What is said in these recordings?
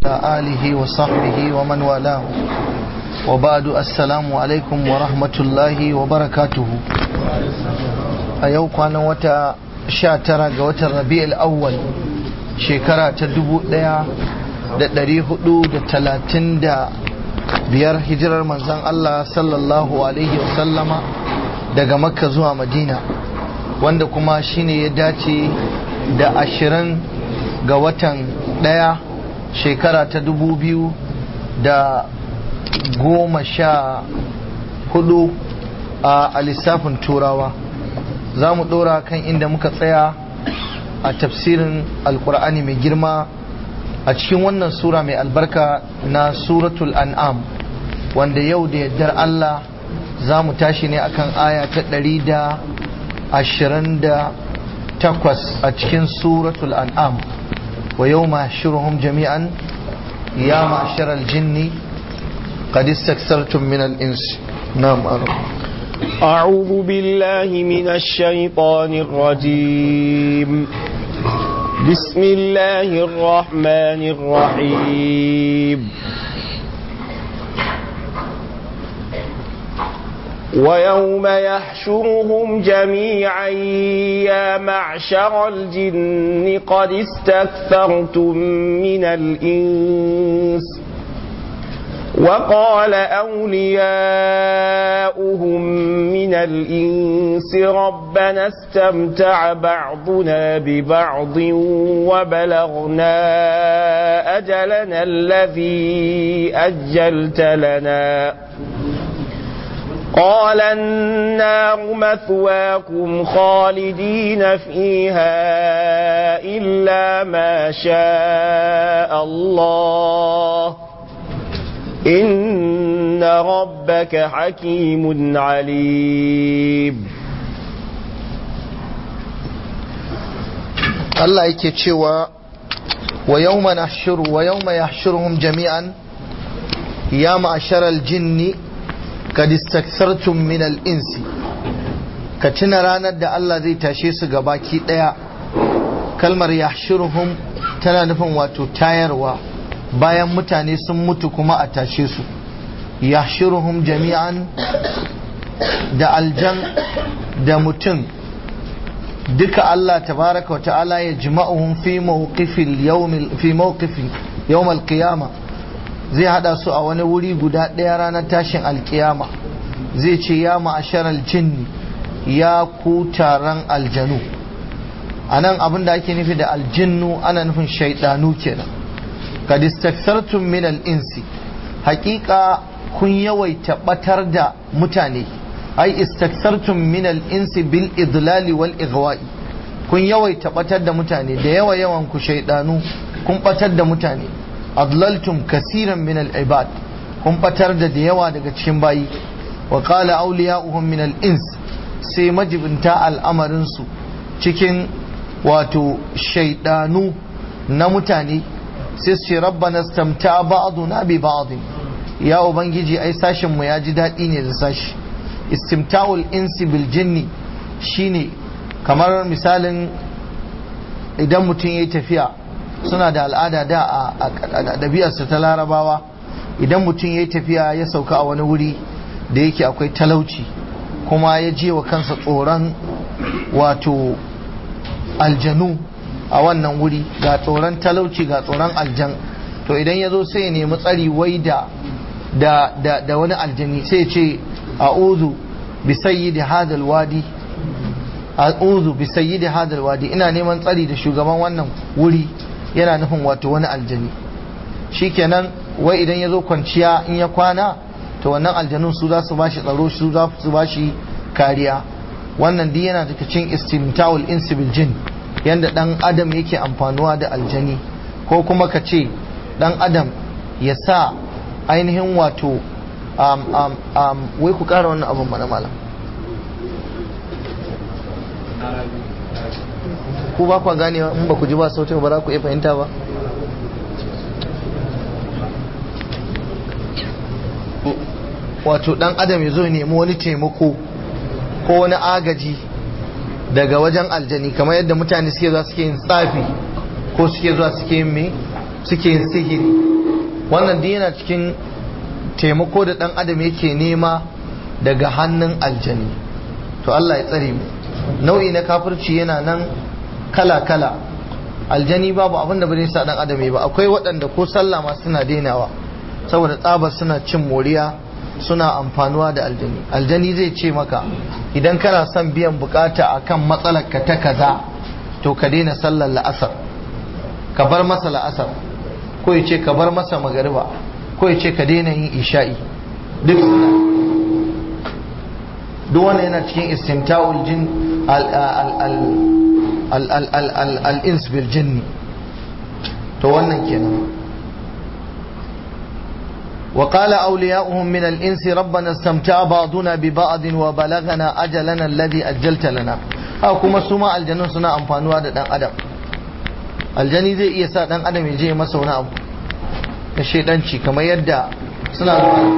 وعلى آله وصحبه ومن والاه وبعد السلام عليكم ورحمة الله وبركاته أيوك أنا وتا شاترا وتا الربيع الأول شكرا تدبو ديا da ɗari hudu da talatin da biyar hijirar manzan Allah sallallahu alaihi wasallama daga makka zuwa madina wanda kuma shine ya dace da ashirin ga watan ɗaya shekara ta dubu biyu da goma sha hudu a lissafin turawa za mu ɗora kan inda muka tsaya a tafsirin alkur'ani mai girma a cikin wannan sura mai albarka na suratul an'am wanda yau da yardar Allah za mu tashi ne akan aya ta ɗari da ashirin da takwas a cikin suratul an'am wa yau ma shiruhum jami'an ya ma'ashar aljinni قد استكثرتم من الإنس نعم أرى أعوذ بالله من الشيطان الرجيم بسم الله الرحمن الرحيم ويوم يحشرهم جميعا يا معشر الجن قد استكثرتم من الإنس وقال أولياؤهم من الإنس ربنا استمتع بعضنا ببعض وبلغنا أجلنا الذي أجلت لنا قال النار مثواكم خالدين فيها إلا ما شاء الله إن ربك حكيم عليم Allah yake cewa wa yawma nahshuru wa yawma yahshuruhum jami'an ya ma'asharal jinni kad istakthartum min al-insi ka tuna ranar da Allah zai tashe su gabaki daya kalmar yahshuruhum tana nufin wato tayarwa bayan mutane sun mutu kuma a tashe su yahshuruhum jami'an da aljan da mutum duka Allah tabaraka wa ta'ala ya jima'uhum fi mawqifil yawmil fi mawqifi yawmal qiyama zai hada su a wani wuri guda ɗaya ranar tashin alkiyama zai ce ya ma'asharal jinni ya ku taron aljanu anan abin da ake nufi da aljinnu ana nufin shaidanu kenan kad istakthartum min al-insi haqiqa kun yawaita batar da mutane ai istakthartum min al-insi bil idlali wal ighwa'i kun yawaita batar da mutane da yawa yawan ku shaydanu kun batar da mutane adlaltum kasiran min al-ibad kun batar da da yawa daga cikin bayi wa qala awliya'uhum min al-ins sai majibinta al'amarin su cikin wato shaydanu na mutane sai su ce rabbana stamta ba'duna bi ba'd ya ubangiji ai sashin mu ya ji daɗi ne da sashi istimta'ul insi bil jinni shine kamar misalin idan mutum ya yi tafiya suna da al'ada da a ɗabi'arsa ta larabawa idan mutum ya yi tafiya ya sauka a wani wuri da yake akwai talauci kuma ya je wa kansa tsoron wato aljanu a wannan wuri ga tsoron talauci ga tsoron aljan to idan ya zo sai ya nemi tsari wai da da wani aljani sai ya ce a'udhu bi sayyidi hadal wadi a'udhu bi sayyidi hadal wadi ina neman tsari da shugaban wannan wuri yana nufin wato wani aljani shikenan wai idan ya zo kwanciya in ya kwana to wannan aljanun su za su bashi tsaro su za su bashi kariya wannan duk yana daga cikin istimta'ul insi bil jin yanda dan adam yake amfanuwa da aljani ko kuma ka ce dan adam ya sa ainihin wato um, um, um, wai ku kara wannan abin mana malam ku ba kwa gane in ba ku ji ba sautin ba za ku iya fahimta ba wato dan adam ya zo nemi wani taimako ko wani agaji daga wajen aljani kamar yadda mutane suke zuwa suke yin tsafi ko suke zuwa suke yin me suke yin sihiri wannan duk yana cikin taimako da dan adam yake nema daga hannun aljani to Allah ya tsare mu nau'i na kafirci yana nan kala kala aljani babu abin da bai sa dan adam ba akwai waɗanda ko sallah ma suna dainawa saboda tsabar suna cin moriya suna amfanuwa da aljani aljani zai ce maka idan kana son biyan bukata akan matsalar ka ta kaza to ka daina sallar la'asar ka bar masa la'asar ko ya ce ka bar masa magariba ko ya ce ka daina yin isha'i duk suna duk wannan yana cikin istimta'ul jin al-ins bil jinni to wannan kenan وقال أولياؤهم من الإنس ربنا استمتع بعضنا ببعض وبلغنا أجلنا الذي أجلت لنا haka kuma su ma aljanun suna amfanuwa da dan adam aljani zai iya sa dan adam ya je masa wani abu na shaidanci kamar yadda suna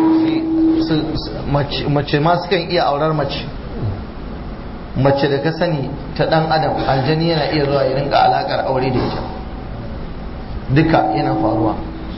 mace ma sukan iya aurar mace mace da ka sani ta dan adam aljani yana iya zuwa ya rinka alakar aure da ita duka yana faruwa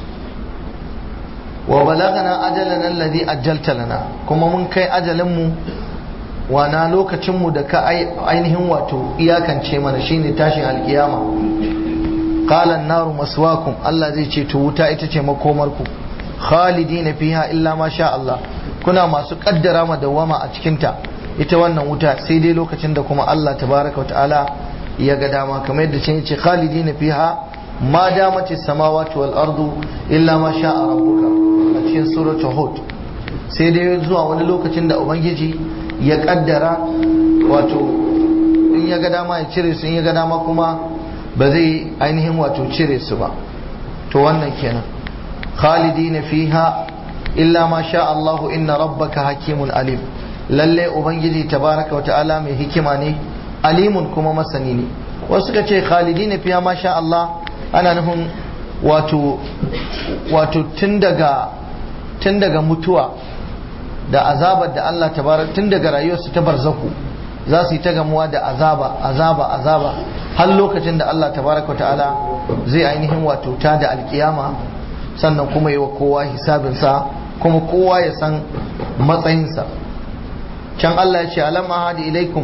wa balagana ajalana alladhi ajjalta lana kuma mun kai ajalin mu wana lokacin mu da ka ainihin wato iyakance mana shine tashin alkiyama qala an-naru maswakum Allah zai ce to wuta ita ce makomar ku khalidina fiha illa ma sha Allah kuna masu kaddara ma dawama a cikin ta ita wannan wuta sai dai lokacin da kuma Allah tabaraka ta'ala ya ga dama kamar yadda ce yace khalidina fiha ma damati samawati wal ardu illa ma sha rabbuka a cikin suratul hud sai dai zuwa wani lokacin da ubangiji ya kaddara wato in ya ga dama ya cire su in ya ga dama kuma ba zai ainihin wato cire su ba to wannan kenan khalidina fiha illa ma sha Allahu inna rabbaka hakimun alim lalle ubangiji tabaraka wa ta'ala mai hikima ne alimun kuma masani ne wasu suka ce khalidina fiha ma sha Allah ana nufin wato wato tun daga tun daga mutuwa da azabar da Allah tabaraka tun daga rayuwarsu ta barzaku za su yi ta gamuwa da azaba azaba azaba har lokacin da Allah tabaraka ta'ala zai ainihin wato ta da alkiyama sannan kuma yi wa kowa hisabinsa kuma kowa ya san matsayinsa can Allah ya ce alam ahadi ilaikum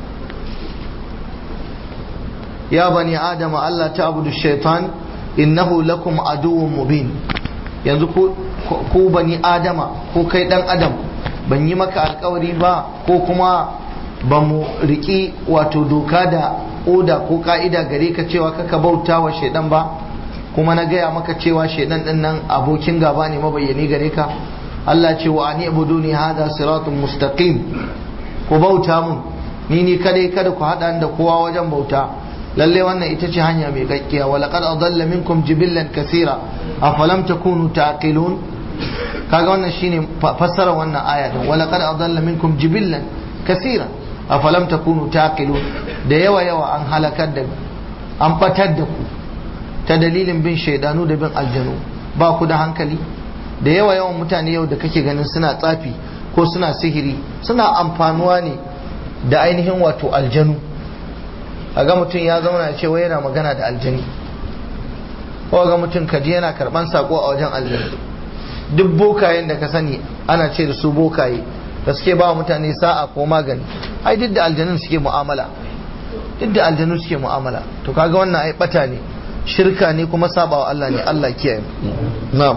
ya bani adama Allah ta abudu shaitan innahu lakum aduwwun mubin yanzu ku bani adama ko kai dan adam ban yi maka alkawari ba ko kuma ba mu riƙi wato doka da oda ko ka'ida gare ka cewa kaka bauta wa shaidan ba kuma na gaya maka cewa shaidan din nan abokin gaba ne mabayyani gare ka Allah ce wa ani ibuduni hada siratun mustaqim ku bauta mun ni ni kadai kada ku hada da kowa wajen bauta lalle wannan ita ce hanya mai gaggiya wa laqad adalla minkum jibillan kaseera afalam takunu taqilun kaga wannan shine fassara wannan aya din wa laqad adalla minkum jibillan kaseera afalam takunu taqilun da yawa yawa an halakar da an fatar da ku ta dalilin bin shaidanu da bin aljanu ba ku da hankali da yawa yawan mutane yau da kake ganin suna tsafi ko suna sihiri suna amfanuwa ne da ainihin wato aljanu ga mutum ya zauna ya ce wai yana magana da aljani ko ga mutum kaji yana karban sako a wajen aljani duk bokayen da ka sani ana ce da su bokaye da suke ba mutane sa'a ko magani ai duk da aljanun suke mu'amala duk da aljanu suke mu'amala to kaga wannan ai bata ne shirka ne kuma sabawa Allah ne Allah kiyaye na'am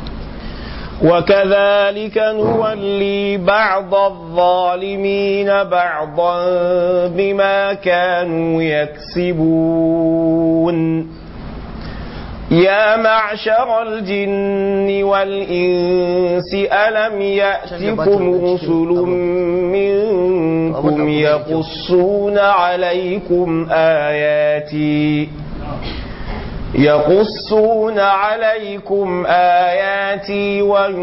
وكذلك نولي بعض الظالمين بعضا بما كانوا يكسبون يا معشر الجن والإنس ألم يأتكم رسل منكم يقصون عليكم آياتي يقصون عليكم آياتي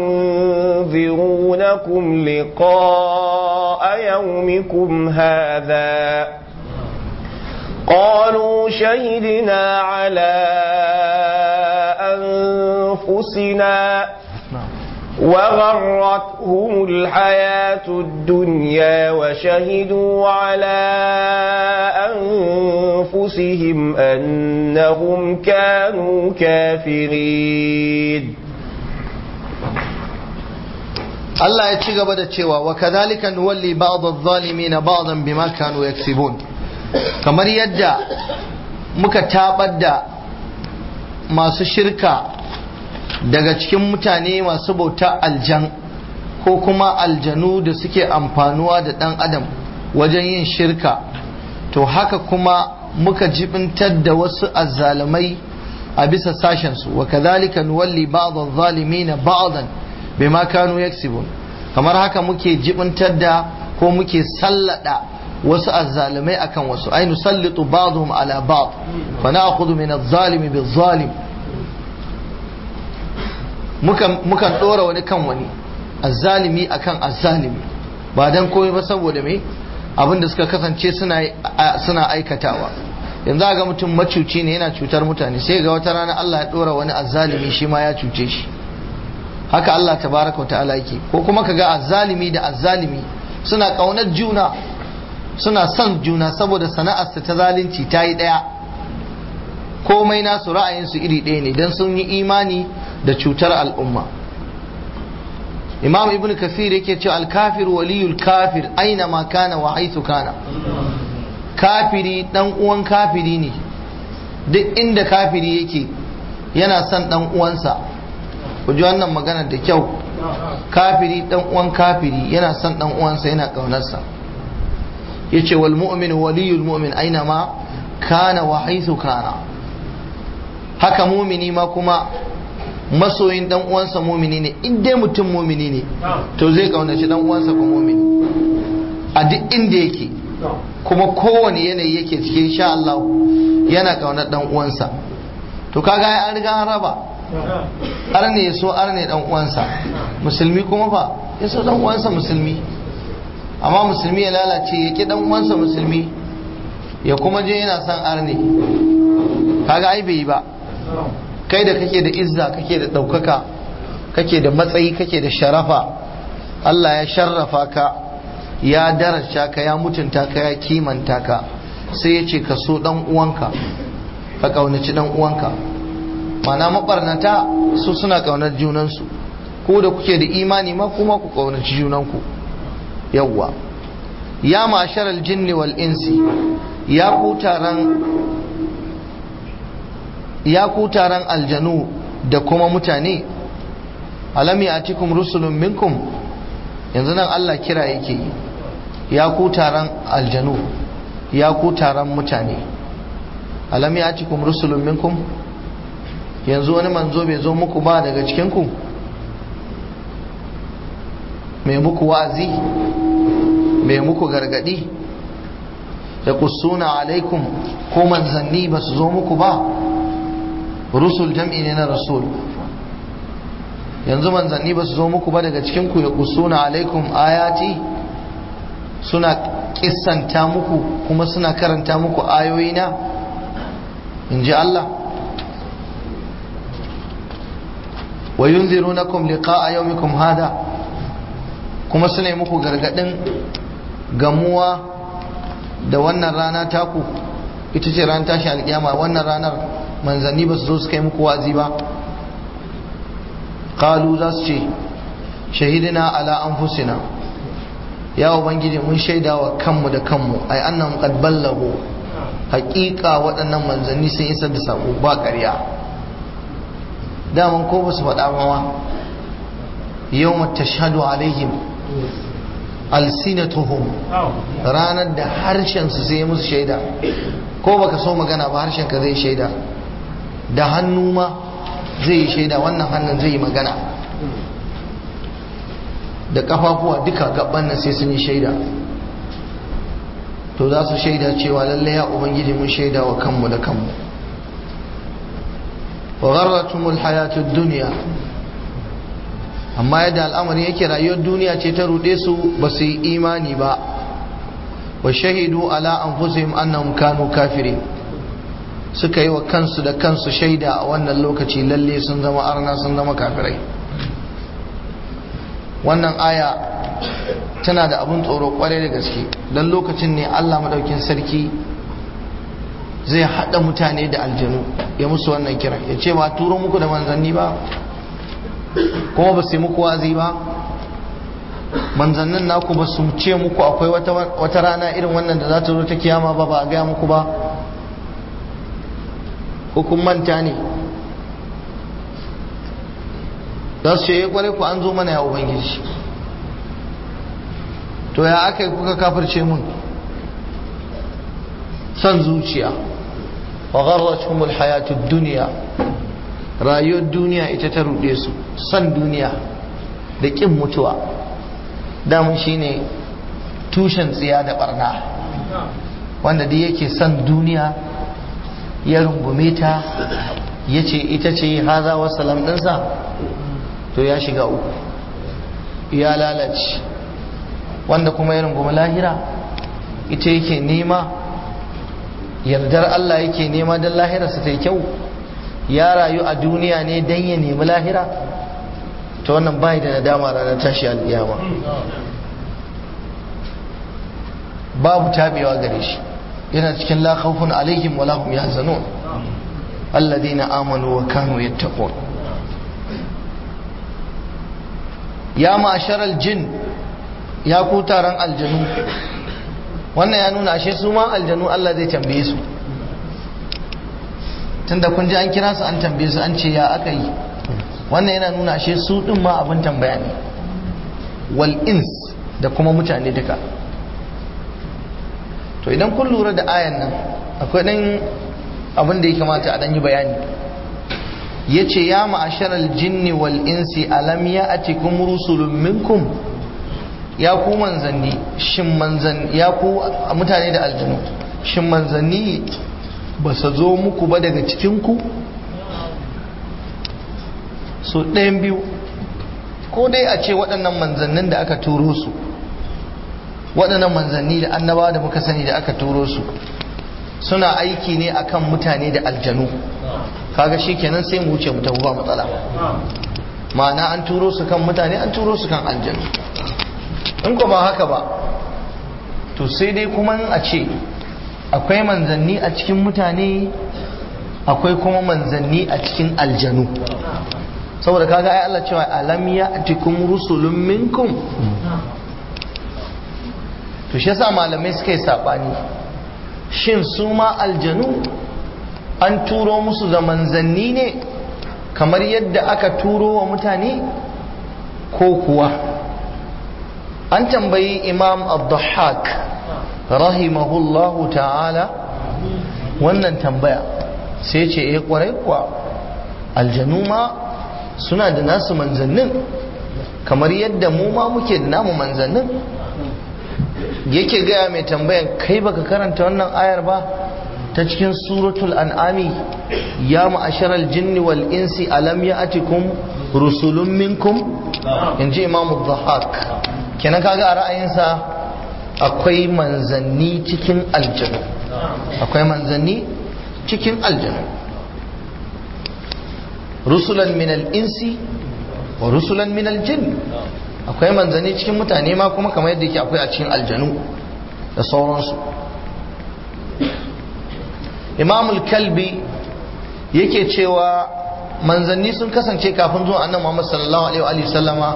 وينذرونكم لقاء يومكم هذا قالوا شهدنا على أنفسنا وغرتهم الحياة الدنيا وشهدوا على أنفسهم أنهم كانوا كافرين Allah ya ci gaba da cewa wa kadhalika nuwalli ba'd adh-dhalimin ba'dan bima kanu yaksibun kamar yadda muka tabar da masu shirka daga cikin mutane masu bauta aljan ko kuma aljanu da suke amfanuwa da dan adam wajen yin shirka to haka kuma muka jibintar da wasu azzalumai a bisa sashensu wa kadhalika nuwalli ba'd adh-dhalimin ba'dan bima kanu yaksibun kamar haka muke jibintar da ko muke sallada wasu azzalumai akan wasu ai nusallitu ba'dhum ala ba'd fa na'khudhu min adh-dhalimi bil-zalim mukan mukan dora wani kan wani azzalimi akan azzalimi ba dan komai ba saboda me abinda suka kasance suna suna aikatawa yanzu ga mutum macuci ne yana cutar mutane sai ga wata rana Allah ya dora wani azzalimi shi ma ya cuce shi haka Allah tabaraka wa ta'ala yake ko kuma kaga azzalimi da azzalimi suna kaunar juna suna son juna saboda sana'arsa ta zalunci ta yi ɗaya komai nasu ra'ayinsu iri ɗaya ne don sun yi imani da cutar al'umma imam ibn kasir yake cewa alkafir waliyul kafir aina ma kana wa haithu kana kafiri dan uwan kafiri ne duk inda kafiri yake yana son dan uwansa ku ji wannan magana da kyau kafiri dan uwan kafiri yana son dan uwansa yana kaunarsa yace wal mu'minu waliyul mu'min aina ma kana wa haythu kana haka mumini ma kuma masoyin dan uwansa mumini ne in dai mutum mumini ne to zai kaunaci dan uwansa ko mumini a duk inda yake kuma kowane yanayi yake cikin sha Allah yana kaunar dan uwansa to kaga an riga an raba arne ya so arne dan uwansa musulmi kuma fa ya so dan uwansa musulmi amma musulmi ya lalace ya ki dan uwansa musulmi ya kuma je yana son arne kaga ai bai yi ba kai da kake da izza kake da ɗaukaka kake da matsayi kake da sharafa Allah ya sharrafa ka ya daraja ka ya mutunta ka ya kimanta ka sai ya ce ka so dan uwanka ka kaunaci dan uwanka mana mabarnata su suna kaunar junansu ko da kuke da imani ma kuma ku kaunaci junanku yawwa ya ma'asharal jinni wal insi ya ku taron ya ku taron aljanu da kuma mutane alam ya'tikum rusulun minkum yanzu nan Allah kira yake yi ya ku taron aljanu ya ku taron mutane alam ya'tikum rusulun minkum yanzu wani manzo bai zo muku ba daga cikinku mai muku wa'azi mai muku gargadi da kusuna alaikum ko manzanni ba su zo muku ba rusul jam'i ne na rasul yanzu manzanni ba su zo muku ba daga cikinku ya kusuna alaikum ayati suna kissanta muku kuma suna karanta muku ayoyina in ji Allah wa yunzirunakum liqa'a yawmikum hada kuma suna yi muku gargadin gamuwa da wannan rana taku ita ce ran tashi alkiyama wannan ranar manzanni ba su zo su kai muku wazi ba qalu za su ce shahidina ala anfusina ya ubangiji mun shaida wa kanmu da kanmu ai annahum qad ballagu haƙiƙa waɗannan manzanni sun isar da sako ba ƙarya daman ko ba su faɗa ba ma yau tashhadu alaihim alsinatuhum ranar da harshen su sai musu shaida ko baka so magana ba harshen ka zai shaida da hannu ma zai yi shaida wannan hannun zai yi magana da kafafuwa duka gaban nan sai sun yi shaida to za su shaida cewa lalle ya ubangiji mun shaida wa kanmu da kanmu wa gharratumul hayatud dunya amma yadda al'amari yake rayuwar duniya ce ta rude su ba su yi imani ba wa shahidu ala anfusihim annahum kanu kafirin suka yi wa kansu da kansu shaida a wannan lokaci lalle sun zama arna sun zama kafirai wannan aya tana da abin tsoro kwarai da gaske don lokacin ne Allah madaukin sarki zai haɗa mutane da aljanu ya musu wannan kira ya ce ba turo muku da manzanni ba kuma ba su yi muku wazi ba manzannin naku ba su ce muku akwai wata rana irin wannan da za ta zo ta kiyama ba ba a gaya muku ba hukun manta ne za su ce ya kware ku an zo mana ya ubangiji to ya aka yi kuka kafirce mun son zuciya wa gharratuhumul hayatud dunya rayuwar duniya ita ta ruɗe su son duniya da ƙin mutuwa damun shine tushen tsiya da barna wanda duk yake son duniya ya rungume ta ya ce ita ce haza wasalam ɗinsa to ya shiga uku ya lalace wanda kuma ya rungumi lahira ita yake nema yardar Allah yake nema don lahirarsa ta yi kyau ya rayu a duniya ne don ya nemi lahira ta wannan bai da nadama ranar tashi al'iyama babu tabewa gare shi yana cikin la khawfun alaihim wa lahum yahzanun alladhina amanu wa kanu yattaqun ya ma'sharal jin ya ku taron aljanu wannan ya nuna ashe su ma aljanu Allah zai tambaye su tunda kun ji an kira su an tambaye su an ce ya aka yi wannan yana nuna ashe su din ma abin tambaya ne wal ins da kuma mutane duka to idan kun lura da ayan nan akwai dan abin da ya kamata a dan yi bayani yace ya ma'asharal jinni wal insi alam ya'atikum rusulun minkum ya ku manzanni shin manzan ya ku mutane da aljanu shin manzanni ba su zo muku ba daga cikinku so ɗayan biyu ko dai a ce waɗannan manzannin da aka turo su waɗannan manzanni da annabawa da muka sani da aka turo su suna aiki ne akan mutane da aljanu kaga shi kenan sai mu wuce mu tafi ba matsala ma'ana an turo su kan mutane an turo su kan aljanu in ko ba haka ba to sai dai kuma a ce akwai manzanni a cikin mutane akwai kuma manzanni a cikin aljanu saboda kaga ai Allah cewa alam ya'tikum rusulun minkum to shi yasa malamai suka yi sabani shin su ma aljanu an turo musu da manzanni ne kamar yadda aka turo wa mutane ko kuwa an tambayi imam abdullahak rahimahullahu ta'ala wannan tambaya sai ce ya kwarai kuwa aljanu ma suna da nasu manzannin kamar yadda mu ma muke da namu manzannin yake gaya mai tambayan kai baka karanta wannan ayar ba ta cikin suratul an'ami ya ma'asharal jinni wal insi alam ya'atikum rusulun minkum inji imam dhahak kenan kaga a ra'ayinsa akwai manzanni cikin aljanu akwai manzanni cikin aljanu rusulan min al-insi wa rusulan min al-jinn akwai manzanni cikin mutane ma kuma kamar yadda yake akwai a cikin aljanu da sauransu imamul kalbi yake cewa manzanni sun kasance kafin zuwa annan muhammad sallallahu alaihi wa sallama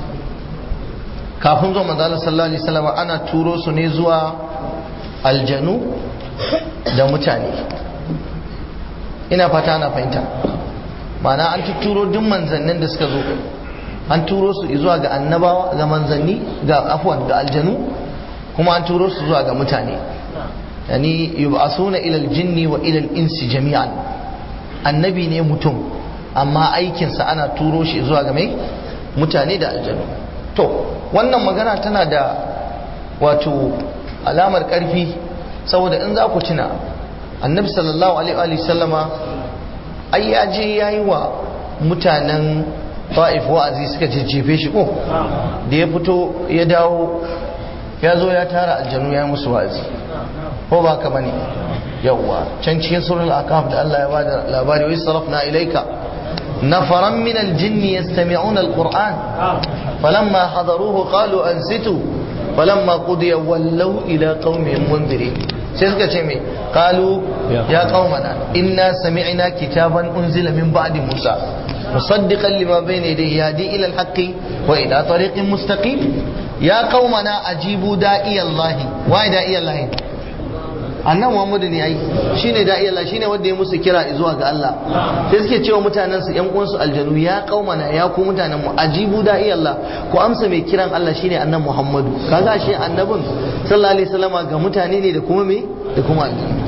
kafin zuwa manzala sallallahu alaihi sallama ana turo su ne zuwa aljanu da mutane ina fata ana fahimta ma'ana an turo duk manzannin da suka zo an turo su zuwa ga annabawa ga manzanni ga afwan ga aljanu kuma an turo su zuwa ga mutane yani yub'asuna ila aljinni wa ila insi jami'an annabi ne mutum amma aikinsa ana turo shi zuwa ga mai mutane da aljanu to wannan magana tana da wato alamar karfi saboda in za ku tuna annabi sallallahu alaihi wa sallama ai ya je yayi wa mutanen ta'if wa'azi suka jejjefe shi ko da ya fito ya dawo ya zo ya tara aljanu ya musu wa'azi ko ba ka bane yawwa can cikin surul aqaf da Allah ya bada labari wa sarafna ilayka nafaran min aljinni yastami'una alquran falamma hadaruhu qalu ansitu falamma qudiya wallaw ila qaumihim munzirin sai suka ce me qalu ya qaumana inna sami'na kitaban unzila min ba'di musa musaddiqan lima bayna yadayhi yahdi ila al-haqqi wa ila tariqin mustaqim ya qaumana ajibu da'iyallahi wa da'iyallahi annan Muhammadu ne ai shine da'i Allah shine wanda ya musu kira zuwa ga Allah sai suke cewa mutanen su ƴan uwansu aljanu ya qaumana ya ku mutanen mu ajibu da'i Allah ku amsa mai kiran Allah shine annan Muhammadu kaga shi annabin sallallahu alaihi wasallama ga mutane ne da kuma me da kuma aljanu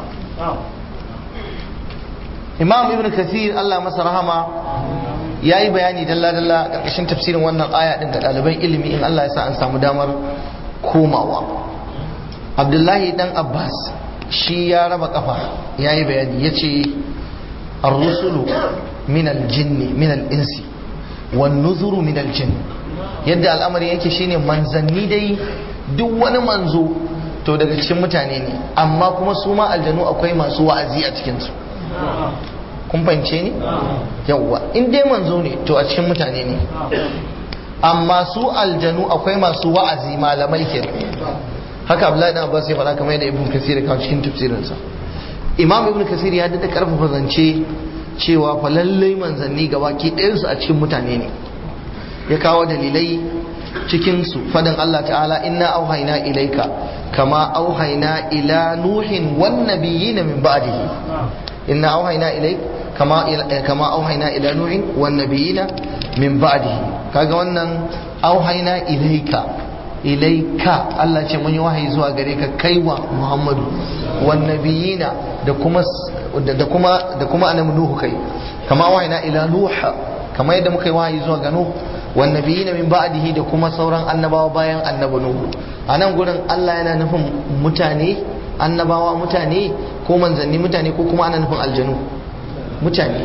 Imam Ibn Kathir Allah masa rahama ya yi bayani dalla-dalla ƙarƙashin tafsirin wannan aya ɗin ga ɗaliban ilimi in Allah ya sa an samu damar komawa abdullahi dan abbas shi ya raba kafa ya yi bayani ya ce arrusulu min aljinni min al'insi wan nuzuru min aljin yadda al'amari yake shine manzanni dai duk wani manzo to daga cikin mutane ne amma kuma su ma aljanu akwai masu wa'azi a cikinsu kun fahimce ni yawwa in dai manzo ne to a cikin mutane ne amma su aljanu akwai masu wa'azi malamai ke haka abdullahi dan abbas ya faɗa kamar yadda ibn kasir ya kawo cikin tafsirinsa imam ibn kasir ya dada karfafa zance cewa fa lallai manzanni gabaki ɗayansu a cikin mutane ne ya kawo dalilai cikin su fadin Allah ta'ala inna auhayna ilaika kama auhayna ila nuhin wan nabiyina min ba'dihi inna auhayna ilaik kama kama auhayna ila nuhin wan nabiyina min ba'dihi kaga wannan auhayna ilaika ilaika Allah ce mun yi wahayi zuwa gare ka kaiwa Muhammadu wan nabiyina da kuma da kuma da kuma annabi Nuhu kai kama wahayna ila Nuh kama yadda muka yi wahayi zuwa ga Nuh wan nabiyina min ba'dihi da kuma sauran annabawa bayan annabi Nuhu anan gurin Allah yana nufin mutane annabawa mutane ko manzanni mutane ko kuma ana nufin aljanu mutane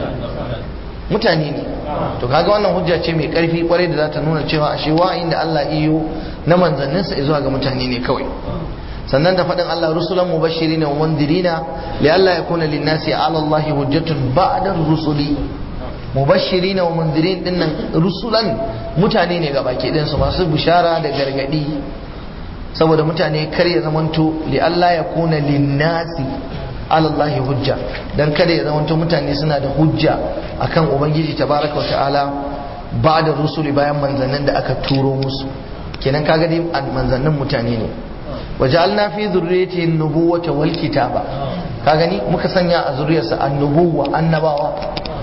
mutane ne to kaga wannan hujja ce mai karfi kwarai da za ta nuna cewa ashe wa'ayin da Allah iyo na manzanninsa zuwa ga mutane ne kawai sannan da faɗin Allah rusulan mubashirina wa mundirina li Allah yakuna linnasi ala Allah hujjatun ba'da rusuli mubashirina wa mundirin dinnan rusulan mutane ne gabaki ɗayan su masu bishara da gargadi saboda mutane kar ya zamanto li Allah yakuna linnasi alallahi hujja dan kada ya zamanto mutane suna da hujja akan ubangiji tabaraka wa ta'ala ba da rusuli bayan manzannin da aka turo musu kenan kaga dai manzannin mutane ne waja'alna fi dhurriyyati an-nubuwata wal kitaba ka gani muka sanya a zuriyarsa annubuwa annabawa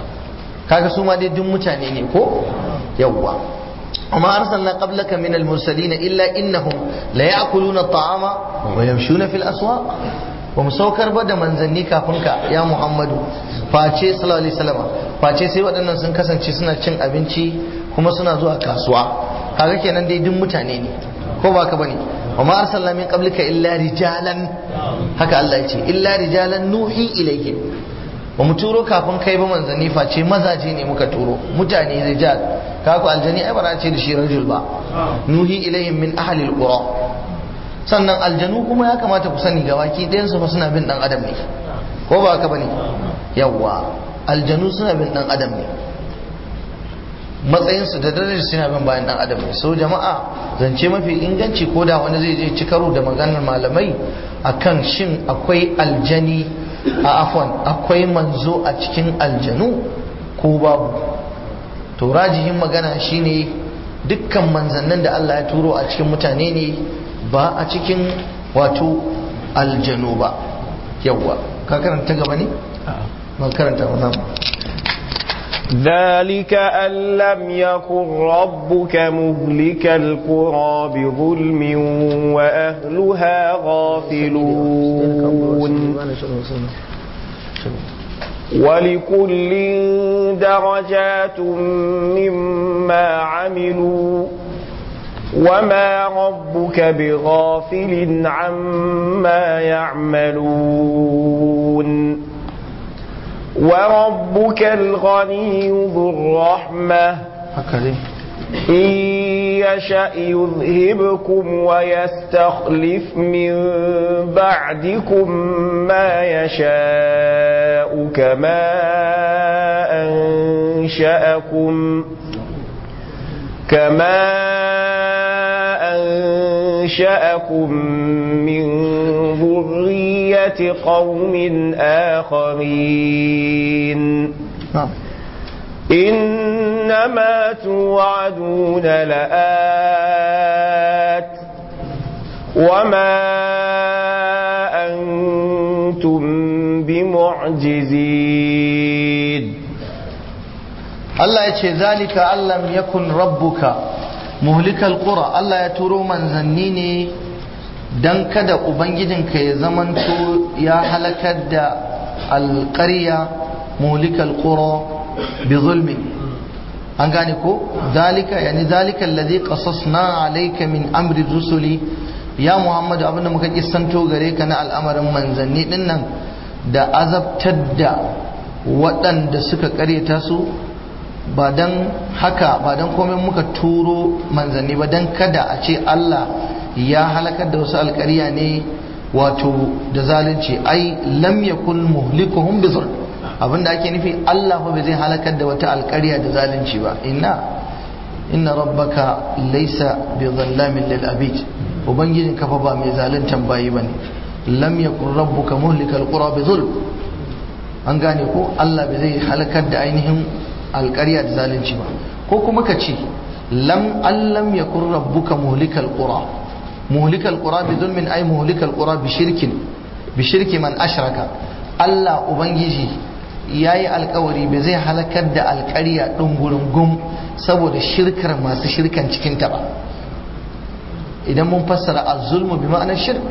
kaga su ma dai duk mutane ne ko yawwa وما أرسلنا قبلك من المرسلين إلا إنهم ليأكلون الطعام ويمشون في الأسواق ba mu saukar ba da manzanni kafin ka ya muhammadu face sallallahu alaihi wasallam face sai waɗannan sun kasance suna cin abinci kuma suna zuwa kasuwa kaga kenan dai duk mutane ne ko ba ka bane wa ma arsalna min qablika illa rijalan haka Allah ya ce illa rijalan nuhi ilayhim ba mu turo kafin kai ba manzanni face mazaje ne muka turo mutane rijal kaku aljani ai ba ce da shi rajul ba nuhi ilayhim min ahli alqura sannan aljanu kuma ya kamata ku sani ga baki ɗayansu fa suna bin ɗan adam ne ko ba haka bane yawwa aljanu suna bin ɗan adam ne matsayinsu da darajar suna bin bayan ɗan adam ne so jama'a zance mafi inganci ko da wani zai je ci karo da maganar malamai akan shin akwai aljani a afwan akwai manzo a cikin aljanu ko babu to rajihin magana shine dukkan manzannin da Allah ya turo a cikin mutane ne ba a cikin wato aljanu ba yawwa ka karanta gaba ne? ba karanta wannan ذلك أن لم يكن ربك مهلك القرى بظلم وأهلها غافلون ولكل درجات مما عملوا وما ربك بغافل عما يعملون وربك الغني ذو الرحمة إن يشأ يذهبكم ويستخلف من بعدكم ما يشاء كما أنشأكم كما أنشأكم من ذرية قوم آخرين نعم إنما توعدون لآت وما أنتم بمعجزين Allah ya ce zalika allam yakun rabbuka muhlikal qura Allah ya turo manzanni ne dan kada ubangijinka ya zamanto ya halakar da alƙarya muhlikal qura bi zulmi an gane ko zalika yani zalika alladhi qasasna alayka min amri rusuli ya muhammadu abinda muka kissanto gare ka na al'amarin manzanni dinnan da azabtar da waɗanda suka ƙaryata su ba don haka ba don komai muka turo manzanni ba don kada a ce Allah ya halakar da wasu alƙarya ne wato da zalunci ai lam yakun muhlikuhum bi zulm abinda ake nufi Allah fa bai zai halakar da wata alƙarya da zalunci ba inna inna rabbaka laysa bi dhallamin lil abid ubangijin kafa ba mai zaluntan bayi bane lam yakun rabbuka muhlikal qura bi zulm an gane ko Allah bai zai halakar da ainihin alƙarya da zalunci ba ko kuma ka ce lam allam yakun rabbuka muhlikal qura muhlikal qura bi zulmin ay muhlikal qura bi shirkin bi shirki man ashraka Allah ubangiji yayi alƙawari bai zai halakar da alƙarya ɗin gurin gum saboda shirkar masu shirkan cikin ta ba idan mun fassara az-zulmu bi ma'anar shirk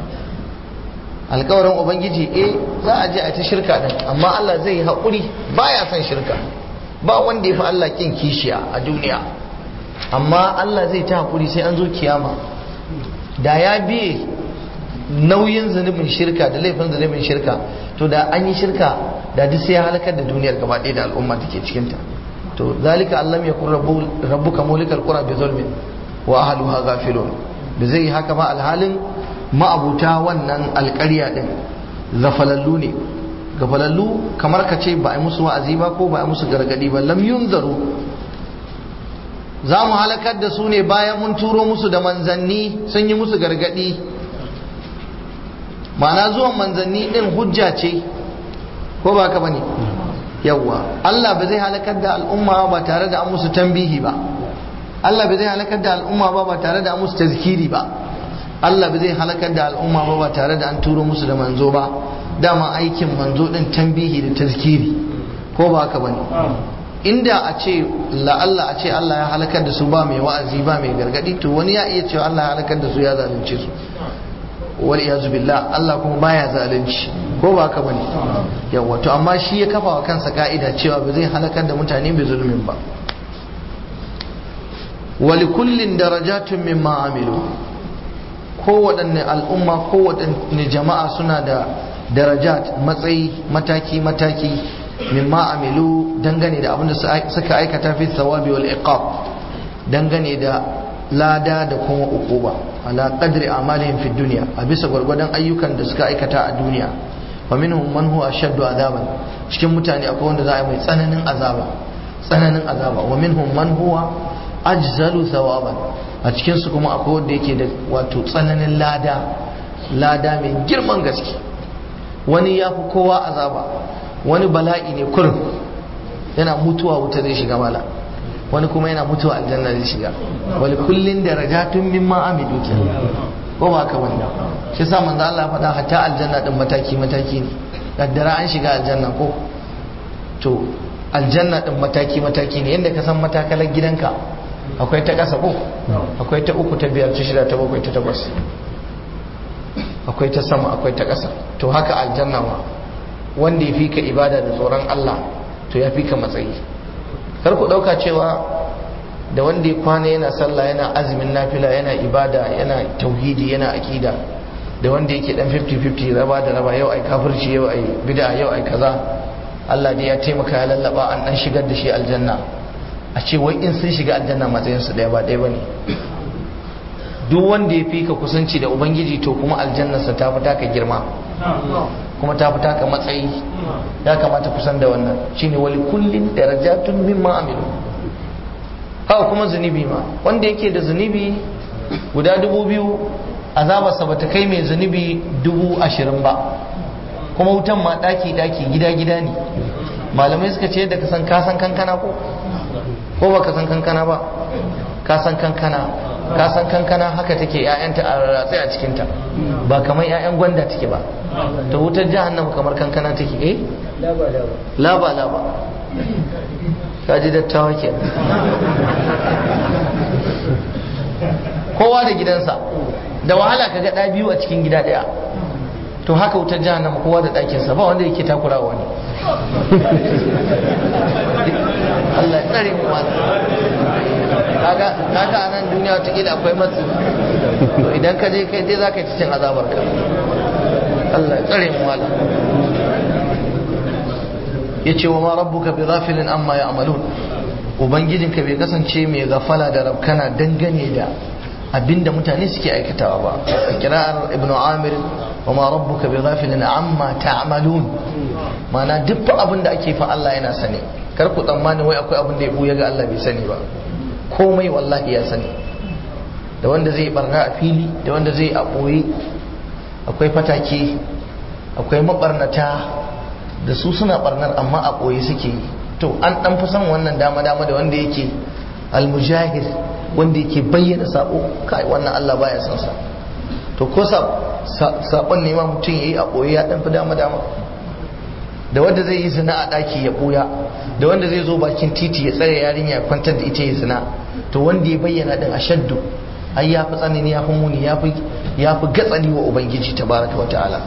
alƙawarin ubangiji eh za a je a ta shirka din amma Allah zai yi haƙuri baya son shirka ba wanda ya fi Allah kin kishiya a duniya amma Allah zai ta hakuri sai an zo kiyama da ya biye nauyin zunubin shirka da laifin zunubin shirka to da an yi shirka da duk sai ya halakar da duniyar gaba ɗaya da al'umma take cikinta to zalika Allah ya kun rabbuka mulikal qura bi zulmin wa ahluha ghafilun da zai yi haka ba alhalin ma'abuta wannan alƙarya din zafalallu ne gafalallu kamar ka ce ba a musu wa'azi ba ko ba a musu gargadi ba lam yunzaru za mu halakar da su ne bayan mun turo musu da manzanni sun yi musu gargadi ma'ana zuwan manzanni din hujja ce ko ba ka bane yawwa Allah ba zai halakar da al'umma ba tare da an musu tambihi ba Allah ba zai halakar da al'umma ba ba tare da an musu tazkiri ba Allah ba zai halakar da al'umma ba ba tare da an turo musu da manzo ba dama aikin manzo din tambihi da tazkiri ko ba haka bane inda a ce la'alla a ce Allah ya halakar da su ba mai wa'azi ba mai gargadi to wani ya iya cewa Allah ya halakar da su ya zalunce su wal iyazu billah Allah kuma baya zalunci ko ba haka bane yawa to amma shi ya kafa wa kansa ka'ida cewa ba zai halakar da mutane bi zulmin ba wali kullin darajatun mimma amilu kowaɗanne al'umma kowaɗanne jama'a suna da darajat matsayi mataki mataki mimma amilu dangane da abinda suka aikata fi thawabi wal iqab dangane da lada da kuma uquba ala qadri amalihim fi dunya a bisa gwargwadon ayyukan da suka aikata a duniya wa minhum man huwa ashaddu azaban cikin mutane akwai wanda za a yi mai tsananin azaba tsananin azaba wa minhum man huwa ajzalu thawaban a cikin su kuma akwai wanda yake da wato tsananin lada lada mai girman gaske wani ya fi kowa azaba wani bala'i ne kurin yana mutuwa wuta zai shiga mala wani kuma yana mutuwa aljanna zai shiga wani kullin darajatun mimma amilu ke ko ba haka wani shi sa manzo Allah ya faɗa hatta aljanna din mataki mataki ne kaddara an shiga aljanna ko to aljanna din mataki mataki ne yadda ka san matakalar gidanka akwai ta ƙasa ko akwai ta uku ta biyar ta shida ta bakwai ta takwas akwai ta sama akwai ta ƙasa to haka aljanna ma wanda ya fi ka ibada da tsoron Allah to ya fi ka matsayi kar ku ɗauka cewa da wanda ya kwana yana sallah yana azumin nafila yana ibada yana tauhidi yana akida da wanda yake dan 50-50 raba da raba yau ai kafirci yau ai bid'a yau ai kaza Allah dai ya taimaka ya lallaba an dan shigar da shi aljanna a ce wai in sun shiga aljanna matsayin su daya ba daya bane duk wanda ya fi ka kusanci da ubangiji to kuma aljannarsa ta fi taka girma kuma ta fi taka matsayi ya kamata kusan da wannan shine wali kullin darajatun mimma amilu haka kuma zunubi ma wanda yake da zunubi guda dubu biyu azabarsa ba ta kai mai zunubi dubu ashirin ba kuma wutan ma daki daki gida gida ne malamai suka ce yadda ka san kasan kankana ko ko ba ka san kankana ba ka san kankana ka san kankana haka take ƴaƴanta a ratse a cikinta ba kamar ƴaƴan gwanda take ba ta wutar jahannama kamar kankana take eh laba laba ka ji dattawa ke kowa da gidansa da wahala ka ga ɗa biyu a cikin gida ɗaya to haka wutar jahannama kowa da ɗakinsa ba wanda yake takura wani Allah ya tsare mu wani kaga kaga a nan duniya wataƙila akwai matsi to idan ka je kai dai za ka ci cin azabar ka Allah ya tsare mu wala ya ce wa ma rabbuka bi ghafilin amma ya amalun ubangijinka bai kasance mai gafala da rabkana dangane da abinda mutane suke aikatawa ba a kira'ar ibnu amir wa ma rabbuka bi ghafilin amma ta'malun mana duk abin da ake fa Allah yana sani kar ku tsammani wai akwai abin da ya buya ga Allah bai sani ba komai wallahi ya sani da wanda zai barna a fili da wanda zai a ɓoye akwai fatake akwai mabarnata da su suna barnar amma a ɓoye suke yi to an ɗan fi son wannan dama-dama da wanda yake almujahir wanda yake bayyana sabo kai wannan Allah baya son sa to ko sabon ne ma mutum yayi a ɓoye ya ɗan fi dama-dama da wanda zai yi zina a ɗaki ya ɓuya da wanda zai zo bakin titi ya tsare yarinya ya kwantar da ita ya zina to wanda ya bayyana din ashaddu ai ya fi tsanani ya fi muni ya fi gatsali wa ubangiji tabaraka wa ta'ala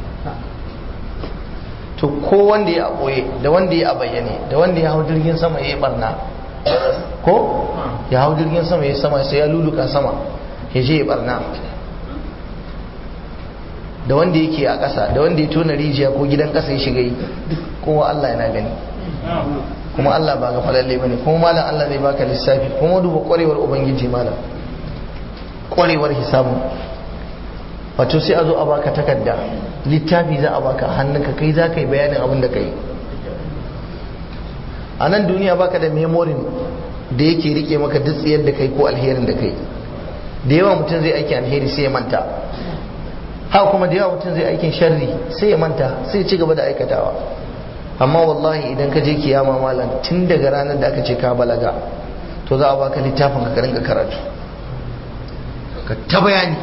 to ko wanda ya ɓoye da wanda ya bayyane da wanda ya hau jirgin sama ya yi barna ko ya hau jirgin sama ya sama sai ya luluka sama ya je ya barna da wanda yake a ƙasa da wanda ya tona rijiya ko gidan ƙasa ya shiga yi kowa Allah yana gani kuma Allah ba ga falalle bane kuma malam Allah zai baka lissafi kuma duba kwarewar ubangiji malam kwarewar hisabun wato sai a zo a baka takarda littafi za a baka hannunka kai za ka yi bayanin abin da ka yi a nan duniya baka da memorin da yake rike maka duk tsayar da kai ko alherin da kai da yawa mutum zai aiki alheri sai ya manta haka kuma da yawa mutum zai aikin sharri sai ya manta sai ya ci gaba da aikatawa amma wallahi idan ka je kiyama malam tun daga ranar da aka ce ka balaga to za a baka littafin ka rinka karatu ka ta bayani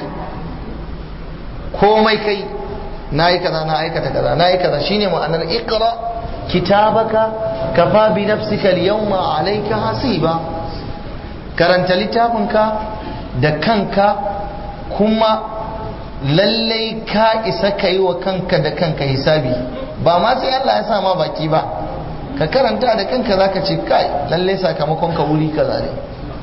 komai kai na yi kaza na aikata kaza na yi kaza shine ma'anar ikra kitabaka kafa bi nafsika al-yawma alayka hasiba karanta littafinka da kanka kuma lallai ka isa ka yi wa kanka da kanka hisabi ba ma sai Allah ya sa ma baki ba ka karanta da kanka zaka ce kai lallai sakamakon ka wuri kaza ne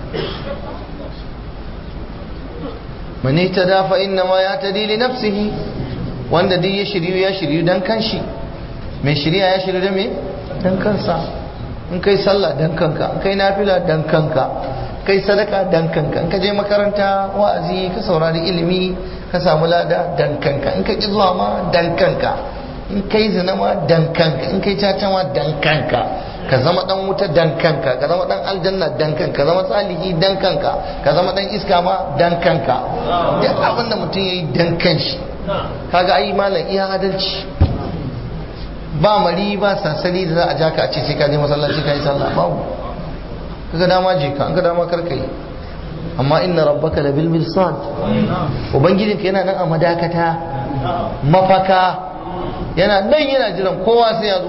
man ihtada fa inna ma yahtadi li nafsihi wanda duk ya shiryu ya shiryu dan kanshi mai shirya ya shiryu da me dan kansa in kai sallah dan kanka in kai nafila dan kanka kai sadaka dan kanka in ka je makaranta wa'azi ka saurari ilimi ka samu lada dan kanka in ka ki zuwa ma dan kanka in kai zina ma dan kanka in kai caca ma dan kanka ka zama dan wuta dan kanka ka zama dan aljanna dan kanka ka zama salihi dan kanka ka zama dan iska ma dan kanka duk abin da mutum yayi dan kanshi kaga ai malam iya adalci ba mari ba sansani da za a ja ka a ce sai ka je masallaci ka yi sallah babu kaga dama je ka an ga dama karka yi amma inna rabbaka la bil mirsad ubangijinka yana nan a madakata mafaka yana nan yana jiran kowa sai ya zo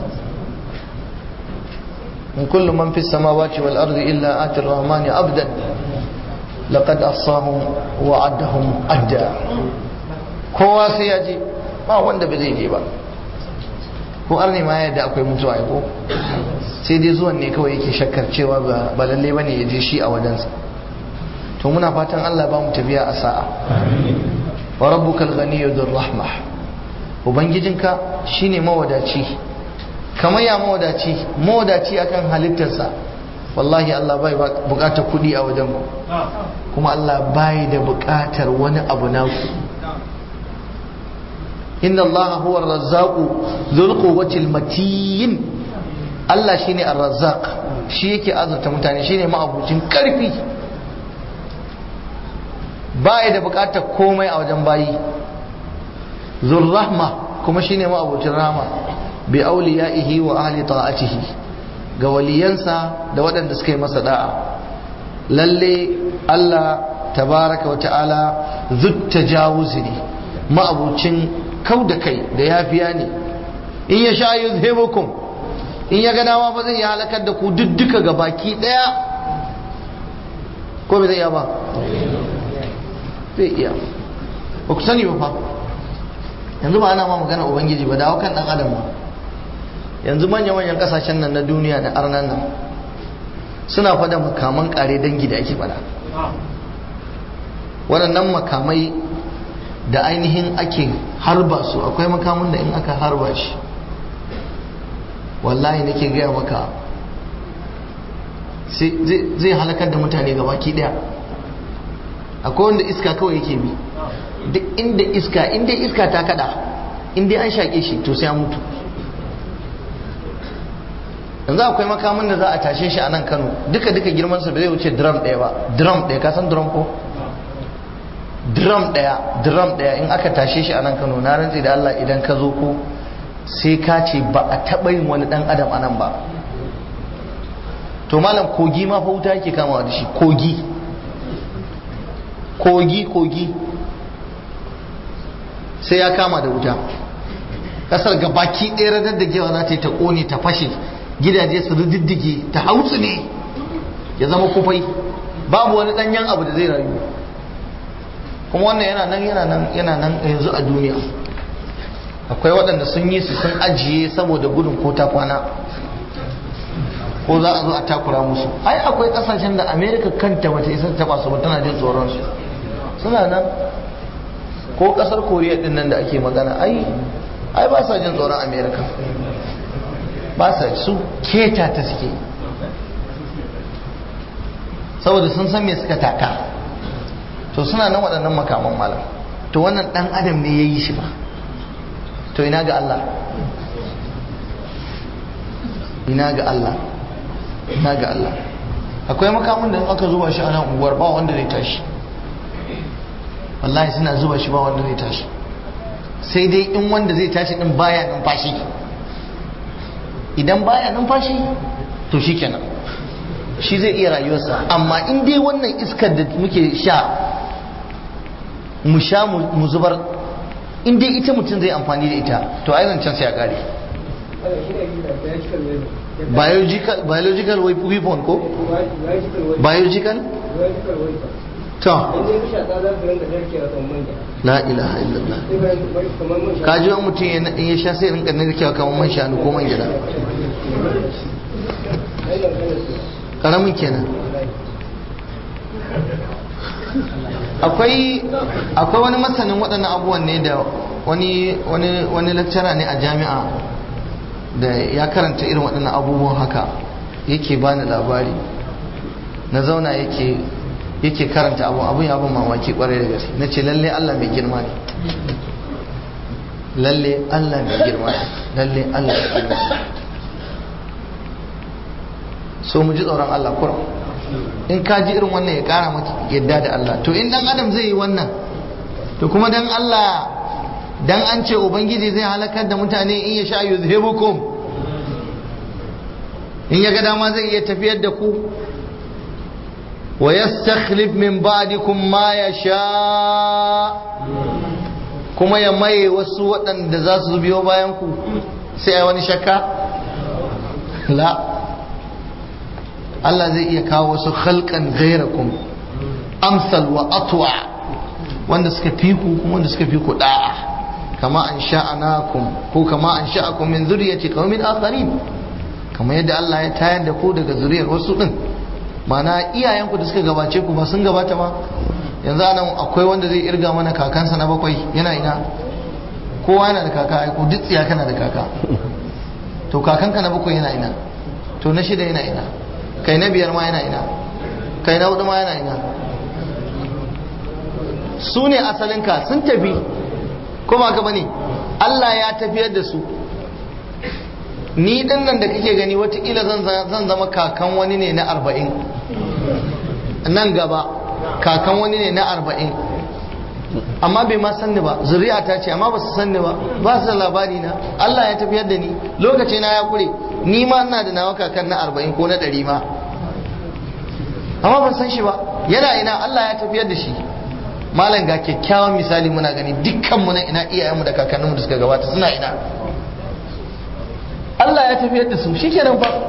in kullu man fi samawati wal ardi illa ati rahmani abdan laqad ahsahum wa addahum adda kowa sai ya je ba wanda ba zai je ba ko arne ma yadda akwai mutuwa ya ko sai dai zuwan ne kawai yake shakkar cewa ba lalle bane ya je shi a wajensa to muna fatan Allah ba mu tafiya a sa'a wa rabbukal ghaniyyu dhur rahmah ubangijinka shine mawadaci kamar ya mawadaci mawadaci akan halittarsa wallahi Allah bai bukatar kudi a wajen ku kuma Allah bai da bukatar wani abu naku inna Allah huwa ar-razzaqu dhul quwwati matin Allah shine ar-razzaq shi yake azurta mutane shine ma'abucin karfi baya da bukatar komai a wajen bayi zurrahma kuma shine ma abucin rahma bi auliya'ihi wa ahli ta'atihi ga waliyansa da waɗanda suka yi masa da'a lalle Allah tabaraka wa ta'ala zutta jawuzi ne ma'abucin kau da kai da yafiya ne in ya sha yuzhibukum in ya gana ma ba zai halakar da ku duk duka ga baki daya ko bai zai iya ba zai iya ba ku sani ba fa yanzu ba ana ma magana ubangiji ba dawo kan dan adam ba yanzu manya-manyan kasashen nan na duniya da arnan nan suna fada makaman kare dangi da ake fada waɗannan makamai da ainihin ake harba su akwai makamun da in aka harba shi wallahi nake gaya maka zai halakar da mutane ga baki daya akwai wanda iska kawai yake bi duk inda iska inda iska ta kada inda an shaƙe shi to sai an mutu yanzu akwai makamin da za a tashe shi a nan kano duka duka girmansa ba zai wuce drum ɗaya ba drum ɗaya ka san drum ko drum ɗaya drum ɗaya in aka tashe shi a nan kano na rantsi da Allah idan ka zo ko sai ka ce ba a taɓa yin wani ɗan adam a nan ba to malam kogi ma fa wuta yake kamawa da shi kogi kogi kogi sai ya kama da wuta kasar gabaki ɗaya radar da gewa za ta yi ta ƙone ta fashe gidaje su riddige ta hausu ne ya zama kufai babu wani ɗanyen abu da zai rayu kuma wannan yana nan yana nan yana nan yanzu a duniya akwai waɗanda sun yi su sun ajiye saboda gudun ko ta kwana ko za a zo a takura musu ai akwai ƙasashen da amerika kanta bata isa ta su ba tana jin tsoron su suna nan ko ƙasar koriya din nan da ake magana ai ai ba sa jin tsoron amerika ba sa su keta ta suke saboda sun san me suka taka to suna nan waɗannan makaman malam to wannan ɗan adam ne ya yi shi ba to ina ga Allah ina ga Allah ina ga Allah akwai makamun da aka zuba shi a nan unguwar ba wanda zai tashi wallahi suna zuba shi ba wanda zai tashi sai dai in wanda zai tashi din baya numfashi idan baya numfashi to shikenan shi zai iya rayuwarsa amma in dai wannan iskar da muke sha mu sha mu zubar in dai ita mutum zai amfani da ita to ai zancen sai ya kare biological biological weapon ko biological to la ilaha illallah ka ji wani mutum ya sha sai rinka narkewa kamar man shanu ko man gida karamin kenan akwai akwai wani masanin waɗannan abubuwan ne da wani wani wani lecturer ne a jami'a da ya karanta irin waɗannan abubuwan haka yake bani labari na zauna yake yake karanta abu abun ya bin mamaki kwarai da gaske na ce lalle Allah mai girma ne lalle Allah mai girma ne lalle Allah mai girma ne so mu ji tsoron Allah kurum in ka ji irin wannan ya kara maka yadda da Allah to in dan adam zai yi wannan to kuma dan Allah dan an ce ubangiji zai halakar da mutane in ya sha yuzhibukum in ya ga dama zai iya tafiyar da ku wa yastakhlif min ba'dikum ma yasha kuma ya maye wasu waɗanda za su biyo bayan ku sai ai wani shakka la Allah zai iya kawo wasu khalqan ghairakum amsal wa atwa wanda suka fi ku kuma wanda suka fi ku da'a kama an sha'anakum ko kama an sha'akum min zuriyati qaumin akharin kamar yadda Allah ya tayar da ku daga zuriyar wasu din mana iyayenku da suka gabace ku ba sun gabata ba yanzu anan akwai wanda zai irga mana kakansa na bakwai yana ina kowa yana da kaka aiko duk tsiya kana da kaka to kakanka na bakwai yana ina to na shida yana ina kai na biyar ma yana ina kai na hudu ma yana ina su ne asalinka sun tafi ko ba ka bane Allah ya tafiyar da su ni din nan da kake gani watakila zan zama kakan wani ne na arba'in nan gaba kakan wani ne na arba'in amma bai ma sanni ba zuri'a ta ce amma ba su sanni ba ba su da labari na Allah ya tafiyar da ni lokaci na ya kure ni ma ina da nawa kakan na arba'in ko na ɗari ma amma ban san shi ba yana ina Allah ya tafiyar da shi malam ga kyakkyawan misali muna gani dukkan mu na ina iyayenmu da kakanninmu da suka gabata suna ina Allah ya tafiyar da su shikenan fa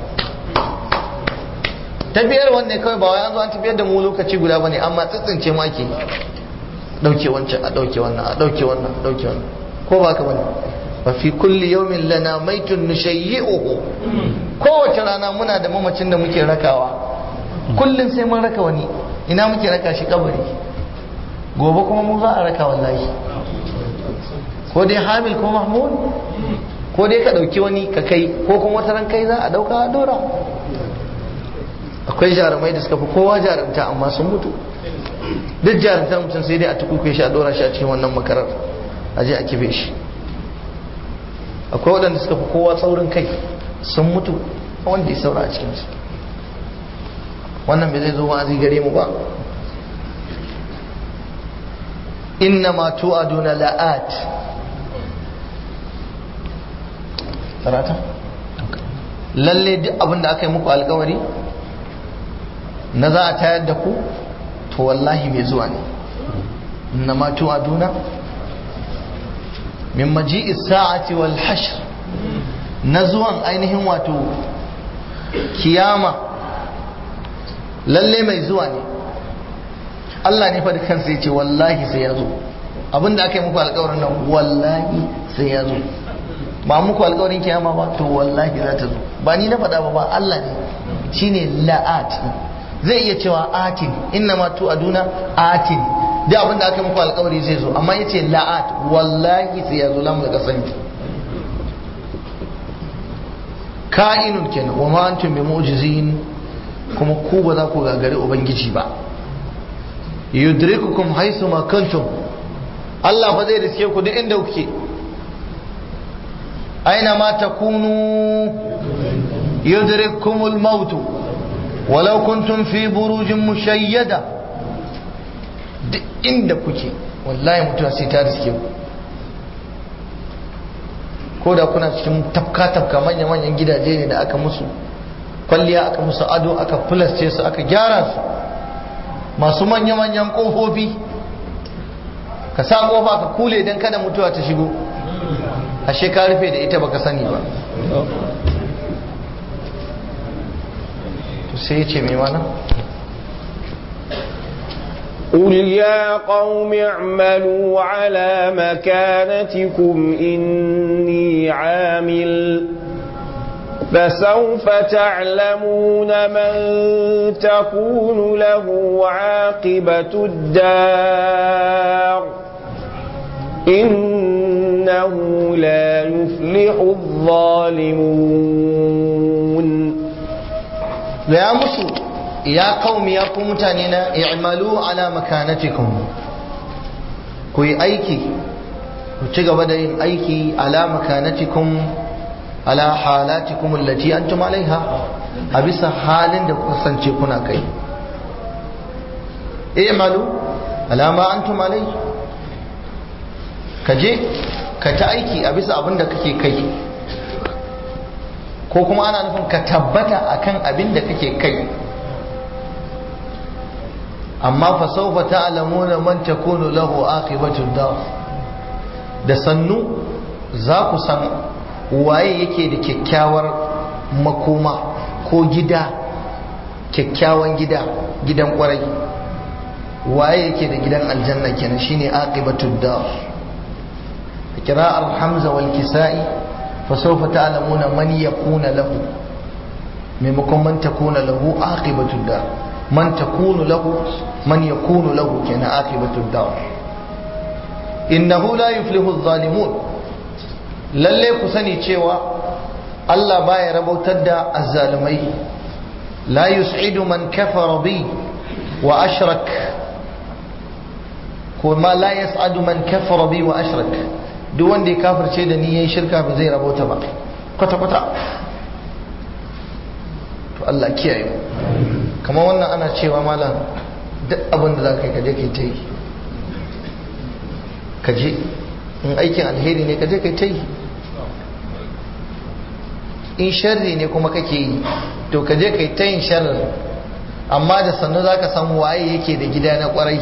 tafiyar wanne kawai ba wai an zo an tafiyar da mu lokaci guda bane amma tsitsince mu ake dauke wancan a dauke wannan a dauke wannan a dauke wannan ko ba ka bane wa fi kulli yawmin lana maitun nushayyi'uhu kowace rana muna da mamacin da muke rakawa kullun sai mun raka wani ina muke raka shi kabari gobe kuma mu za a raka wallahi ko dai hamil ko mahmud ko dai ka dauki wani ka kai ko kuma wata ran kai za a dauka a dora akwai jarumai da suka fi kowa jarumta amma sun mutu duk jarumtar mutum sai dai a tukuke shi a dora shi a cikin wannan makarar a je a kife shi akwai waɗanda suka fi kowa tsaurin kai sun mutu wanda ya saura a cikinsu wannan bai zai zo ba zai gare mu ba inna ma tu'aduna la'at sarata lalle duk abin da aka yi muku alkawari na za a tayar da ku to wallahi mai zuwa ne inna ma tu'aduna min maji'i sa'ati wal hashr na zuwan ainihin wato kiyama lalle mai zuwa ne Allah ne fa da kansa ya ce wallahi sai ya zo abinda aka yi muku alkawarin nan wallahi sai ya zo ba muku alkawarin kiyama ba to wallahi za ta zo ba ni na faɗa ba ba Allah ne shine la'at zai iya cewa atin inna ma tu aduna atin duk abin da aka muku alkawari zai zo amma yace la'at wallahi sai ya zo lamu da kasan ka'inun kenan wa ma antum bi mu'jizin kuma ku ba za ku gagari ubangiji ba yudrikukum haythu ma kuntum Allah fa zai riske ku duk inda kuke aina ma takunu yudrikkumul mautu walau kuntum fi burujin mushayyada duk inda kuke wallahi mutuwa sai ta riske ku ko da kuna cikin tafka-tafka manya-manyan gidaje ne da aka musu kwalliya aka musu ado aka filasce su aka gyara su masu manya-manyan kofofi ka sa kofa ka kule don kada mutuwa ta shigo ashe ka rufe da ita baka sani ba sai ya ce mai mana قل يا قوم اعملوا على مكانتكم إني عامل فسوف تعلمون من تكون له عاقبة الدار إنه لا يفلح الظالمون ya musu ya kaumi ya ku mutane na i'malu ala makanatikum ku yi aiki ku ci gaba da yin aiki ala makanatikum ala halatikum allati antum alaiha a bisa halin da kuka sance kuna kai i'malu ala ma antum alai ka je ka ta aiki a bisa abin da kake kai ko kuma ana nufin ka tabbata akan abin da kake kai amma fa sawfa ta'lamuna man takunu lahu aqibatu dar da sannu za ku san waye yake da kyakkyawar makoma ko gida kyakkyawan gida gidan kwarai waye yake da gidan aljanna kenan shine aqibatu dar qira'ar hamza wal kisa'i فسوف تعلمون من يكون له maimakon man takuna lahu aqibatu dar man takunu lahu man yakunu lahu kenan aqibatu dar innahu la yuflihu adh-dhalimun lalle ku sani cewa Allah baya rabautar da azzalumai la yus'idu man kafara bi wa ashrak kuma la yas'adu man kafara bi wa ashrak duk wanda ya kafirce da ni yayin shirka ba zai rabauta ba kwata kwata to Allah kiyaye kamar wannan ana cewa malam duk abin da za ka yi kaje kai ta yi ka je in aikin alheri ne ka je kai ta yi in sharri ne kuma kake yi to ka je kai ta yin sharrin amma da sannu za ka san waye yake da gida na kwarai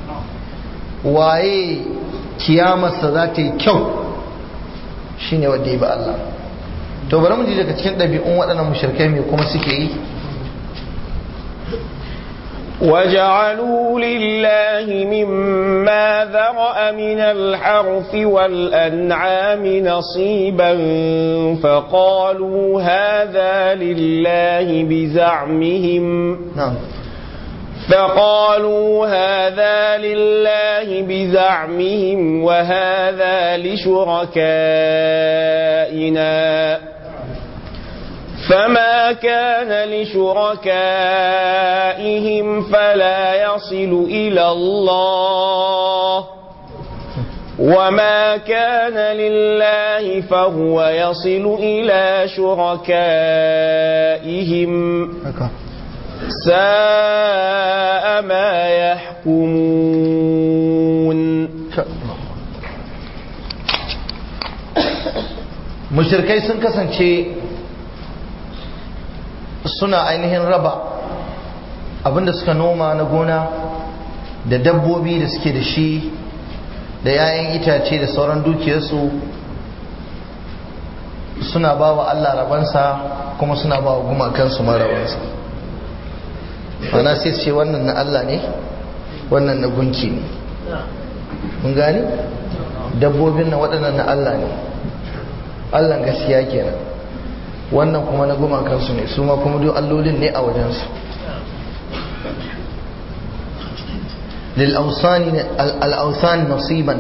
waye kiyamarsa za ta yi kyau shine wanda ya ba Allah to bari mu ji daga cikin ɗabi'un waɗannan mushrikai mai kuma suke yi وجعلوا لله مما ذرأ من الحرث والأنعام نصيبا فقالوا هذا لله بزعمهم na'am فقالوا هذا لله بزعمهم وهذا لشركائنا فما كان لشركائهم فلا يصل إلى الله وما كان لله فهو يصل إلى شركائهم haka ساء ما يحكمون mushrikai sun kasance suna ainihin raba abinda suka noma na gona da dabbobi da suke da shi da 'ya'yan itace da sauran dukiyarsu suna ba wa Allah rabansa kuma suna ba wa gumakansu ma rabansa mana sai su ce wannan na Allah ne wannan na gunki ne mun gani dabbobin na waɗannan na Allah ne Allah gaskiya kenan wannan kuma na gumakansu ne su ma kuma duk allolin ne a wajensu للأوثان نصيبا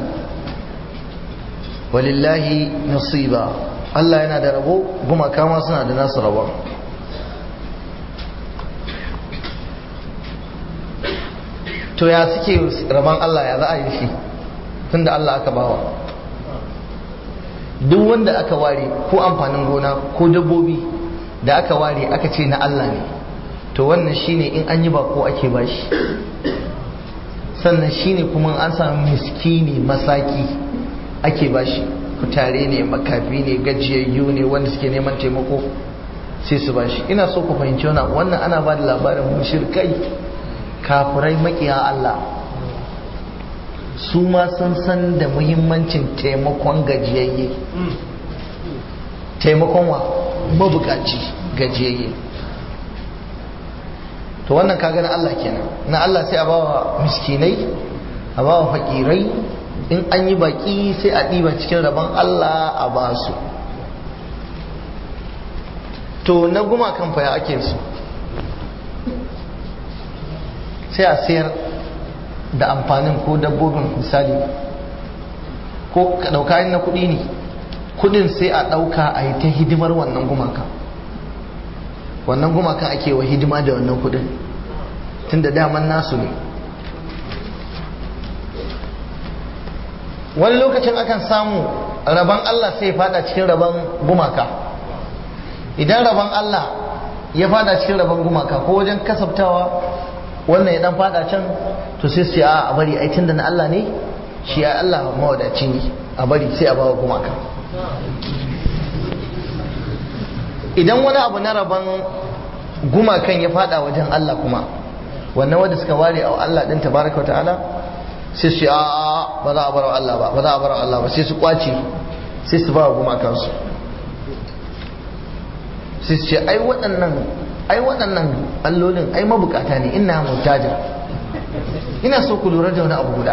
ولله نصيبا Allah yana da rabo gumaka ma suna da nasu rabon to ya suke rabon Allah ya za a yi shi tun da Allah aka bawa duk wanda aka ware ko amfanin gona ko dabbobi da aka ware aka ce na Allah ne to wannan shine in an yi bako ake bashi sannan shine kuma an samu miskini masaki ake bashi kutare ne makafi ne gajiyayyu ne wanda suke neman taimako sai su bashi ina so ku fahimci wannan wannan ana ba da labarin mushrikai kafirai makiya Allah su ma sun san da muhimmancin taimakon gajiyayye taimakon wa mabukaci gajiyayye to wannan kaga na Allah kenan na Allah sai a bawa miskinai a bawa fakirai in an yi baki sai a ɗiba cikin rabon Allah a ba su to na gumakan fa ya ake su sai a sayar da amfanin ko dabbobin misali ko ka ɗauka na kuɗi ne kuɗin sai a ɗauka a yi ta hidimar wannan gumakan wannan gumakan ake wa hidima da wannan kuɗin tun da daman nasu ne wani lokacin akan samu rabon Allah sai ya fada cikin rabon gumaka idan rabon Allah ya fada cikin rabon gumaka ko wajen kasabtawa wannan ya dan fada can to sai su a a bari ai tunda na Allah ne shi ya Allah mawadaci ne a bari sai a bawa gumaka idan wani abu na rabon gumakan ya fada wajen Allah kuma wannan wanda suka ware a Allah din tabaraka wa ta'ala sai su a ba za a bar Allah ba ba za a bar Allah ba sai su kwace sai su ba gumakansu sai su ce ai waɗannan ai waɗannan allolin ai mabukata ne ina mutaja ina so ku lura da wani abu guda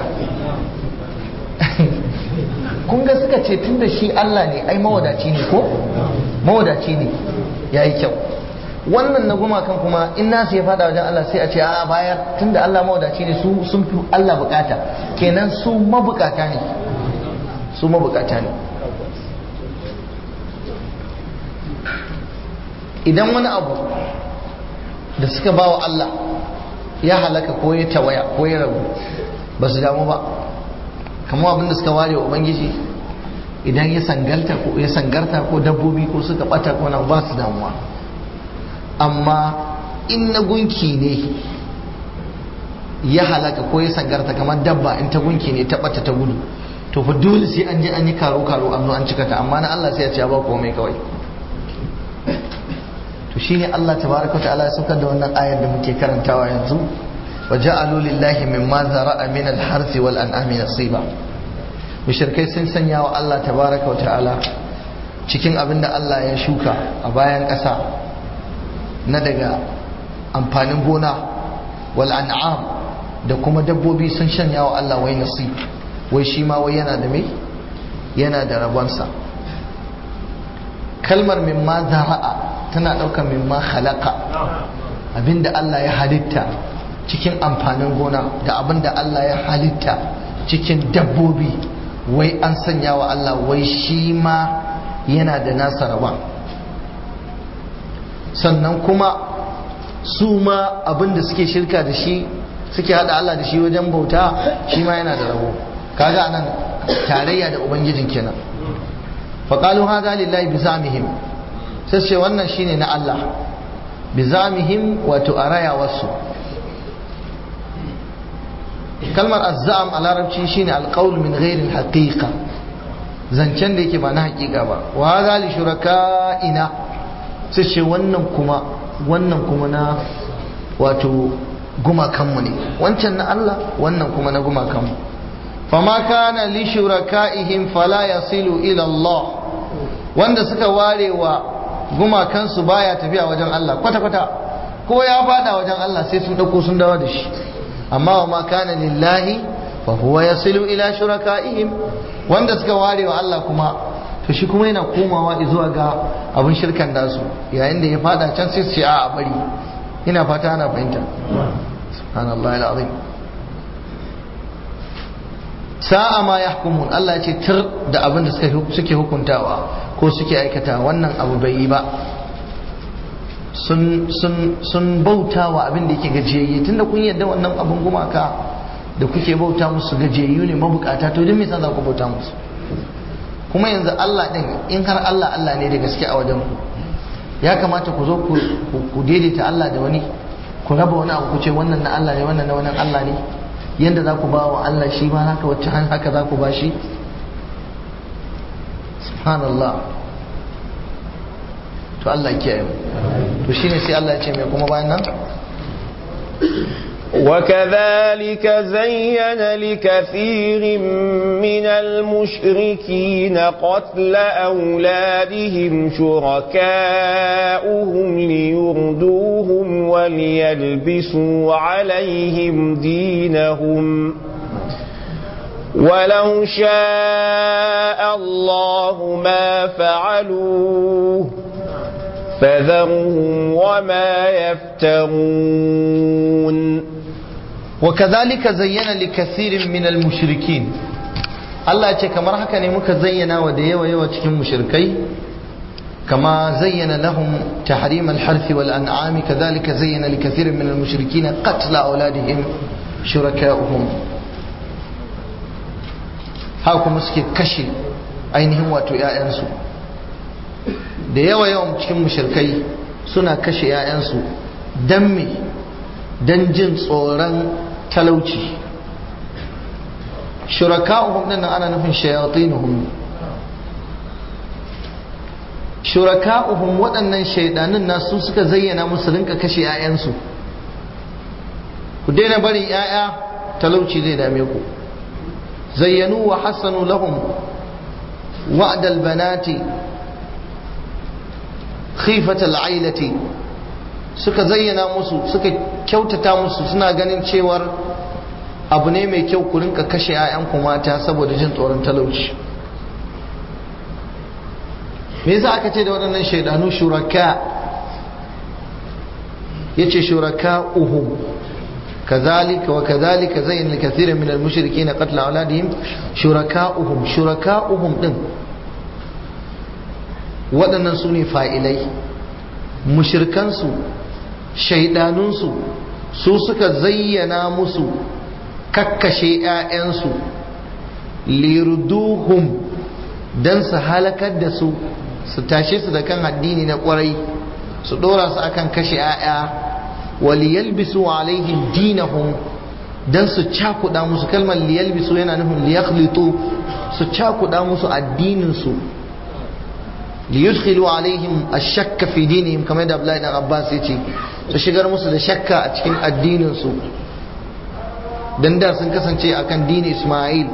kun ga suka ce tun da shi Allah ne ai mawadaci ne ko mawadaci ne ya yi kyau wannan na gumakan kuma in nasu ya fada wajen Allah sai a ce a bayar tun da Allah mawadaci ne su sun fi Allah bukata kenan su mabukata ne su mabukata ne idan wani abu da suka ba wa Allah ya halaka ko ya tawaya ko ya rabu ba su damu ba kamar abinda suka ware wa ubangiji idan ya sangalta ko ya sangarta ko dabbobi ko suka bata ko na ba su damuwa amma in na gunki ne ya halaka ko ya sangarta kamar dabba in ta gunki ne ta bata ta gudu to fa dole sai an je an yi karo karo an zo an cika ta amma na Allah sai ya ce ba komai kawai to shine Allah tabaraka ta'ala ya saukar da wannan ayar da muke karantawa yanzu wa ja'alu lillahi mimma zara'a min al-harth wal an'ami nasiba mushrikai sun sanya wa Allah tabaraka ta'ala cikin abin da Allah ya shuka a bayan ƙasa na daga amfanin gona wal an'am da kuma dabbobi sun shanya wa Allah wai nasib wai shi ma wai yana da me yana da rabonsa kalmar mimma zara'a tana ɗaukar mimma khalaqa abinda Allah ya halitta cikin amfanin gona da abinda Allah ya halitta cikin dabbobi wai an sanya wa Allah wai shi ma yana da nasa rabon sannan kuma su ma abinda suke shirka da shi suke hada Allah da shi wajen bauta shi ma yana da rabo kaga anan tarayya da ubangijin kenan faqalu hadha lillahi bizamihim sai ce wannan shine na Allah bizamihim wato araya wasu kalmar azzam a larabci shine alqaul min ghairi alhaqiqa zancen da yake ba na hakika ba wa hadha li shuraka'ina sai ce wannan kuma wannan kuma na wato gumakanmu ne wancan na Allah wannan kuma na gumakanmu fama kana li shuraka'ihim fala yasilu ila Allah wanda suka ware wa gumakansu baya tafiya wajen Allah kwata kwata ko ya fada wajen Allah sai sun dauko sun dawo da shi amma wa ma kana lillahi fa huwa yasilu ila shuraka'ihim wanda suka ware wa Allah kuma to shi kuma yana komawa zuwa ga abin shirkan nasu yayin da ya fada can sai su ce a bari ina fata ana fahimta subhanallah alazim sa'a ma yahkumun Allah ya ce tir da abin da suke hukuntawa ko suke aikata wannan abu bai yi ba sun sun sun bautawa abin da yake gajiyayye tunda kun yadda wannan abin gumaka da kuke bauta musu gajiyayyu ne mabukata to don me yasa za ku bauta musu kuma yanzu Allah din in har Allah Allah ne da gaske a wajen ku ya kamata ku zo ku daidaita Allah da wani ku raba wani abu ku ce wannan na Allah ne wannan na wani Allah ne yanda za ku ba wa Allah shi ma haka wacce haka za ku ba shi subhanallah to Allah kiyaye mu to shine sai Allah ya ce mai kuma bayan nan وكذلك زين لكثير من المشركين قتل أولادهم شركاؤهم ليردوهم وليلبسوا عليهم دينهم ولو شاء الله ما فعلوه فذرهم وما يفترون وكذلك زين لكثير من المشركين Allah ce kamar haka ne muka zayyana wa da yawa yawa cikin mushrikai kama zayyana lahum tahrim al-harth wal an'am kadhalika zayyana li kathirin min al-mushrikeen qatl awladihim shuraka'uhum haka kuma suke kashe ainihin wato 'ya'yansu da yawa yawan cikin mushrikai suna kashe 'ya'yansu dan me dan jin tsoron talauci shuraka'uhum din nan ana nufin shayatinuhum shuraka'uhum waɗannan shaidanin nasu suka zayyana musu rinka kashe 'ya'yansu ku daina barin 'ya'ya talauci zai dame ku zayyanu wa hassanu lahum wa'dal banati khifatal ailati suka zayyana musu suka kyautata musu suna ganin cewar abu ne mai kyau ku rinka kashe 'ya'yanku mata saboda jin tsoron talauci me yasa aka ce da waɗannan shaidanu shuraka yace shuraka uhum كذلك وكذلك زين لكثير من المشركين قتل أولادهم شركاؤهم شركاؤهم din waɗannan su ne fa'ilai mushirkansu shaidanunsu su suka zayyana musu kakkashe ‘ya'yansu lirduhum don su halakar da su su tashe su da kan addini na ƙwarai su ɗora su akan kashe ‘ya'ya waliyalbisu alaihim dinahum dan su cakuɗa musu kalmar liyalbisu yana nufin liyakhlitu su cakuɗa musu addininsu li yudkhilu alaihim ash-shakka fi dinihim kamar da Abdullahi dan Abbas yace su shigar musu da shakka a cikin addininsu dan da sun kasance akan dini Isma'il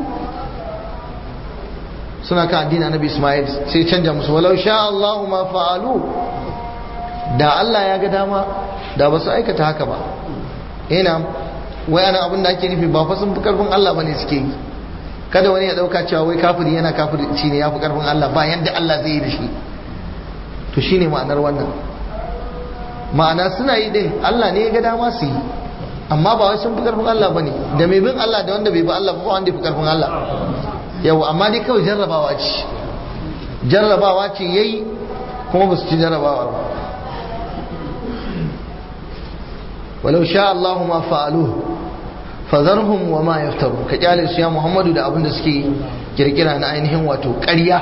suna kan addinin Annabi Isma'il sai canja musu walau sha Allahu ma fa'alu da Allah ya ga dama da ba su aikata haka ba ina wai ana abin da ake nufi ba fa sun fi karfin Allah bane suke yi kada wani ya dauka cewa wai kafiri yana kafirci ne ya fi karfin Allah ba yanda Allah zai yi da shi to shine ma'anar wannan ma'ana suna yi din Allah ne ya ga dama su yi amma ba wai sun fi karfin Allah bane da mai bin Allah da wanda bai bi Allah ba wanda ya fi karfin Allah yau amma dai kawai jarrabawa ce jarrabawa ce yayi kuma ba su ci jarrabawa ba walau sha Allah ma fa'aluhu fazarhum wa ma yaftaru ka kyale su ya Muhammadu da abin da suke kirkira na ainihin wato ƙarya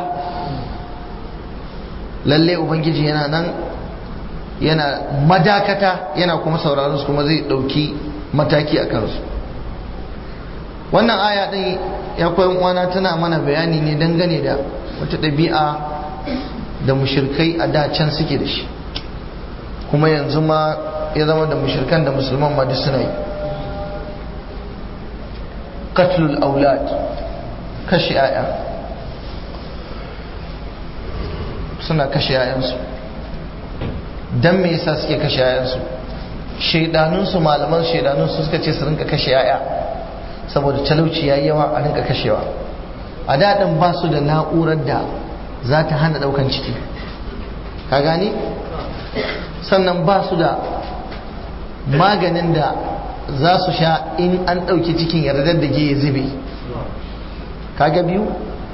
lalle ubangiji yana nan yana madakata yana kuma sauraron su kuma zai ɗauki mataki a kansu wannan aya ɗin ya koyan uwana tana mana bayani ne dangane da wata ɗabi'a da mushirkai a da can suke da shi kuma yanzu ma ya zama da mushirkan da musulman ma duk suna yi qatlul aulad kashe yaya suna kashe yayansu dan me yasa suke kashe yayansu shaidanunsu malaman shaidanunsu suka ce su rinka kashe yaya saboda talauci yayi yawa a rinka kashewa a daɗin ba su da na'urar da za ta hana ɗaukan ciki ka gani sannan ba su da maganin da za su sha in an ɗauki cikin yardar da ya zube kaga biyu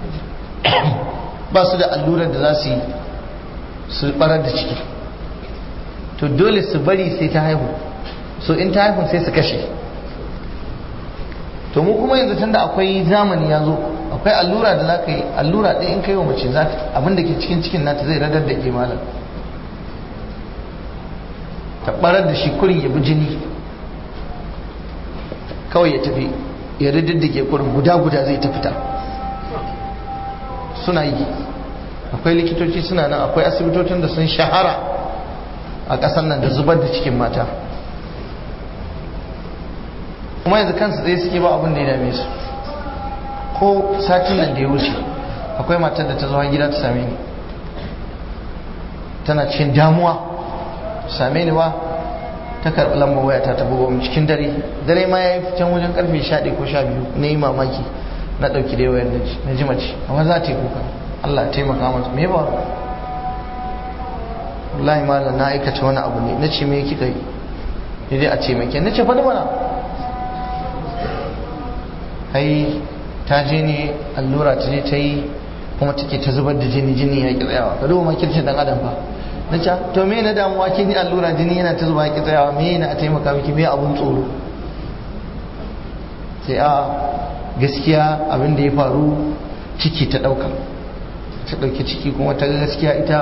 ba su da allurar da za su yi su barar da ciki to dole su bari sai ta haihu so in ta haihu sai su kashe to mu kuma yanzu tunda akwai zamani ya zo akwai allura da za ka yi allura ɗaya in kai wa mace abin da ke cikin cikin nata zai radar da ke malam ta barar da shi kurin ya bi jini kawai ya tafi ya riddige kurin guda-guda zai ta fita suna yi akwai likitoci suna nan akwai asibitocin da sun shahara a ƙasar nan da zubar da cikin mata kuma yanzu kansu tsaye suke ba abin da ya dame su ko satin nan da ya wuce akwai matar da ta zo gida ta same ni tana cikin damuwa same ni ba ta karɓi lambar waya ta bugo mu cikin dare dare ma ya yi can wajen karfe 11 ko 12 na yi mamaki na ɗauki da wayar na ji mace amma za ta yi kuka Allah ya taimaka mata me ba wallahi malam na aikata wani abu ne na ce me kika yi ne dai a ce mai na ce faɗi mana ai ta je ne allura ta je ta yi kuma take ta zubar da jini jini ya ki tsayawa ka duba makircin dan adam fa na ce to me na damuwa kin yi allura jini yana ta zuba ki tsayawa me yana a taimaka miki me abun tsoro sai a gaskiya abin da ya faru ciki ta dauka ta dauki ciki kuma ta gaskiya ita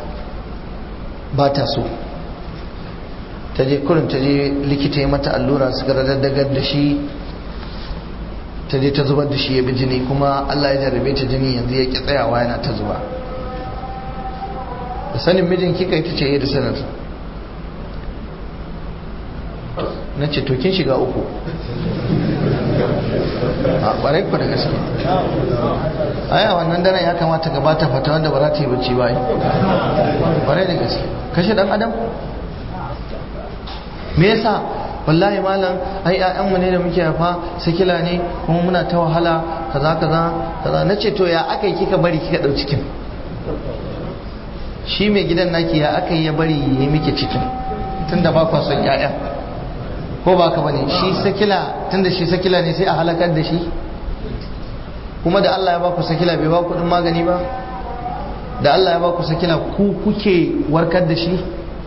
ba ta so ta je kurin ta je likita ya mata allura suka radaddagar da shi ta je ta zubar da shi ya bi jini kuma Allah ya jarrabe ta jini yanzu ya ki tsayawa yana ta zuba da sanin mijin kika ita ce da sanar na ce to kin shiga uku a ƙwarai ku da gaske aya wannan daren ya kamata gabata fata wanda ba za ta yi bacci ba ƙwarai da gaske kashe ɗan adam me yasa wallahi malam ai ƴaƴanmu ne da muke haifa sikila ne kuma muna ta wahala kaza kaza kaza nace to ya aka yi kika bari kika ɗau cikin shi mai gidan naki ya aka yi ya bari ya yi miki cikin tunda ba kwa son ƴaƴa ko ba ka bane shi sakila tunda shi sakila ne sai a halakar da shi kuma da Allah ya ba ku sakila bai ba ku din magani ba da Allah ya ba ku sakila ku kuke warkar da shi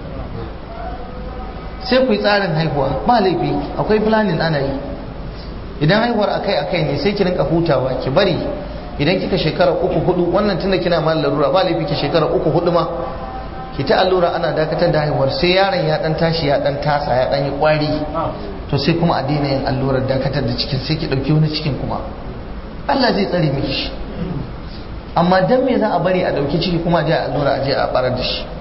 sai ku yi tsarin haihuwa ba laifi akwai planning ana yi idan haihuwar akai akai ne sai ki rinka hutawa ki bari idan kika shekara uku hudu wannan tunda kina ma larura ba laifi ki shekara uku hudu ma ki ta allura ana dakatar da haihuwar sai yaron ya dan tashi ya dan tasa ya dan yi kwari to sai kuma a daina yin allurar dakatar da cikin sai ki dauki wani cikin kuma Allah zai tsare miki shi amma dan me za a bari a dauki ciki kuma a je a allura a je a barar da shi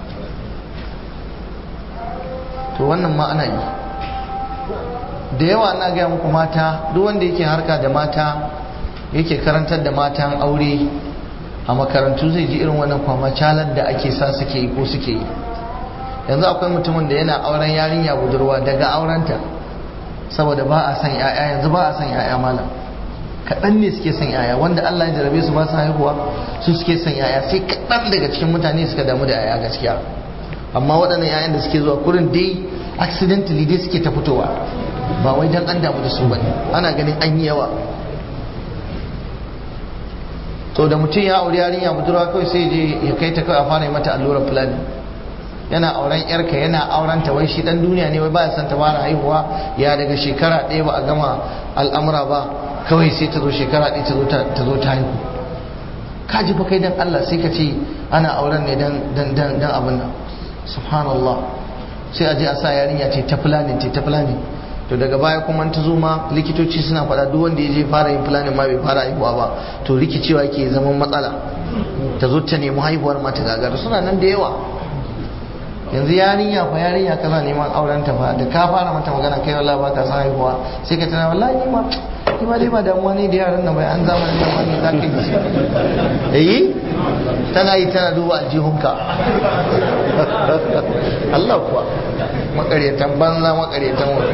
to wannan ma ana yi da yawa na gaya muku mata duk wanda yake harka da mata yake karantar da matan aure a makarantu zai ji irin wannan kwama calar da ake sa suke yi ko suke yi yanzu akwai mutumin da yana auren yarinya budurwa daga aurenta saboda ba a san yaya yanzu ba a san yaya malam kaɗan ne suke san yaya wanda Allah ya jarabe su ba su haihuwa su suke san yaya sai kaɗan daga cikin mutane suka damu da yaya gaskiya amma waɗannan yayan da suke zuwa kurin dai accidentally dai suke ta fitowa ba wai dan an damu da su bane ana ganin an yi yawa to da mutum ya auri yarinya budurwa kawai sai je ya kai ta kawai a fara yi mata allurar fulani yana auren yarka yana auren ta wai shi dan duniya ne wai ba ya san ta fara haihuwa ya daga shekara ɗaya ba a gama al'amura ba kawai sai ta zo shekara ɗaya ta zo ta zo ta haihu ka ji fa kai dan Allah sai ka ce ana auren ne dan dan dan dan abin nan subhanallah sai a je a sa yarinya ce ta fulani ce ta fulani to daga baya kuma ta zo ma likitoci suna faɗa duk wanda ya je fara yin fulani ma bai fara haihuwa ba to rikicewa ke zaman matsala ta zo ta nemi haihuwar mata gagara suna nan da yawa yanzu yarinya fa yarinya kana neman auren ta fa da ka fara mata magana kai wallahi ba ka san haihuwa sai ka tana wallahi ni ma ni ma dai ba damuwa ne da yaran nan bai an zamanin nan wani za ka yi eh tana yi tana duba aljihunka Allah kuwa makaryatan banza makaryatan wani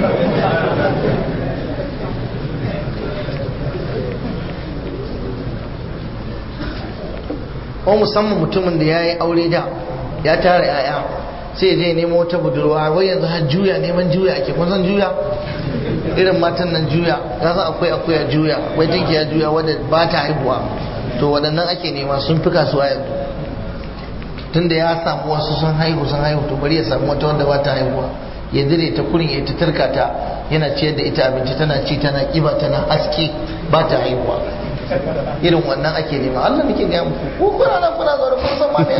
ko musamman mutumin da ya yi aure da ya tara yaya sai je nemo wata budurwa wai yanzu har juya neman juya ake kun san juya irin matan nan juya ya san akwai akwai juya wai jinki ya juya wadda ba ta haihuwa to waɗannan ake nema sun fi kasuwa yanzu tunda ya samu wasu sun haihu sun haihu to bari ya samu wata wanda ba ta haihuwa ya dire ta kurin ya ta tarka ta yana ciyar da ita abinci tana ci tana kiba tana haske ba ta haihuwa irin wannan ake nema Allah nake ga muku ko kuna nan kuna zaune kun san ma me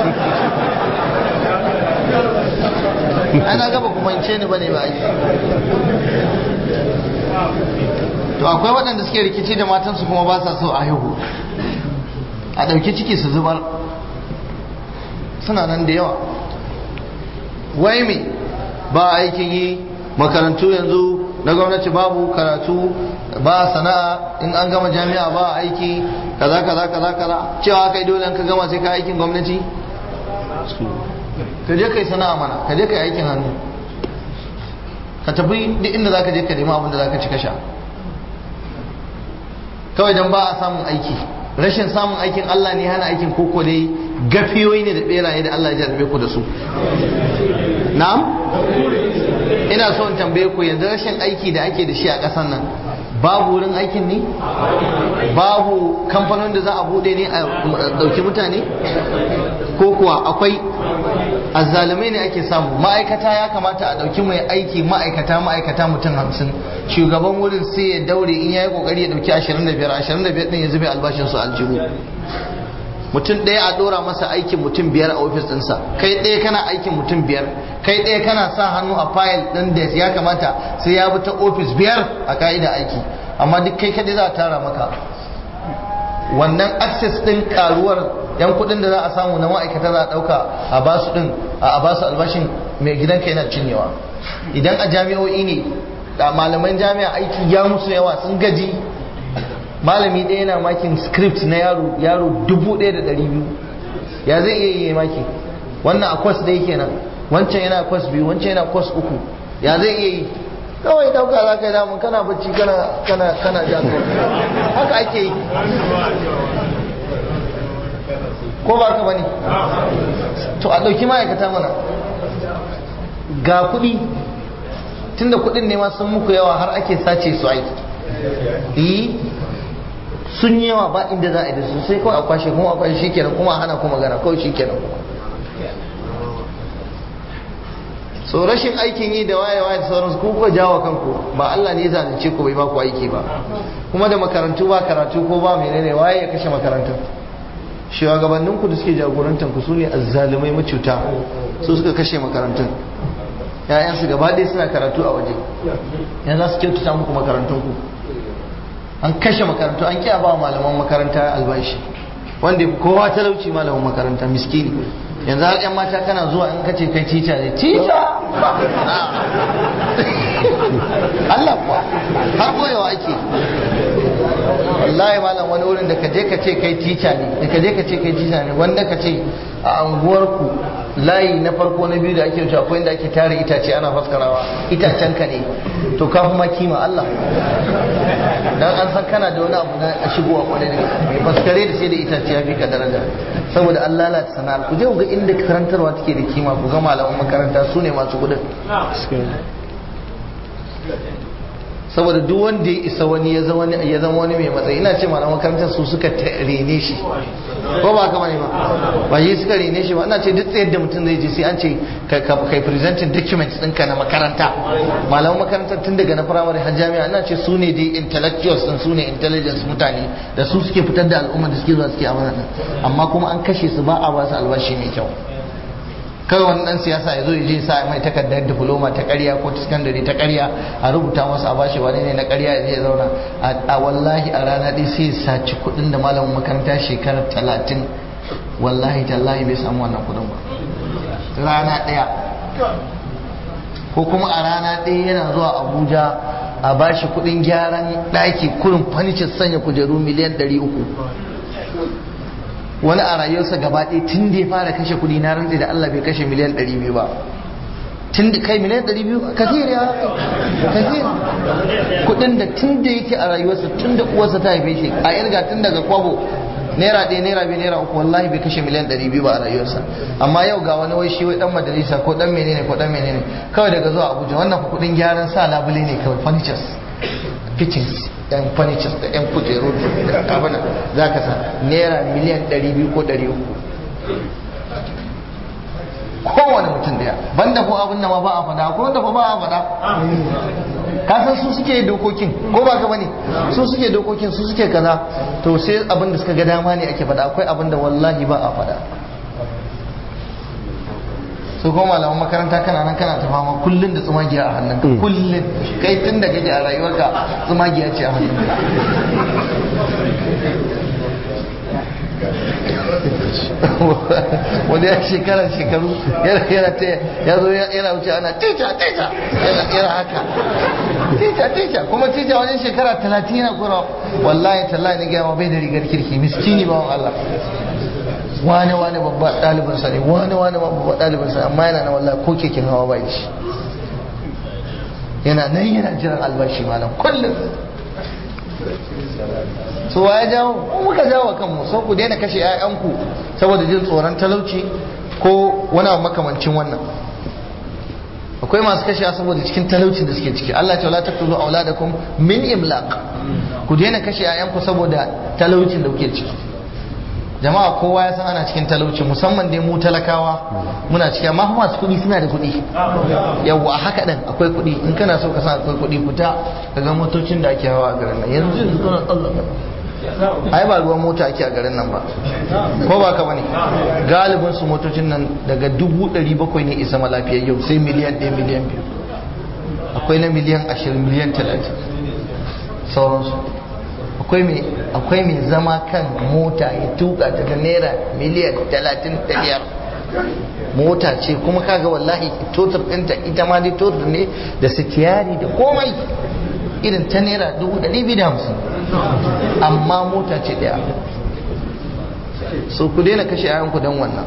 ana gaba kuma in ce ni bane ba aiki to akwai waɗanda suke rikici da matansu kuma ba sa so a haihu a ɗauki ciki su zubar suna nan da yawa wai me ba aikin yi makarantu yanzu na gwamnati babu karatu ba sana'a in an gama jami'a ba aiki kaza kaza kaza kaza cewa kai dole ka gama sai ka aikin gwamnati ka je kai sana'a mana ka je kai aikin hannu ka tafi duk inda zaka je ka nemi abin da zaka ci ka sha kawai dan ba a samun aiki rashin samun aikin Allah ne hana aikin koko dai gafiyoyi ne da beraye da Allah ya jarrabe ku da su na'am ina so in tambaye ku yanzu rashin aiki da ake da shi a ƙasar nan babu wurin aikin ne babu kamfanin da za a bude ne a ɗauki mutane ko kuwa akwai azzalumai ne ake samu ma'aikata ya kamata a ɗauki mai aiki ma'aikata ma'aikata mutum hamsin shugaban wurin sai ya daure in ya yi ƙoƙari ya ɗauki ashirin da biyar ashirin da biyar ɗin ya zube albashinsu aljihu mutum ɗaya a ɗora masa aikin mutum biyar a ofis ɗinsa kai ɗaya kana aikin mutum biyar kai ɗaya kana sa hannu a fayil ɗin da ya kamata sai ya bi ta ofis biyar a ka'ida aiki amma duk kai kaɗai za a tara maka wannan access ɗin karuwar yan kuɗin da za a samu na ma'aikata za a ɗauka a basu ɗin a basu albashin mai gidanka yana cinyewa idan a jami'o'i ne da malaman jami'a aiki ya musu yawa sun gaji malami ɗaya yana makin script na yaro yaro dubu ɗaya da ɗari biyu ya zai iya yi maki wannan a kwas ɗaya kenan wancan yana kwas biyu wancan yana kwas uku ya zai iya yi kawai dauka za ka yi damun kana bacci kana kana kana ja haka ake yi ko ba ka bane to a ɗauki ma'aikata mana ga kuɗi tunda kuɗin ne ma sun muku yawa har ake sace su aiki sun yi yawa ba inda za a yi da su sai kawai a kwashe kuma a kwashe shi kenan kuma a hana kuma magana kawai shi kenan kuma so rashin aikin yi da waye waye da sauransu ku kuka jawo kanku ba Allah ne ya zalunce ku bai ba ku aiki ba kuma da makarantu ba karatu ko ba menene waye ya kashe makarantu shugabannin ku da suke jagorantar ku sune azzalumai macuta su suka kashe makarantun ƴaƴansu gaba ɗaya suna karatu a waje yanzu za su kyautata muku makarantun ku an kashe makarantu an kiya ba malaman makaranta albashi wanda ya fi kowa talauci malamin makaranta miskini yanzu har yan mata kana zuwa in kace kai tica ne tica Allah kuwa har koyawa ake wallahi malam wani wurin da ka je ka ce kai tica ne da ka je ka ce kai tica ne wanda ka ce a anguwarku layi na farko na biyu da ake wuce akwai inda ake tare itace ana faskarawa itacen ka ne to ka kuma kima Allah dan an san kana da wani abu na shigowa kwarai da gaske faskare da sai da itace ya fi ka daraja saboda an lalata sana'ar ku je ku ga inda karantarwa take da kima ku ga malaman makaranta su ne masu kudin saboda duk wanda ya isa wani ya zama ya zama wani mai matsayi ina ce malaman makarantar su suka rene shi ko ba haka bane ba ba shi suka rene shi ba ina ce duk tsayar da mutum zai je sai an ce kai presenting documents ɗinka na makaranta malaman makarantar tun daga na firamare har jami'a ina ce su ne dai intellectuals din su ne intelligence mutane da su suke fitar da al'umma da suke zuwa suke amana amma kuma an kashe su ba a ba su albashi mai kyau kawai wani dan siyasa ya zo ya je sa mai takardar diploma ta ƙarya ko ta sakandare ta ƙarya a rubuta masa a bashi wani ne na ƙarya ya zai zauna a wallahi a rana ɗaya sai ya saci kuɗin da malamin makaranta shekarar talatin wallahi tallahi bai samu wannan kuɗin ba rana ɗaya ko kuma a rana ɗaya yana zuwa abuja a bashi kuɗin gyaran ɗaki kurin fanicin sanya kujeru miliyan ɗari uku wani a rayuwarsa gaba ɗaya tun da ya fara kashe kuɗi na rantsi da Allah bai kashe miliyan ɗari biyu ba tun da kai miliyan ɗari biyu kasir ya kasir kuɗin da tun da yake a rayuwarsa tun da uwarsa ta haife shi a irga tun daga kwabo naira ɗaya naira biyu naira uku wallahi bai kashe miliyan ɗari biyu ba a rayuwarsa amma yau ga wani wai shi wai dan majalisa ko dan menene ko dan menene kawai daga zuwa Abuja wannan fa kuɗin gyaran sa labule ne kawai furnitures kitchens yan furnitures da yan kujeru da abin za ka sa naira miliyan 200 ko 300 kowane mutum daya banda ko abin da ma ba a fada ko wanda fa ba a fada ka san su suke dokokin ko ba ka bane su suke dokokin su suke kaza to sai abin da suka ga dama ne ake fada akwai abin da wallahi ba a fada su kuma malaman makaranta kana nan kana ta fama kullun da tsumagiya a hannunka kullun kai tun da kake a rayuwarka tsumagiya ce a hannunka wani ya shekara shekaru yana ta ya zo yana wuce ana tica tica yana haka tica tica kuma tica wajen shekara talatin yana kura wallahi tallahi na gaya bai da rigar kirki miskini bawan Allah wane wane babba ɗalibinsa ne wane wane babba ɗalibinsa amma yana na wallahi ko keken hawa bai shi yana nan yana jiran albashi malam kullum so ya jawo ko muka jawo kanmu so ku daina kashe 'ya'yanku saboda jin tsoron talauci ko wani abu makamancin wannan akwai masu kashe saboda cikin talaucin da suke ciki Allah ta la taqtulu auladakum min imlaq ku daina kashe 'ya'yanku saboda talaucin da kuke ciki jama'a kowa ya san ana cikin talauci musamman dai mu talakawa muna ciki amma masu kuɗi suna da kuɗi yawwa a haka ɗin akwai kuɗi in kana so ka san akwai kuɗi fita ka ga motocin da ake hawa a garin nan yanzu yanzu kana tsallaka ai ba ruwan mota ake a garin nan ba ko ba ka bane galibin su motocin nan daga dubu ɗari bakwai ne isa malafiyar yau sai miliyan ɗaya miliyan biyu akwai na miliyan ashirin miliyan talatin sauransu akwai mai zama kan mota ya tuka ta da naira miliyan talatin da biyar mota ce kuma kaga wallahi totar ɗinta ita ma dai totar ne da sitiyari da komai irin ta naira dubu ɗari biyu da hamsin amma mota ce ɗaya so ku daina kashe yayanku don wannan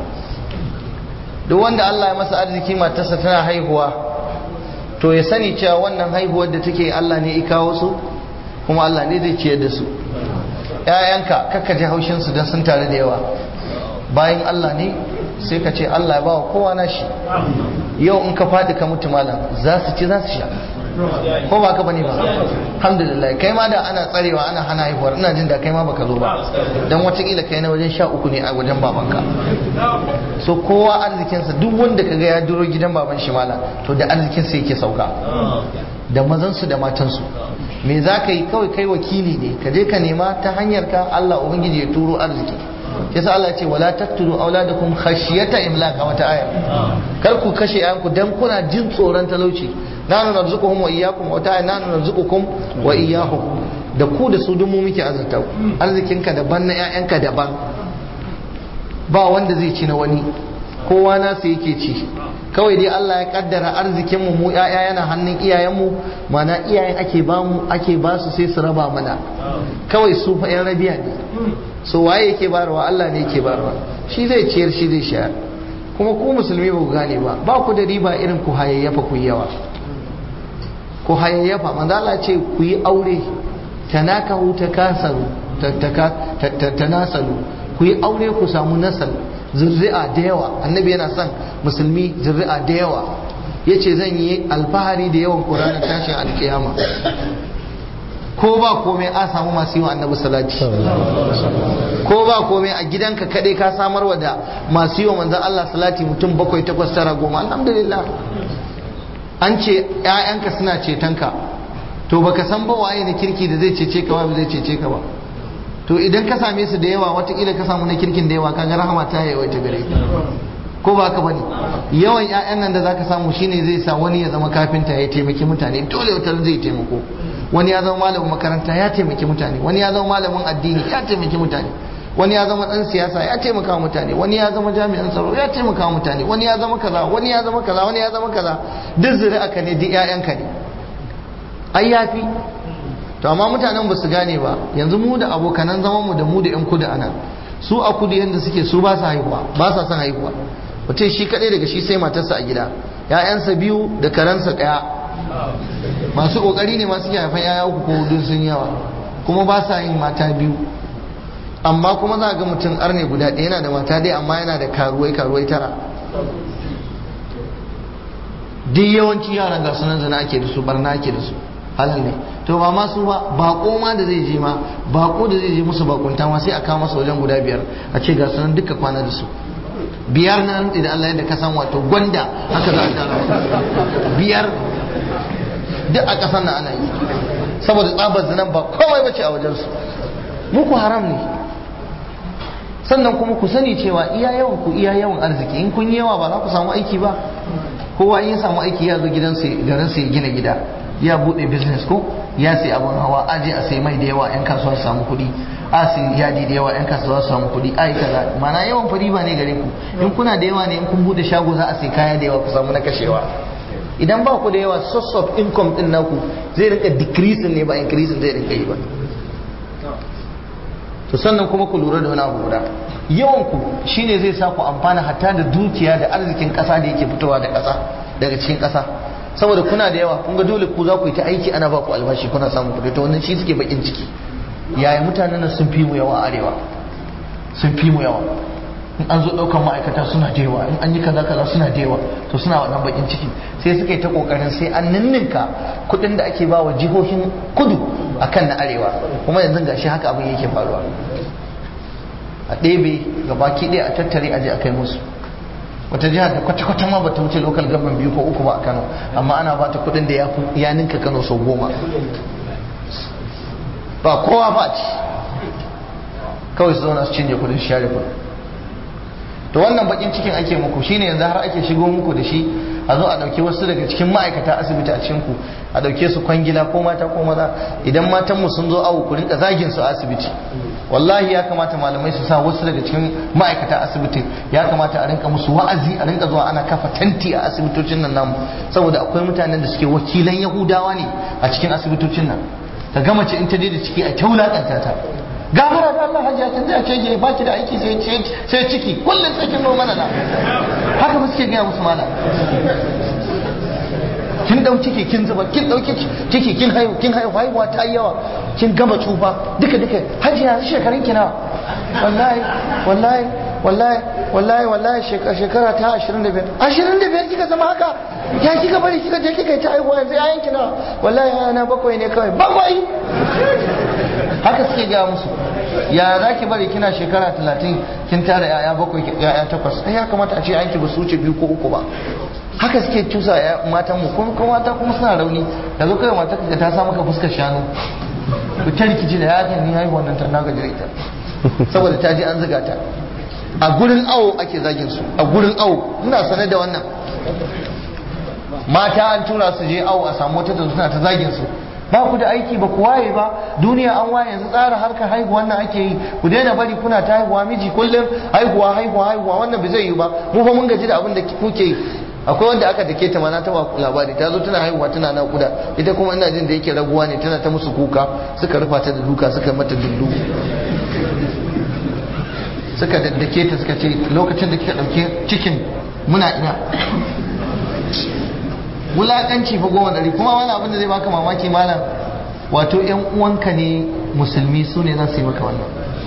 duk wanda Allah ya masa arziki matarsa tana haihuwa to ya sani cewa wannan haihuwar da take Allah ne ya kawo su kuma Allah ne zai ciyar da su ‘ya'yanka kakka ji haushinsu don sun tare da yawa bayan Allah ne sai ka ce Allah ya bawa kowa na shi yau in ka faɗi ka mutu malam za su ci za su sha ko ba ka bane ba alhamdulillah kai ma da ana tsarewa ana hana haihuwar ina jin da kai ma baka zo ba dan watakila kai na wajen sha uku ne a wajen babanka so kowa arzikinsa duk wanda kaga ya duro gidan baban shi malam to da arzikinsa yake sauka da mazansu da matansu me za ka yi kawai kai wakili ne ka je ka nema ta hanyar ka Allah ubangiji ya turo arziki yasa Allah ce wala taqtulu auladakum khashyata imlaq a wata aya kar ku kashe yayanku dan kuna jin tsoron talauci nanu narzuquhum wa iyyakum wa ta'ala nanu narzuqukum wa iyyahum da ku da su dumu muke azurta ku arzikinka daban na yayanka daban ba wanda zai ci na wani kowa nasa yake ci kawai dai Allah ya kaddara arzikin mu mu yaya yana hannun iyayen mu mana iyayen ake ba mu ake ba su sai su raba mana kawai su fa yan rabiya ne so waye yake barwa Allah ne yake barwa shi zai ciyar shi zai shayar kuma ku musulmi ba ku gane ba ba ku da riba irin ku hayayyafa ku yawa ku hayayyafa manzo Allah ce ku yi aure tanakahu takasaru tanasalu ku yi aure ku samu nasal zurri'a da yawa annabi yana son musulmi zurri'a da yawa yace zan yi alfahari da yawan qur'ani tashin alkiyama ko ba komai a samu masu yi wa annabi salati ko ba komai a gidanka kadai ka samarwa da masu yi wa manzon Allah salati mutum bakwai takwas tara goma alhamdulillah an ce ƴaƴanka suna cetonka to baka san ba waye na kirki da zai cece ka ba zai cece ka ba to idan ka same su da yawa watakila ka samu na kirkin da yawa kaga rahama ta yawaita gare ka ko ba ka bane yawan ƴaƴan nan da zaka samu shine zai sa wani ya zama kafinta ya taimaki mutane dole wata zai taimako wani ya zama malamin makaranta ya taimaki mutane wani ya zama malamin addini ya taimaki mutane wani ya zama dan siyasa ya taimaka wa mutane wani ya zama jami'an tsaro ya taimaka wa mutane wani ya zama kaza wani ya zama kaza wani ya zama kaza duk zuri'a ka ne duk ƴaƴanka ne ai yafi to amma mutanen ba su gane ba yanzu mu da abokanan zaman mu da mu da yan kudu ana su a kudu yanda suke su ba su haihuwa ba sa son haihuwa mutum shi kadai daga shi sai matarsa a gida ƴaƴansa biyu da karansa ɗaya masu kokari ne masu haifan ƴaƴa uku ko hudu sun yawa kuma ba sa yin mata biyu amma kuma za ga mutum arne guda ɗaya yana da mata dai amma yana da karuwai karuwai tara duk yawanci yaran ga sunan zina ake da su barna ake da su halal ne to ba ma su ba bako ma da zai je ma bako da zai je musu bakunta ma sai a kawo masa wajen guda biyar a ce ga sunan duka kwana da su biyar na rantsi da Allah yadda ka san wato gwanda haka za a tara biyar duk a ƙasar na ana yi saboda tsabar zinan ba komai bace a wajensu muku haram ne sannan kuma ku sani cewa iya yawan ku iya yawan arziki in kun yi yawa ba za ku samu aiki ba kowa in ya samu aiki ya zo gidansa garinsa ya gina gida ya bude business ko ya sai abun hawa aje a sai mai da yawa yan kasuwa su samu kuɗi a sai yadi da yawa yan kasuwa su samu kuɗi ai kaza mana yawan fari ba ne gare ku in kuna da yawa ne in kun bude shago za a sai kaya da yawa ku samu na kashewa idan ba ku da yawa source of income din naku zai rinka decreasing ne ba increasing zai rinka yi ba to sannan kuma ku lura da wani abu guda yawan ku shine zai sa ku amfana hatta da dukiya da arzikin kasa da yake fitowa da kasa daga cikin kasa saboda kuna da yawa kun ga dole ku za ku yi ta aiki ana ba ku albashi kuna samun kuɗi to wannan shi suke bakin ciki yaya mutanen nan sun fi mu yawa a arewa sun fi mu yawa in an zo ɗaukan ma'aikata suna da yawa in an yi kaza kaza suna da yawa to suna wannan bakin ciki sai suka yi ta kokarin sai an ninninka kuɗin da ake ba wa jihohin kudu akan na arewa kuma yanzu gashi haka abin yake faruwa a ɗebe ga baki ɗaya a tattare aje a kai musu wata jihar da kwata-kwata ma bata wuce local government biyu ko uku ba a kano amma ana bata kuɗin da ya ninka kano sau goma ba kowa ba ci kawai su zauna su cinye kuɗin share kuɗin to wannan bakin cikin ake muku shine yanzu har ake shigo muku da shi a zo a dauke wasu daga cikin ma'aikata asibiti a cikin ku a dauke su kwangila ko mata ko maza idan matan mu sun zo awo ku rinka zagin su a asibiti wallahi ya kamata malamai su sa wasu daga cikin ma'aikata asibiti ya kamata a rinka musu wa'azi a rinka zuwa ana kafa tanti a asibitocin nan namu saboda akwai mutanen da suke wakilan yahudawa ne a cikin asibitocin nan ta gama ce in ta je da ciki a kyaulakanta ta gafara da Allah hajiya kin zai ce ba ki da aiki sai sai ciki kullum sai kin mana na haka ba suke gaya musu mana kin dau ciki kin zuba kin dauki ciki kin haihu kin haihu haihuwa ta yi yawa kin gama tsufa duka duka hajiya shekarun ki nawa wallahi wallahi wallahi wallahi wallahi shekara ta 25 25 kika zama haka ya kika bari kika je kika yi ta haihuwa yanzu yayan ki nawa wallahi yana bakwai ne kawai bakwai haka suke gaya musu ya za ki bari kina shekara talatin kin tara yaya bakwai yaya takwas ai ya kamata a ce yanki ba su wuce biyu ko uku ba haka suke cusa ya matan mu kuma kuma mata kuma suna rauni da zo kai mata ka ta sa maka fuskar shanu ku ta rikici da ya ni haihuwa nan ta na ga ita saboda ta ji an zuga ta a gurin awo ake zagin su a gurin awo ina sanar da wannan mata an tura su je awo a samu wata da suna ta zagin su ba ku da aiki ba ku waye ba duniya an waye yanzu tsara harkar haihuwa wannan ake yi ku daina bari kuna ta haihuwa miji kullum haihuwa haihuwa haihuwa wannan bai zai yi ba mu fa mun gaji da abin da kuke yi akwai wanda aka dake ta mana ta labari ta zo tana haihuwa tana nakuda ita kuma ina jin da yake raguwa ne tana ta musu kuka suka rufa ta da duka suka mata dundu suka daddake ta suka ce lokacin da kika dauke cikin muna ina wulakanci fa goma dari kuma wani abin da zai baka mamaki malam wato yan uwanka ne musulmi su ne za su yi maka wannan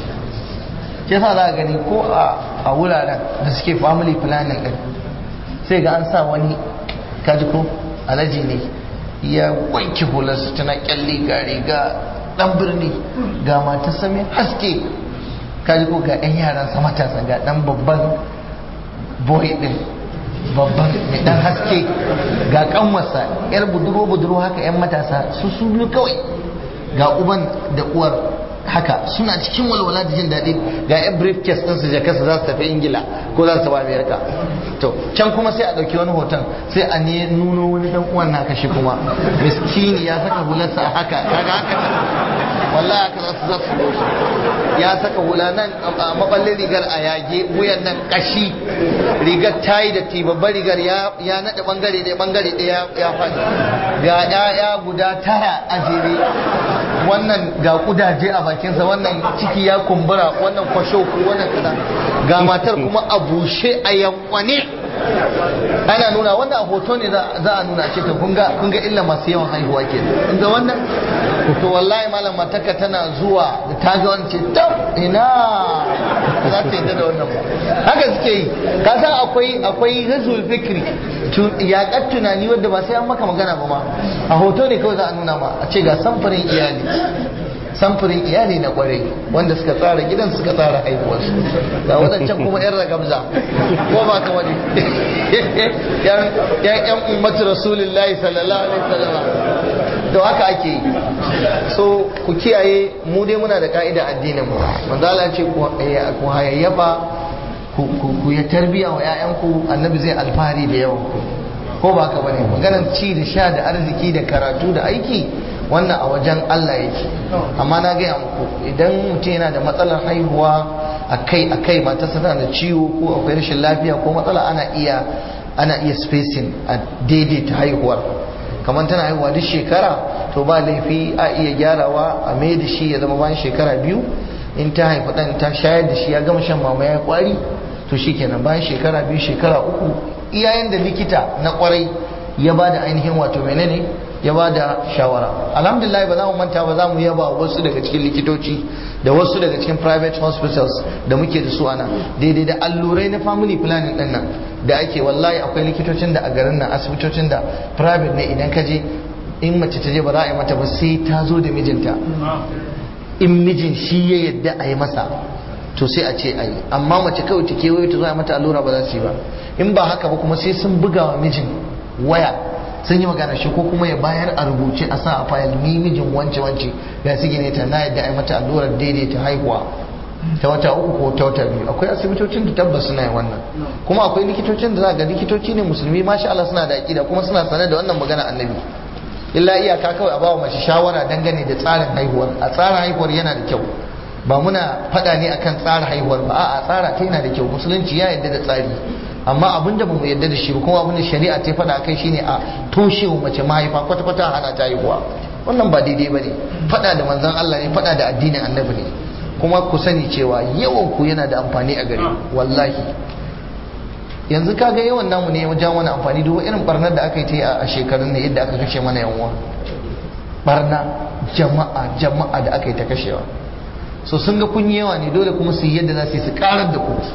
ke sa za a gani ko a wuraren da suke family planning din sai ga an sa wani kaji ko alaji ne ya wanke hularsa tana kyalle ga riga dan birni ga mata sami haske kaji ko ga yan yaran sa matasa ga dan babban boy din babban mai dan haske ga kanwarsa yar buduro buduro haka yan matasa su su biyu kawai ga uban da uwar haka suna cikin walwala da jin daɗi ga yan briefcase ɗinsu jakarsa za su tafi ingila ko za su tafi amerika to can kuma sai a ɗauki wani hoton sai a ne nuno wani ɗan uwan naka shi kuma miskini ya saka hularsa a haka kaga haka wallahi haka za su za su doshi ya saka hula nan a maballin rigar a yage wuyan nan kashi rigar tayi da ti babbar rigar ya naɗe bangare ɗaya bangare ɗaya ya faɗi ga ƴaƴa guda tara a jere wannan ga kudaje a bakinsa wannan ciki ya kumbura wannan kwasho wannan kaza ga matar kuma a bushe a yankwane ana nuna wannan a hoto ne za a nuna ce ta kunga kunga illa masu yawan haihuwa ke ga wannan to wallahi malam matarka tana zuwa da ta ga wani ce tab ina za ta yadda da wannan ba haka suke yi ka san akwai akwai ghazul fikri yaƙar tunani wadda ba sai an maka magana ba ma a hoto ne kawai za a nuna ma a ce ga samfurin iyali samfurin iyali na kwarai wanda suka tsara gidan suka tsara haihuwarsu ga wadancan kuma yan ragamza ko ba ka wani yan yan ummatu rasulullahi sallallahu alaihi wasallam da haka ake yi so ku kiyaye mu dai muna da ka'ida addinin mu manzo Allah ce ku hayayyafa ku ya tarbiya wa 'ya'yanku annabi zai alfahari da yawan ku ko ba ka bane maganar ci da sha da arziki da karatu da aiki wannan a wajen Allah yake amma na gaya muku idan mutum yana da matsalar haihuwa akai akai matarsa tana da ciwo ko akwai rashin lafiya ko matsala ana iya ana iya spacing a daidaita haihuwar kamar tana haihuwa duk shekara to ba laifi a iya gyarawa a mai da shi ya zama bayan shekara biyu in ta haifi dan ta shayar da shi ya gama shan mama ya kwari to shikenan bayan shekara biyu shekara uku iyayen da likita na kwarai ya ba da ainihin wato menene ya ba da shawara alhamdulillah ba za mu manta ba za mu yaba wasu daga cikin likitoci da wasu daga cikin private hospitals da muke da su ana daidai da allurai na family planning din nan da ake wallahi akwai likitocin da a garin nan asibitocin da private ne idan ka je in mace ta je ba za a yi mata ba sai ta zo da mijinta in mijin shi ya yadda a yi masa to sai a ce a yi amma mace kawai ta kewaye ta zo a mata allura ba za su yi ba in ba haka ba kuma sai sun buga wa mijin waya sun yi magana shi ko kuma ya bayar a rubuce a sa a fayil ni mijin wance wance ga su gine ta na yadda a yi mata allurar daidaita haihuwa ta wata uku ko ta wata biyu akwai asibitocin da tabbas suna yin wannan kuma akwai likitocin da za ga likitoci ne musulmi masha Allah suna da aƙida kuma suna sanar da wannan magana annabi illa iyaka kawai a bawa mace shawara dangane da tsarin haihuwar a tsarin haihuwar yana da kyau ba muna faɗa ne akan tsarin haihuwar ba a'a tsara ta yana da kyau musulunci ya yarda da tsari amma abin da bamu yarda da shi kuma abin da shari'a ta faɗa kai shine a toshe wa mace mahaifa kwata kwata hana ta haihuwa wannan ba daidai bane faɗa da manzon Allah ne faɗa da addinin annabi ne kuma ku sani cewa yawan ku yana da amfani a gare wallahi yanzu kaga yawan namu ne wajen wani amfani duk irin barnar da aka yi ta yi a shekarun ne yadda aka kashe mana yawa barna jama'a jama'a da aka yi ta kashewa so sun ga kun yawa ne dole kuma su yi yadda za su yi su karar da ku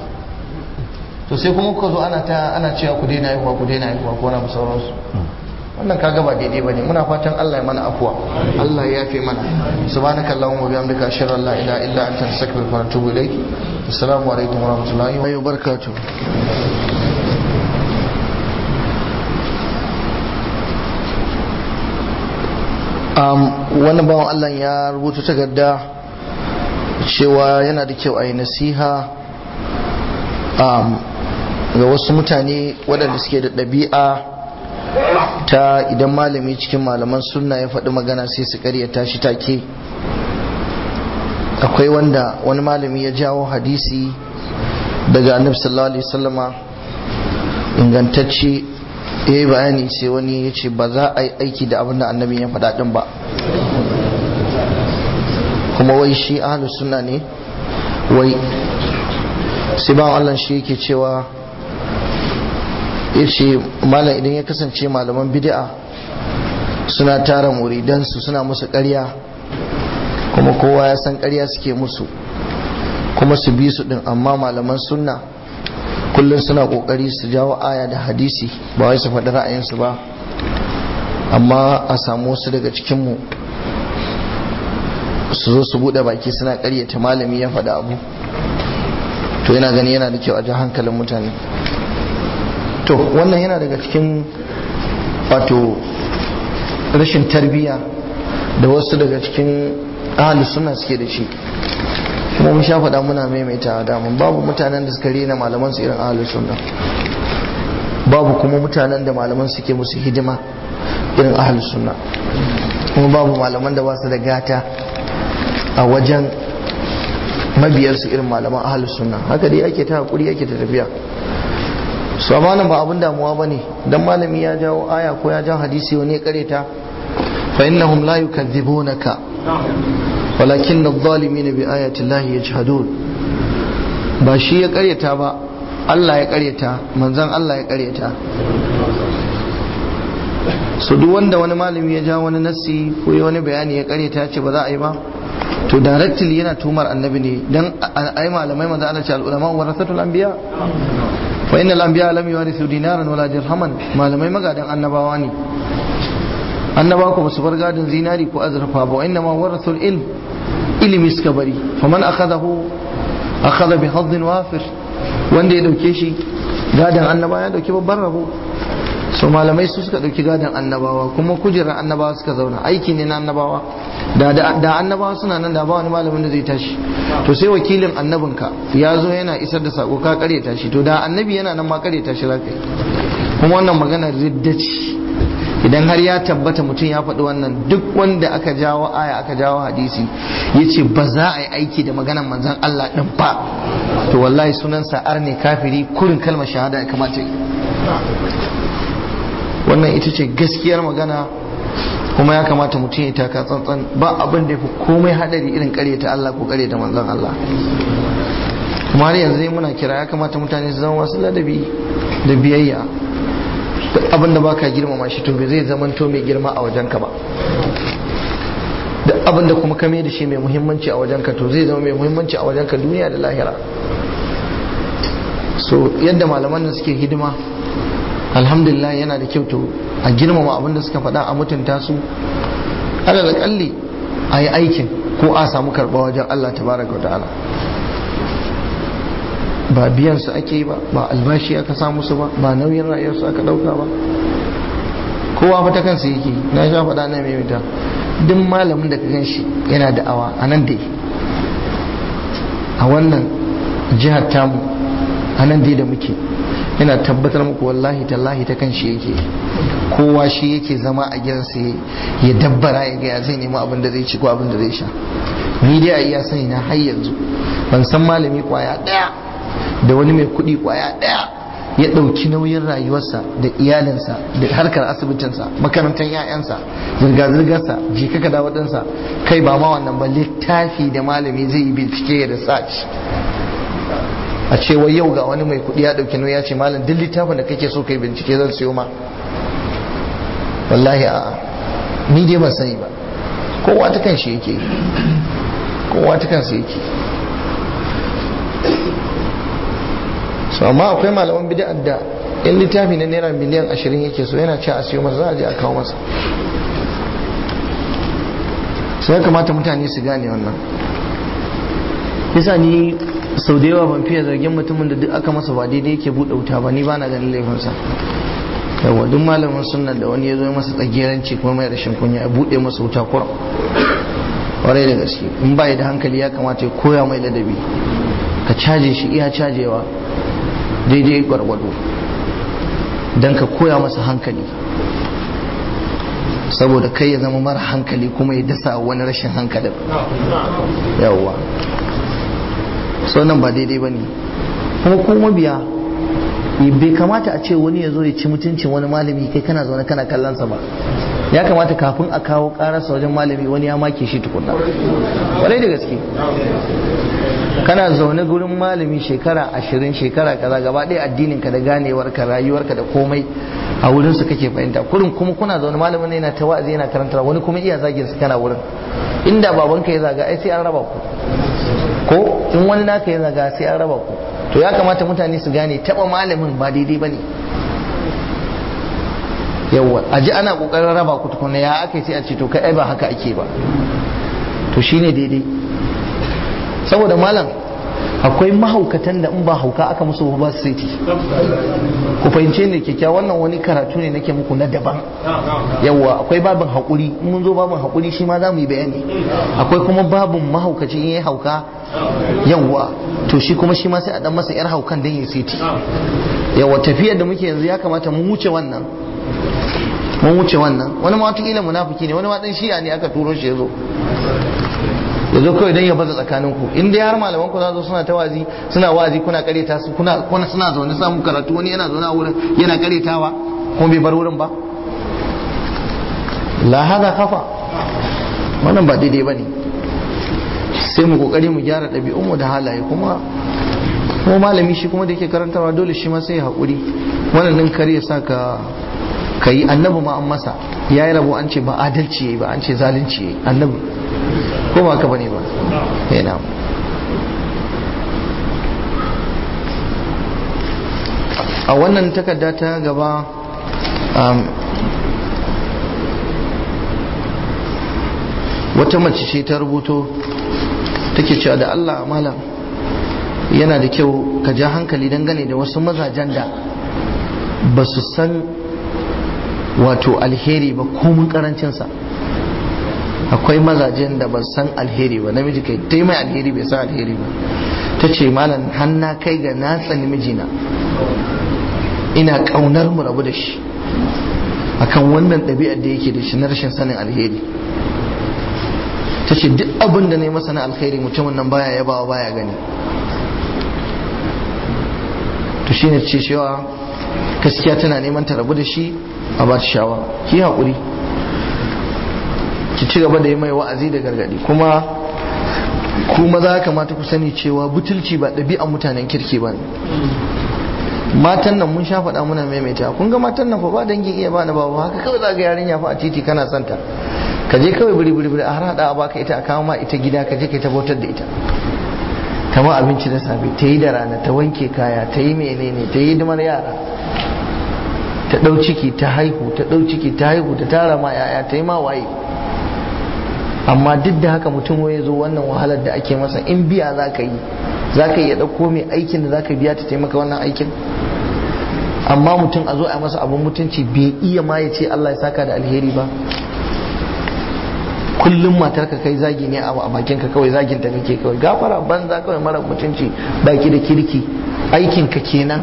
to sai kuma kuka zo ana ta ana cewa ku daina haihuwa ku daina haihuwa ko na sauransu wannan kaga ba daidai bane muna fatan Allah ya mana afuwa Allah ya yafe mana subhanaka allahumma wa bihamdika ashhadu an la ilaha illa anta astaghfiruka wa atubu ilaik assalamu alaikum wa rahmatullahi wa barakatuh um, wannan bawan Allah ya rubuta takarda cewa yana da kyau a yi nasiha um, ga wasu mutane waɗanda suke da ɗabi'a ta idan malami cikin malaman sunna ya faɗi magana sai su karyata shi take akwai wanda wani malami ya jawo hadisi daga annabi sallallahu alaihi wasallama ingantacce ya yi bayani sai wani ya ce ba za a yi aiki da abin da annabi ya faɗa ɗin ba kuma wai shi ahlus sunna ne wai sai ba Allah shi yake cewa ya ce malam idan ya kasance malaman bid'a suna tara muridansu suna musu ƙarya kuma kowa ya san ƙarya suke musu kuma su bi su ɗin amma malaman sunna kullum suna ƙoƙari su jawo aya da hadisi ba wai su faɗi ra'ayinsu ba amma a samu wasu daga cikinmu su zo su buɗe baki suna ƙaryata malami ya faɗi abu to yana gani yana da kyau a ji hankalin mutane to wannan yana daga cikin wato rashin tarbiyya da wasu daga cikin ahli suna suke da shi kuma mun sha faɗa muna maimaita damun babu mutanen da suka rena malaman su irin ahli sunna babu kuma mutanen da malaman suke musu hidima irin ahli sunna kuma babu malaman da ba su da gata a wajen mabiyarsu irin malaman ahalus sunna haka dai ake ta hakuri ake ta tafiya su amma ba abin damuwa ba ne don malami ya jawo aya ko ya jawo hadisi wani ya kareta fa innahum la yukadzibunaka walakin adh-dhalimin bi ayati llahi yajhadun ba shi ya karyata ba Allah ya karyata manzon Allah ya karyata so duk wanda wani malami ya jawo wani nassi ko wani bayani ya karyata ce ba za a yi ba to directly yana tumar annabi ne dan ai malamai manzo Allah ce al ulama warasatul anbiya fa innal anbiya lam yuwarithu dinaran wala dirhaman malamai magadan annabawa ne annabawa ko basu bar gadin zinari ko azurfa ba inna ma warathul ilm ilimi suka bari faman akhadahu akhadha bi hadd wafir wanda ya dauke shi gadan annabawa ya dauki babban rabo so malamai su suka dauki gadon annabawa kuma kujerar annabawa suka zauna aiki ne na annabawa da da annabawa suna nan da ba wani malamin da zai tashi to sai wakilin annabinka ya zo yana isar da sako ka kare tashi to da annabi yana nan ma kare tashi zaka yi kuma wannan magana riddaci idan har ya tabbata mutum ya faɗi wannan duk wanda aka jawo aya aka jawo hadisi ya ce ba za a yi aiki da maganan manzan Allah ɗin ba to wallahi sunan sa'ar ne kafiri kurin kalmar shahada ya kamata yi wannan ita ce gaskiyar magana kuma ya kamata mutum ya taka tsantsan ba abin da ya fi komai hadari irin ta Allah ko ta manzon Allah kuma har yanzu dai muna kira ya kamata mutane su zama wasu ladabi da biyayya duk abin da baka girmama shi to bai zai zama to mai girma a wajenka ba duk abin da kuma kame da shi mai muhimmanci a wajenka to zai zama mai muhimmanci a wajenka duniya da lahira so yadda malaman nan suke hidima alhamdulillah yana da kyau to a girmama abin da suka faɗa a mutunta su alal kalli a yi aikin ko a samu karɓa wajen Allah tabaraka wa ta'ala ba biyan su ake yi ba ba albashi aka samu su ba ba nauyin rayuwar su aka ɗauka ba kowa fa ta kansa yake na sha faɗa na mai mita duk malamin da ka gan shi yana da'awa a nan dai a wannan jihar tamu a nan dai da muke yana tabbatar muku wallahi tallahi ta kan shi yake kowa shi yake zama a gidansa ya dabbara ya gaya zai nemi abin da zai ci ko abin da zai sha ni dai a iya sani na har yanzu ban san malami kwaya daya da wani mai kuɗi kwaya daya ya ɗauki nauyin rayuwarsa da iyalinsa da harkar asibitinsa makarantar 'ya'yansa zirga-zirgarsa jikaka da waɗansa kai ba ma wannan ba littafi da malami zai yi bincike ya research a ce wai yau ga wani mai kudi ya dauki nauyi ya ce malam duk littafin da kake so kai bincike zan siyo ma wallahi a ni dai ban sani ba kowa ta kan shi yake kowa ta kan yake so amma akwai malaman bid'a da in littafi na naira miliyan ashirin yake so yana ce a siyo masa za a je a kawo masa sai ya kamata mutane su gane wannan yasa ni sau da yawa ban fiye zargin mutumin da duk aka masa ba daidai yake buɗe wuta ba ni ba na ganin laifinsa yawa duk malamin sunan da wani ya zo masa tsageranci kuma mai rashin kunya ya buɗe masa wuta kuram kwarai da gaske in ba da hankali ya kamata ya koya mai ladabi ka caje shi iya cajewa daidai gwargwado don ka koya masa hankali saboda kai ya zama mara hankali kuma ya dasa wani rashin hankalin yawwa so nan ba daidai ba ne kuma kuma biya bai kamata a ce wani ya zo ya ci mutuncin wani malami kai kana zaune kana kallonsa ba ya kamata kafin a kawo karasa wajen malami wani ya make shi tukunna kwarai da gaske kana zaune gurin malami shekara ashirin shekara kaza gaba ɗaya addinin ka da ganewar ka rayuwar ka da komai a wurin su kake fahimta kurin kuma kuna zaune malamin yana ta wa'azi yana karantar wani kuma iya zagin su kana wurin inda babanka ya zaga ai sai an raba ku ko in wani naka ya zaga sai an raba ku to ya kamata mutane su gane taba malamin ba daidai bane yawwa a ji ana kokarin raba ku tukuna ya aka sai a ce to kai ai ba haka ake ba to shine daidai saboda malam akwai mahaukatan da in ba hauka aka musu ba su saiti ku fahimce ne kyakkyawa wannan wani karatu ne nake muku na daban yawwa akwai babin haƙuri in mun zo babin haƙuri shi ma za mu yi bayani akwai kuma babin mahaukaci in ya hauka yawwa to shi kuma shi ma sai a dan masa yar haukan dan ya saiti yawwa tafiyar da muke yanzu ya kamata mu wuce wannan mun wuce wannan wani ma wataƙila munafiki ne wani ma dan shi'a ne aka turo shi ya zo ya zo kawai don ya baza tsakanin ku in dai har malaman ku za zo suna ta wazi suna wazi kuna kareta su kuna kuna suna zaune samun karatu wani yana zaune a wurin yana karetawa kuma bai bar wurin ba la hada kafa wannan ba daidai bane sai mu kokari mu gyara ɗabi'un mu da halaye kuma kuma malami shi kuma da yake karantarwa dole shi ma sai ya haƙuri wannan din kar ya saka ka yi annabi ma an masa ya yi rabo an ce ba adalci ya yi ba an ce zalunci ya yi annabi ko ba ka bane ba yana a wannan takarda ta gaba wata mace ce ta rubuto take cewa da Allah malam yana da kyau ka ja hankali dangane da wasu mazajen da ba su san wato alheri ba komun karancinsa akwai mazajen da ba san alheri ba namiji kai ta mai alheri bai san alheri ba ta ce malam hanna kai ga na tsani mijina ina kaunar mu rabu da shi akan wannan ɗabi'ar da yake da shi na rashin sanin alheri ta ce duk abin da na yi masa na alheri mutumin nan baya yabawa baya gani to shine ce cewa gaskiya tana neman ta rabu da shi a ba ta shawara ki haƙuri ki ci gaba da yi mai wa'azi da gargadi kuma kuma za kamata ku sani cewa butulci ba ɗabi'an mutanen kirki ba ne matan nan mun sha faɗa muna maimaita kun ga matan nan fa ba dangin iya ba na ba haka kawai za ga yarinya fa a titi kana santa ka je kawai biri biri a har hada a baka ita a kawo ma ita gida ka je ka ta bautar da ita ta ma abinci da safe ta yi da rana ta wanke kaya ta yi menene ta yi hidimar yara ta ɗau ciki ta haihu ta ɗau ciki ta haihu ta tara ma yaya ta yi ma waye amma duk da haka mutum ya zo wannan wahalar da ake masa in biya za ka yi za ka iya ɗauko mai aikin da za ka biya ta taimaka wannan aikin amma mutum a zo a masa abin mutunci bai iya ma ya ce Allah ya saka da alheri ba kullum matar ka kai zagi ne a bakin ka kawai zagin ta kake kawai gafara banza kawai mara mutunci baki da kirki aikin ka kenan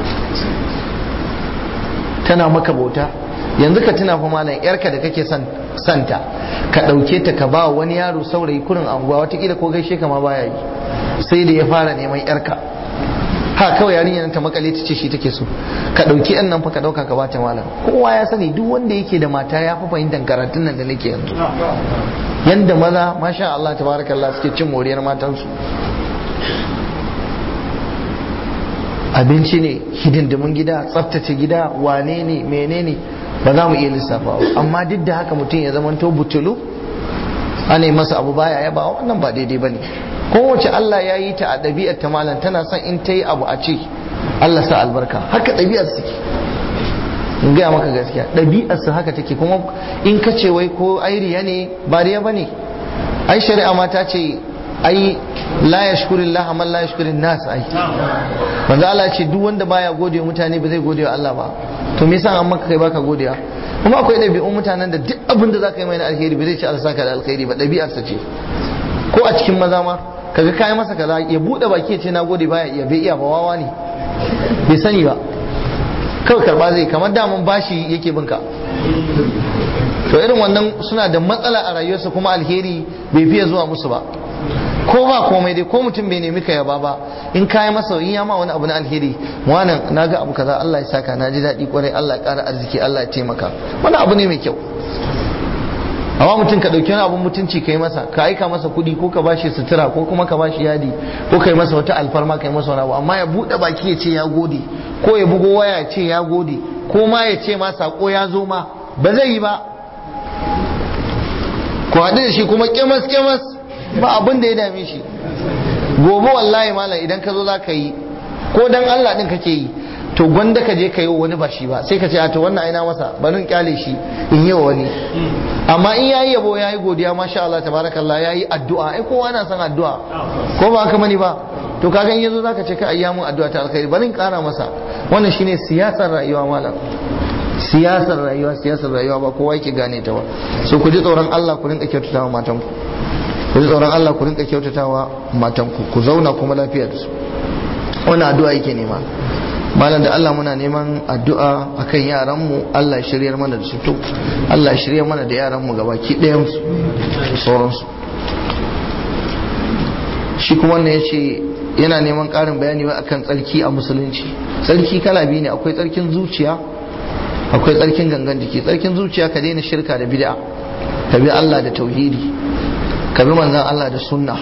tana maka bauta yanzu ka tuna fa malam yarka da kake son santa ka ɗauke ta ka ba wani yaro saurayi kurin anguwa watakila ko gaishe ka ma baya yi sai da ya fara neman yarka ha kawai yarinya ta makale ta ce shi take so ka ɗauki yan nan fa ka ɗauka ka bata malam kowa ya sani duk wanda yake da mata ya fi fahimtar karatun nan da nake yanzu yanda maza masha Allah tabarakallah suke cin moriyar matansu abinci ne hidindimin gida tsaftace gida wane ne menene ba za mu iya lissafa amma duk da haka mutum ya zama to butulu ana masa abu baya ya ba wannan ba daidai ba ne kowace Allah ya yi ta a ɗabi'ar ta malam tana son in ta yi abu a ce Allah sa albarka haka ɗabi'ar su in gaya maka gaskiya ɗabi'ar su haka take kuma in ka ce wai ko ai riya ne ba riya ba ne ai shari'a ma ta ce ai la yashkurin Allah man la yashkurin nas ai manzo Allah ce duk wanda baya gode wa mutane ba zai gode wa Allah ba to me yasa an maka kai baka gode wa kuma akwai ɗabi'un mutanen da duk abin da zaka yi mai na alheri ba zai ci Allah saka da alheri ba ɗabi'ar sa ce ko a cikin maza ma kaga kai masa kaza ya bude baki ya ce na gode baya iya bai iya ba wawa ne bai sani ba kawai karba zai kamar daman bashi yake binka to irin wannan suna da matsala a rayuwarsa kuma alheri bai fiye zuwa musu ba ko ba komai dai ko mutum bai nemi ka yaba ba in kayi masa in ya ma wani abu na alheri wannan naga abu kaza Allah ya saka na ji daɗi kwarai Allah ya ƙara arziki Allah ya taimaka wani abu ne mai kyau amma mutum ka ɗauki wani abun mutunci ka yi masa ka aika masa kuɗi ko ka bashi sutura ko kuma ka bashi yadi ko ka yi masa wata alfarma ka yi masa wani abu amma ya buɗe baki ya ce ya gode ko ya bugo waya ya ce ya gode ko ma ya ce ma sako ya zo ma ba zai yi ba ku haɗu da shi kuma kemas kemas ba abin da ya dame shi gobe wallahi malam idan ka zo za ka yi ko dan Allah din kake yi to gwanda ka je ka yi wani ba shi ba sai ka ce a to wannan aina masa bari in kyale shi in yi wa wani amma in yayi yabo yayi godiya masha Allah tabarakallah yayi addu'a ai kowa na son addu'a ko ba haka mani ba to kaga in yazo zaka ce ka ayyamu addu'a ta alkhairi bari in kara masa wannan shine siyasar rayuwa malam siyasar rayuwa siyasar rayuwa ba kowa yake gane ta ba so ku ji tsoron Allah ku rinka kyautatawa matanku ku ji tsoron Allah ku rinka kyautatawa matanku ku zauna kuma lafiya da su wannan addu'a yake nema malam da Allah muna neman addu'a akan yaran mu Allah ya shiryar mana da su to Allah ya shiryar mana da yaran mu gabaki ɗayan su da sauransu shi kuma wannan yace yana neman ƙarin bayani akan tsarki a musulunci tsarki kala biyu ne akwai tsarkin zuciya akwai tsarkin gangan jiki tsarkin zuciya ka daina shirka da bid'a ka bi Allah da tauhidi ka bi manzan Allah da sunna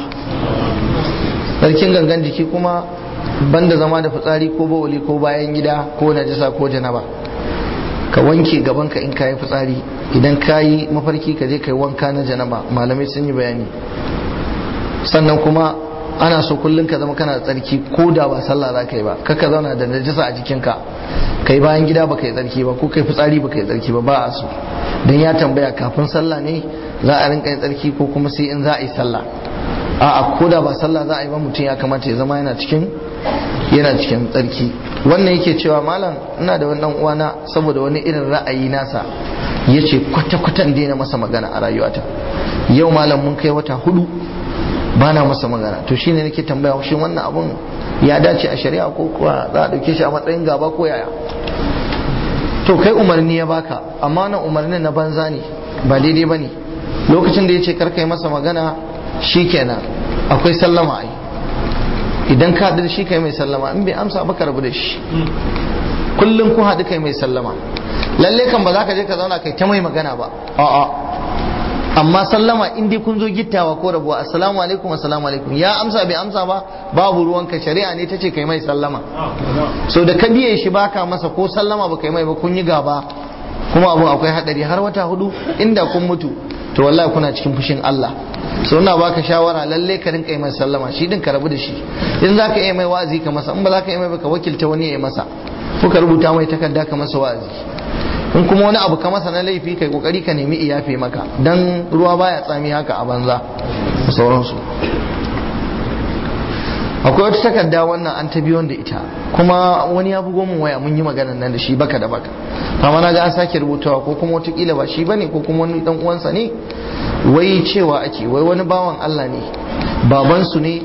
tsarkin gangan jiki kuma banda zama da fitsari ko bawali ko bayan gida ko najasa ko janaba ka wanke gabanka in kayi fitsari idan kayi mafarki ka je kai wanka na janaba malamai sun yi bayani sannan kuma ana so kullum ka zama kana da tsarki ko da ba sallah za ka yi ba kaka zauna da najasa a jikinka kai bayan gida ba yi tsarki ba ko kai fitsari ba yi tsarki ba ba a so don ya tambaya kafin sallah ne za a rinka yin tsarki ko kuma sai in za a yi sallah a'a ko da ba sallah za a yi ba mutum ya kamata ya zama yana cikin yana cikin tsarki wannan yake cewa malam ina da wannan uwana saboda wani irin ra'ayi nasa ya ce kwata-kwatan daina masa magana a rayuwata yau malam mun kai wata hudu ba na masa magana to shine nake tambaya shin wannan abun ya dace a shari'a ko kuwa za a dauke shi a matsayin gaba ko yaya to kai umarni ya baka amma wannan umarnin na banza ne ba daidai bane lokacin da yace karka yi masa magana shikenan akwai sallama ai idan ka haɗu da shi kai mai sallama in bai amsa ba ka rabu da shi kullum kun haɗu kai mai sallama lalle kan ba za ka je ka zauna kai ta mai magana ba a'a amma sallama in dai kun zo gittawa ko rabuwa assalamu alaikum assalamu alaikum ya amsa bai amsa ba babu ruwanka shari'a ne tace kai mai sallama so da ka biye shi baka masa ko sallama ba kai mai ba kun yi gaba kuma abu akwai hadari har wata hudu inda kun mutu to wallahi kuna cikin fushin Allah so ina baka shawara lalle ka rinka yi mai sallama shi din ka rabu da shi in zaka yi mai wa'azi ka masa in ba zaka yi mai ba ka wakilta wani ya yi masa ko ka rubuta mai takarda ka masa wa'azi in kuma wani abu ka masa na laifi kai kokari ka nemi iyafe maka dan ruwa baya tsami haka a banza da sauransu akwai wata takarda wannan an ta biyo da ita kuma wani ya bugo min waya mun yi maganar nan da shi baka da baka amma na ga an sake rubutawa ko kuma watakila ba shi bane ko kuma wani dan uwansa ne wai cewa ake wai wani bawan Allah ne babansu ne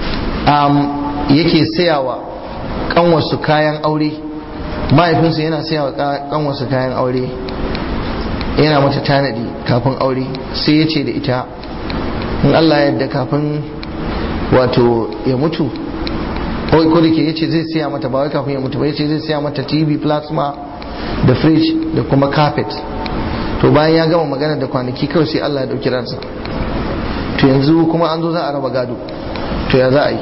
yake sayawa kanwarsu kayan aure mahaifinsa yana saya wa kanwarsa kayan aure yana mata tanadi kafin aure sai ya ce da ita in Allah ya yarda kafin wato ya mutu ko da ke yace zai siya mata ba wai kafin ya mutu ba yace zai siya mata TV plasma da fridge da kuma carpet to bayan ya gama magana da kwanaki kawai sai Allah ya dauki ransa to yanzu kuma an zo za a raba gado to ya za a yi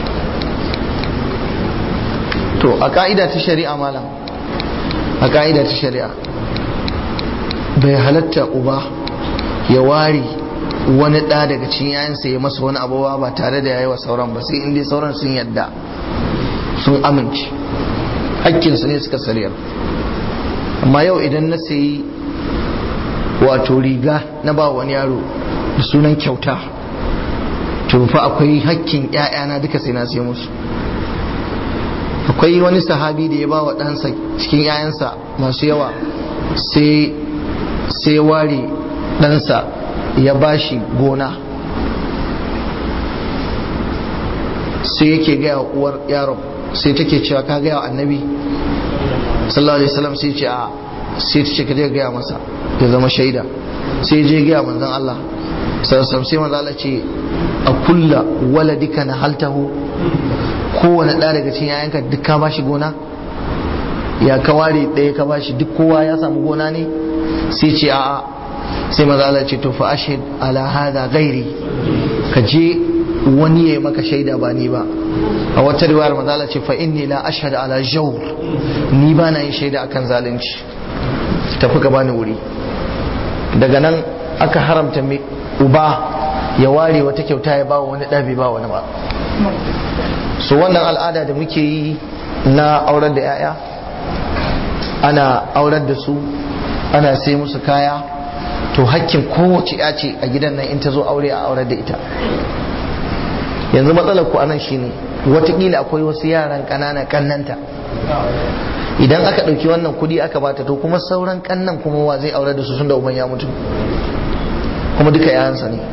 to a ka'ida ta shari'a malam a ka'ida ta shari'a bai halatta uba ya ware wani ɗa daga cikin yayansa ya masa wani abuwa ba tare da yayi wa sauran ba sai inda sauran sun yadda sun amince hakkinsu ne suka sariyar amma yau idan na sayi wato riga na ba wani yaro da sunan kyauta to fa akwai hakkin 'ya'yana duka sai na sai musu akwai wani sahabi da ya ba wa ɗansa cikin 'ya'yansa masu yawa sai ware ɗansa ya ba shi gona sai yake gaya uwar yaron sai take cewa ka gaya wa annabi sallallahu alaihi wasallam sai ce a sai ta ce ka je gaya masa ya zama shaida sai je gaya manzon Allah sassam sai manzon Allah ce a kulla waladika na haltahu kowane ɗaya daga cikin yayanka duk ka bashi gona ya ka ware ɗaya ka bashi duk kowa ya samu gona ne sai ce a'a sai manzon Allah ce to fa ashhad ala hada ghairi ka je wani ya maka shaida ba ni ba a wata riwayar mazala ce fa inni la ashhadu ala jawr ni ba na yin shaida akan zalunci tafi ka bani wuri daga nan aka haramta mai uba ya ware wata kyauta ya ba wani ɗabi ba wani ba so wannan al'ada da muke yi na aurar da 'ya'ya ana aurar da su ana sai musu kaya to hakkin kowace ya ce a gidan nan in ta zo aure a aurar da ita yanzu matsalar ku anan shine watakila akwai wasu yaran ƙanana kannanta idan aka ɗauki wannan kuɗi aka bata to kuma sauran kannan kuma wa zai aure da su sun da uban ya mutu kuma duka yayansa ne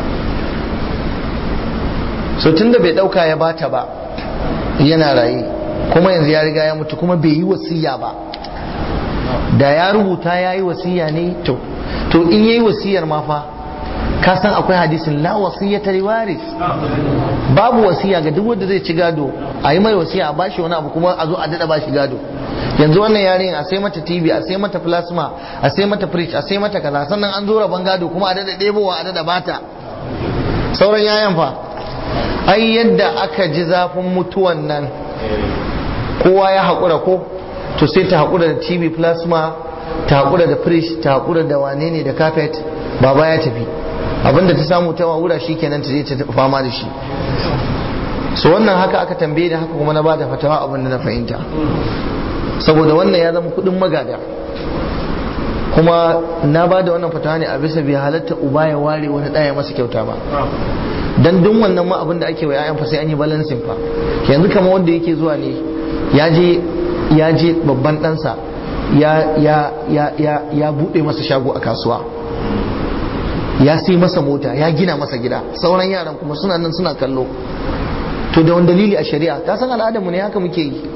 so tun da bai ɗauka ya bata ba yana raye kuma yanzu ya riga ya mutu kuma bai yi wasiya ba da ya rubuta ya yi wasiya ne to to in yayi wasiyar ma fa ka san akwai hadisin la wasiyata li waris babu wasiya ga duk wanda zai ci gado a yi mai wasiya a bashi wani abu kuma a zo a dada bashi gado yanzu wannan yarin a sai mata tv a sai mata plasma a sai mata fridge a sai mata kaza sannan an zo rabon gado kuma a dada ɗebowa a dada bata sauran yayan fa ai yadda aka ji zafin mutuwan nan kowa ya haƙura ko to sai ta haƙura da tv plasma ta haƙura da fridge ta haƙura da wane ne da carpet baba ya tafi abinda ta samu ta wura shi kenan ta je ta fama da shi so wannan haka aka tambaye da haka kuma na bada fatawa abin da na fahimta saboda wannan ya zama kudin magada kuma na bada wannan fatawa ne a bisa bai halatta uba ya ware wani ɗaya masa kyauta ba dan duk wannan ma abin da ake wa 'ya'yan fa sai an yi balancing fa yanzu kamar wanda yake zuwa ne ya je ya je babban ɗansa ya ya ya ya ya buɗe masa shago a kasuwa ya sai masa mota ya gina masa gida sauran yaran kuma suna nan suna kallo to da wani dalili a shari'a ka san al'adarmu ne haka muke yi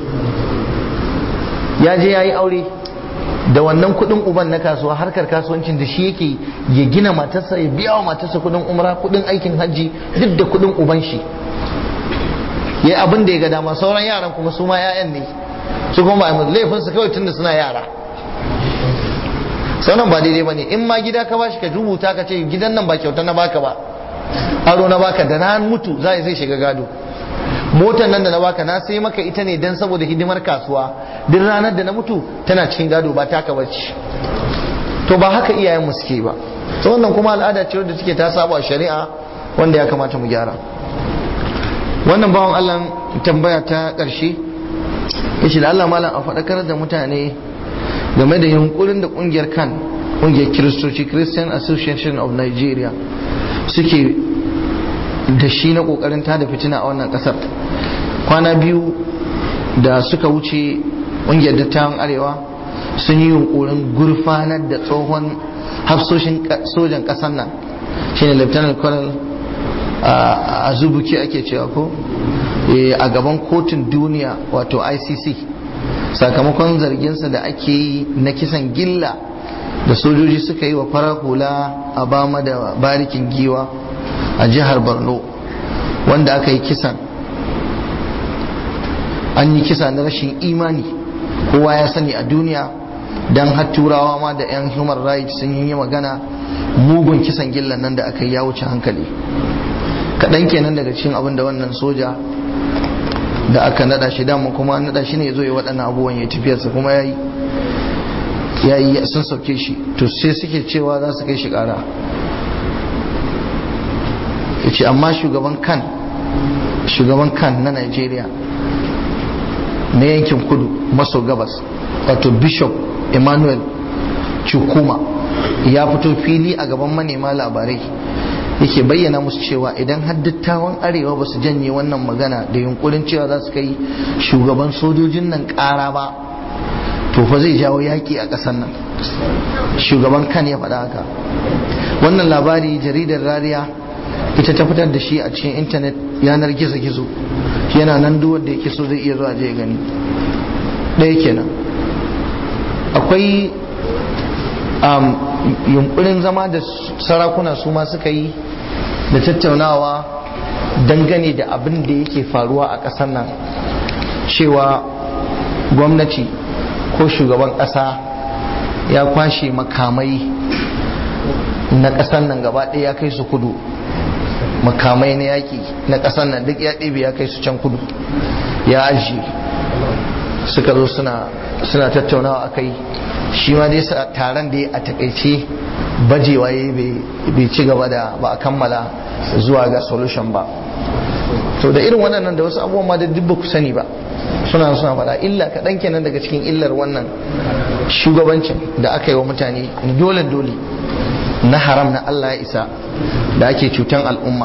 ya je ya yi aure da wannan kudin uban na kasuwa harkar kasuwancin da shi yake ya gina matarsa ya biya wa matarsa kudin umra kudin aikin hajji duk da kudin uban shi ya abin da ya ga dama sauran yaran kuma su ma 'ya'yan ne su kuma ba laifinsu kawai tunda suna yara sauran ba daidai ba ne in ma gida ka bashi ka rubuta ka ce gidan nan ba kyauta na baka ba aro na baka da na mutu za zai shiga gado motar nan da na baka na sai maka ita ne dan saboda hidimar kasuwa duk ranar da na mutu tana cikin gado ba taka bace to ba haka iyayen mu suke ba to wannan kuma al'ada ce wadda take ta saba shari'a wanda ya kamata mu gyara wannan bawan Allah tambaya ta ƙarshe yace da Allah malam a faɗakar da mutane game da yunkurin da kungiyar kan kungiyar kiristoci christian association of nigeria suke da shi na kokarin tada fitina a wannan kasar kwana biyu da suka wuce kungiyar dattawan arewa sun yi yunkurin gurfanar da tsohon hafsoshin sojan kasar nan shine lieutenant colonel a zubuki ake cewa ko a gaban kotun duniya wato icc sakamakon zarginsa da ake yi na kisan gilla da sojoji suka yi wa farar hula a bama da barikin giwa a jihar borno wanda aka yi kisan an yi kisa na rashin imani kowa ya sani a duniya don har turawa ma da 'yan human rights sun yi magana mugun kisan gillan nan da aka yi ya wuce hankali kaɗan kenan daga cikin abin da wannan soja da aka nada shi dama kuma an nada shi ne zo ya waɗannan abubuwan ya tafiyarsa kuma ya yi ya yi sun sauke shi to sai suke cewa za su kai shi ƙara ya ce amma shugaban kan shugaban kan na nigeria na yankin kudu maso gabas wato bishop emmanuel chukuma ya fito fili a gaban manema labarai yake bayyana musu cewa idan har dattawan arewa ba su janye wannan magana da yunkurin cewa za su kai shugaban sojojin nan kara ba to fa zai jawo yaki a ƙasar nan shugaban kan ya faɗa haka wannan labari jaridar rariya ita ta fitar da shi a cikin intanet yanar gizo-gizo yana nan duk wanda yake so zai iya zuwa je gani ɗaya kenan akwai yunkurin zama da sarakuna su ma suka yi da tattaunawa dangane da abin da yake faruwa a ƙasar nan cewa gwamnati ko shugaban ƙasa ya kwashe makamai na ƙasar nan gaba ɗaya ya kai su kudu makamai na yaƙi na ƙasar nan duk ya ɗebe ya kai su can kudu ya ajiye suka zo suna tattaunawa a kai shi ma dai taron da ya a takaice bajewa ya bai ci gaba da ba a kammala zuwa ga solution ba to da irin waɗannan da wasu abubuwan ma da duk ku sani ba suna suna faɗa illa kaɗan kenan daga cikin illar wannan shugabancin da aka yi wa mutane dole dole na haram na Allah ya isa da ake cutan al'umma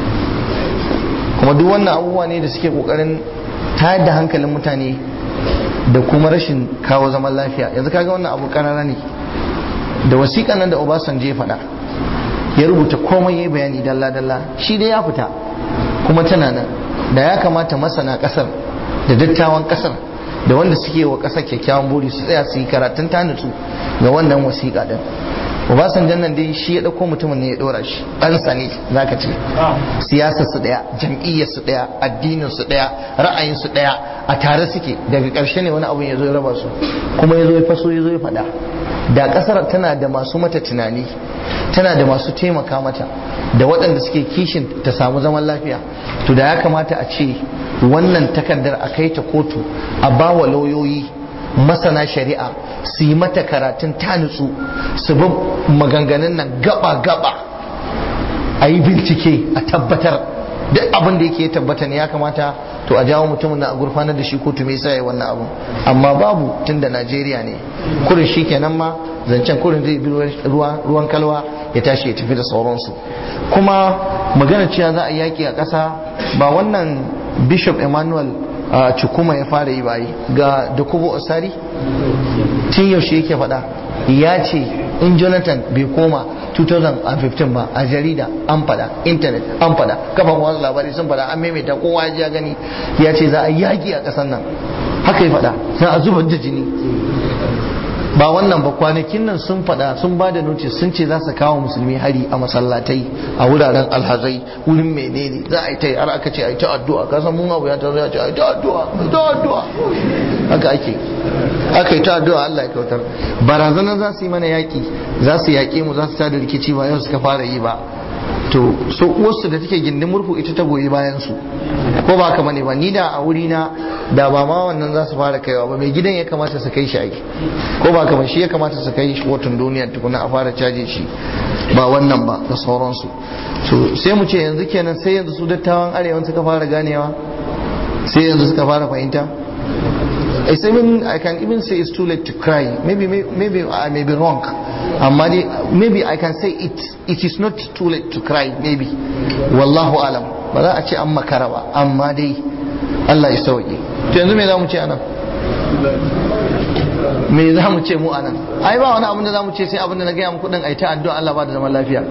kuma duk wannan abubuwa ne da suke ƙoƙarin tayar da hankalin mutane da kuma rashin kawo zaman lafiya yanzu kaga wannan abu karara ne da wasiƙa nan da Obasanjo ya faɗa ya rubuta komai ya bayani dalla dalla shi dai ya fita kuma tana nan da ya kamata masana ƙasar da dattawan ƙasar da wanda suke wa ƙasar kyakkyawan buri su tsaya su yi karatun tanutsu ga wannan wasiƙa din Obasanjo nan dai shi ya ɗauko mutumin ne ya ɗora shi ɗansa ne zaka ce siyasar su ɗaya jam'iyyar su ɗaya addinin su ɗaya ra'ayin su ɗaya a tare suke daga ƙarshe ne wani abu ya zo ya raba su kuma ya zo ya faso ya zo ya faɗa da ƙasar tana da masu mata tunani tana da masu taimaka mata da waɗanda suke kishin ta samu zaman lafiya to da ya kamata a ce wannan takardar a kai ta kotu a bawa lauyoyi masana shari'a su yi mata karatun ta nutsu su bi maganganun nan gaba-gaba a yi bincike a tabbatar duk abin da yake tabbata ne ya kamata to a jawo mutumin na a gurfanar da shi kotu me yasa ya wannan abun amma babu tunda Najeriya ne kurin shi kenan ma zancen kurin zai bi ruwan kalwa ya tashi ya tafi da sauransu kuma magana cewa za a yaki a ƙasa ba wannan bishop emmanuel a cikuma ya fara yi bayi ga Dokubo Osari tun yaushe yake faɗa ya ce in Jonathan bai koma 2015 ba a jarida an faɗa intanet an faɗa kafan wasu labarai sun faɗa an maimaita kowa ya gani ya ce za a yaƙi a ƙasar nan haka ya faɗa za a zubar da jini ba wannan ba kwanakin nan sun faɗa sun ba da notice sun ce za su kawo musulmi hari a masallatai a wuraren alhazai wurin menene za a yi ta yi har aka ce a yi ta addu'a kasan mun abu ya ta zai ce a yi ta addu'a a yi ta addu'a haka ake aka yi ta addu'a Allah ya kautar barazanar za su yi mana yaƙi za su yaƙe mu za su tada rikici ba yau suka fara yi ba to so uwarsu da take gindin murfu ita ta goyi bayan su ko ba haka bane ba ni da a wuri na da ba ma wannan za su fara kaiwa ba mai gidan ya kamata su kai shi aiki ko ba haka shi ya kamata su kai shi kotun duniya tukuna a fara caje shi ba wannan ba da sauransu so sai mu ce yanzu kenan sai yanzu su dattawan arewa suka fara ganewa sai yanzu suka fara fahimta I mean, I can even say it's too late to cry. Maybe, maybe, maybe I may be wrong. Amma maybe I can say it, it is not too late to cry. Maybe. Wallahu alam. Ba za a ce an makara ba. Amma dai Allah ya sauke. To yanzu me za mu ce anan? Me za mu ce mu anan? Ai ba wani abin da za mu ce sai abin da na gaya muku din ai ta addu'a Allah ba da zaman lafiya.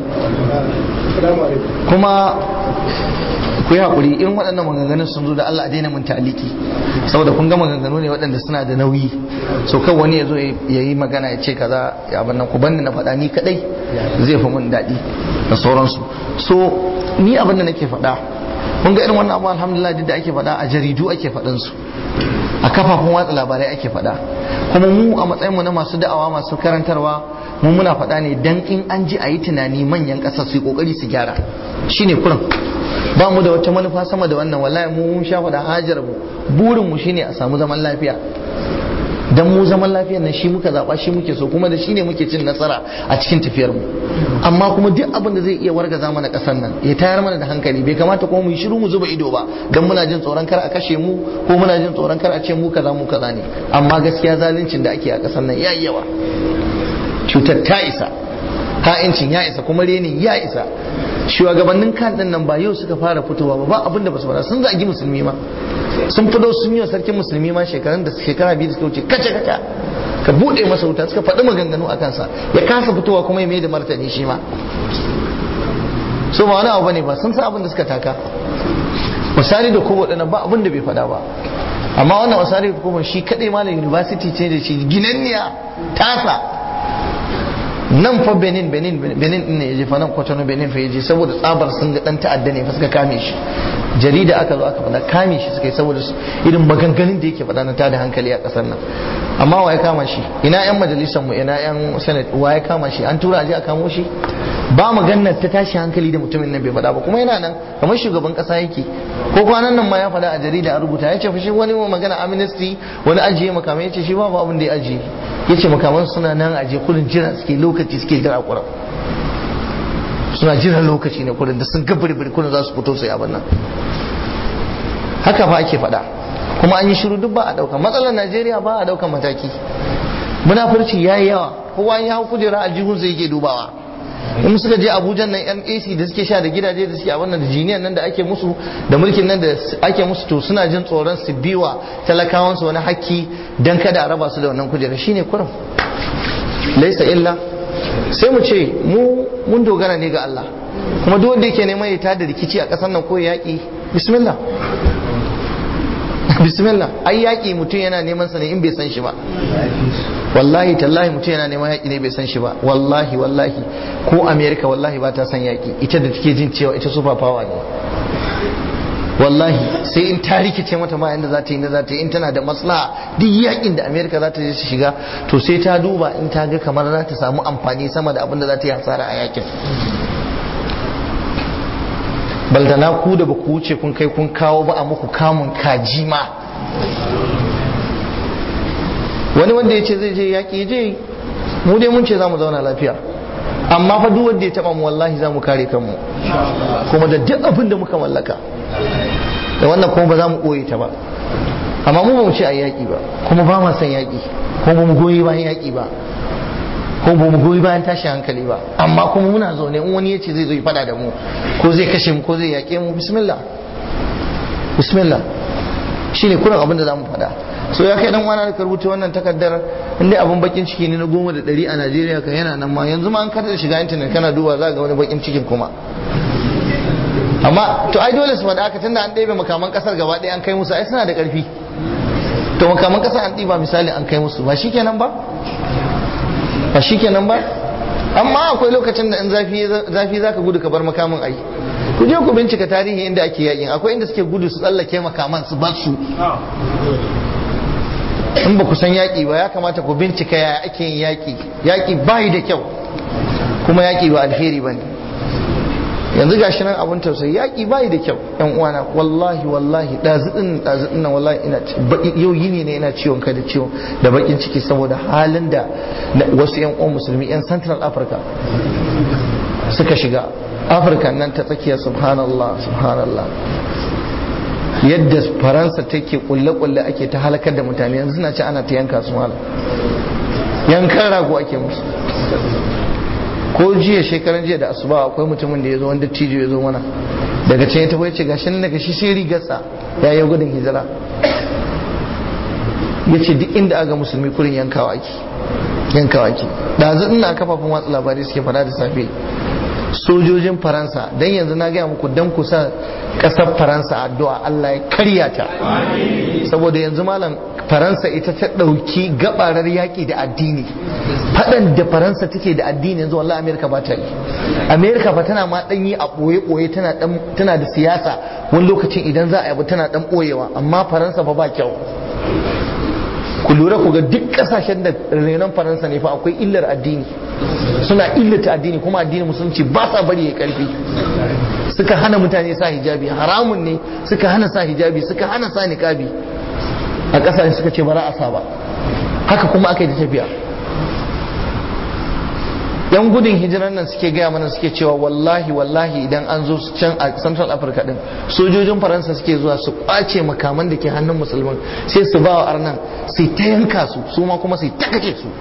Kuma ku yi haƙuri irin waɗannan maganganun sun zo da Allah a daina mun taliki saboda kun ga maganganu ne waɗanda suna da nauyi so kan wani ya zo ya yi magana ya ce kaza ya abin nan ku banni na faɗa ni kaɗai zai fi mun daɗi da sauransu so ni abin da nake faɗa kun ga irin wannan abu alhamdulillah duk da ake faɗa a jaridu ake faɗin su a kafafen watsa labarai ake faɗa kuma mu a matsayin mu na masu da'awa masu karantarwa mu muna faɗa ne dan in an ji a yi tunani manyan ƙasa su yi ƙoƙari su gyara shine kurin ba mu da wata manufa sama da wannan wallahi mu mun sha faɗa hajar mu burin mu shine a samu zaman lafiya dan mu zaman lafiyar nan shi muka zaba shi muke so kuma da shi ne muke cin nasara a cikin tafiyar mu amma kuma duk abin da zai iya wargaza mana kasar nan ya tayar mana da hankali bai kamata kuma mu yi shiru mu zuba ido ba dan muna jin tsoron kar a kashe mu ko muna jin tsoron kar a ce mu kaza mu kaza ne amma gaskiya zaluncin da ake a kasar nan yayi yawa cutar ta isa ha'incin ya isa kuma renin ya isa shugabannin kan din nan ba yau suka fara fitowa ba ba abin da ba su fara sun zagi musulmi ma sun fito sun yi wa sarkin musulmi ma shekarun da shekara biyu da suka wuce kace kace ka bude masa wuta suka faɗi maganganu a kansa ya kasa fitowa kuma ya mai da martani shi ma so ba wani abu bane ba sun san abin da suka taka misali da kowa dana ba abin da bai faɗa ba amma wannan misali da kowa shi kadai malam university ce da shi ginanniya tasa nan fa benin benin benin din ne ya je fa nan kwatano benin fa ya je saboda tsabar sun ga dan ta'adda ne fa suka kame shi jarida aka zo aka faɗa kame shi suka yi saboda irin maganganun da yake faɗa na tada hankali a ƙasar nan amma wa ya kama shi ina yan majalisar mu ina yan senate wa ya kama shi an tura aje a kamo shi ba maganar ta tashi hankali da mutumin nan bai faɗa ba kuma yana nan kamar shugaban ƙasa yake ko kwanan nan ma ya faɗa a jarida a rubuta ya ce fa shi wani magana amnesty wani ajiye makamai ya ce shi babu abin da ya ajiye ya ce makaman suna nan ajiye kudin jira suke lokaci suke jira kuran suna jiran lokaci ne kudin da sun ga birbiri kudin za su fito sai abin nan haka fa ake faɗa kuma an yi shiru duk ba a ɗauka matsalar najeriya ba a ɗaukan mataki munafurci ya yi yawa kowa ya hau kujera a jihun sai yake dubawa in suka je abuja nan yan ac da suke sha da gidaje da suke abin da jiniyan nan da ake musu da mulkin nan da ake musu to suna jin tsoron su biwa talakawansu wani hakki dan kada a raba su da wannan kujera shine kurum laisa illa sai mu ce mu mun dogara ne ga Allah kuma duk wanda yake neman ya tada rikici a ƙasar nan ko yaƙi bismillah bismillah ai yaƙi mutum yana neman sa ne in bai san shi ba wallahi tallahi mutum yana neman yaƙi ne bai san shi ba wallahi wallahi ko america wallahi ba ta san yaƙi ita da take jin cewa ita super power ne wallahi sai in ta rikice mata ma inda za ta yi za ta yi in tana da maslaha duk yakin da america za ta je su shiga to sai ta duba in ta ga kamar za ta samu amfani sama da abin da za ta yi hasara a yakin baldana ku da ba ku wuce kun kai kun kawo ba a muku kamun kaji ma wani wanda ya ce zai je yaƙi je mu dai mun ce za mu zauna lafiya amma fa duk wanda ya taba mu wallahi za mu kare kanmu kuma da duk abin da muka mallaka da wannan kuma ba za mu ɓoye ta ba amma mu ba mu ce a yaƙi ba kuma ba ma son yaƙi kuma ba mu goyi bayan yaƙi ba ko ba mu goyi bayan tashi hankali ba amma kuma muna zaune in wani ya ce zai zo ya fada da mu ko zai kashe mu ko zai yaƙe mu bismillah bismillah shine kuran abin da za mu faɗa so ya kai dan wani da rubuta wannan takardar inda abin bakin ciki ne na goma da ɗari a najeriya kan yana nan ma yanzu ma an kada shiga intanet kana duba za ga wani bakin cikin kuma amma to ai dole su faɗa aka tunda an ɗebe makaman ƙasar gaba ɗaya an kai musu ai suna da ƙarfi to makaman ƙasar an ɗiba misali an kai musu ba shi kenan ba ba shi kenan ba amma akwai lokacin da in zafi za ka gudu ka bar makamin ai ku je ku bincika tarihi inda ake yakin akwai inda suke gudu su tsallake makaman su bar su in ba ku san yaƙi ba ya kamata ku bincika ya ake yin yaƙi yaƙi bayi da kyau kuma yaƙi ba alheri ba ne yanzu ga shi nan abin tausayi yaƙi bayi da kyau yan uwana wallahi wallahi ɗaziɗin ɗaziɗin nan wallahi ina yau yini ne ina ciwon kai da ciwon da bakin ciki saboda halin da wasu yan uwan musulmi yan central africa suka shiga afirka nan ta tsakiya subhanallah subhanallah yadda faransa take kulle-kulle ake ta halakar da mutane yanzu suna ci ana ta yanka su malam yankan rago ake musu ko jiya shekaran jiya da asuba akwai mutumin da ya zo wanda tijo ya zo mana daga can ya tafi ce gashi nan daga shi sai rigarsa ya yi gudun hijira ya ce duk inda aga musulmi kurin yankawa ake yankawa ake ɗazu ina kafafen watsa labarai suke fada da safe sojojin faransa don yanzu na gaya muku don kusa kasar faransa addu'a Allah ya karya ta saboda yanzu malam faransa ita ta ɗauki gabarar yaƙi da addini faɗan da faransa take da addini yanzu wallahi amerika ba ta yi amerika ba tana ma ɗanyi a ɓoye-ɓoye tana da siyasa wani lokacin idan za a yabu tana ɗan ɓoyewa amma faransa ba ba kyau ku lura ku ga duk kasashen da renon faransa ne fa akwai illar addini suna illata addini kuma addini musulunci ba sa bari ya karfi suka hana mutane sa hijabi haramun ne suka hana sa hijabi suka hana sa niqabi a kasashen suka ce bara a sa ba haka kuma aka yi tafiya yan gudun hijiran nan suke gaya mana suke cewa wallahi wallahi idan an zo can a central africa din sojojin faransa suke zuwa su kwace makaman da ke hannun musulman sai su ba wa arnan sai ta yanka su su ma kuma sai ta kace su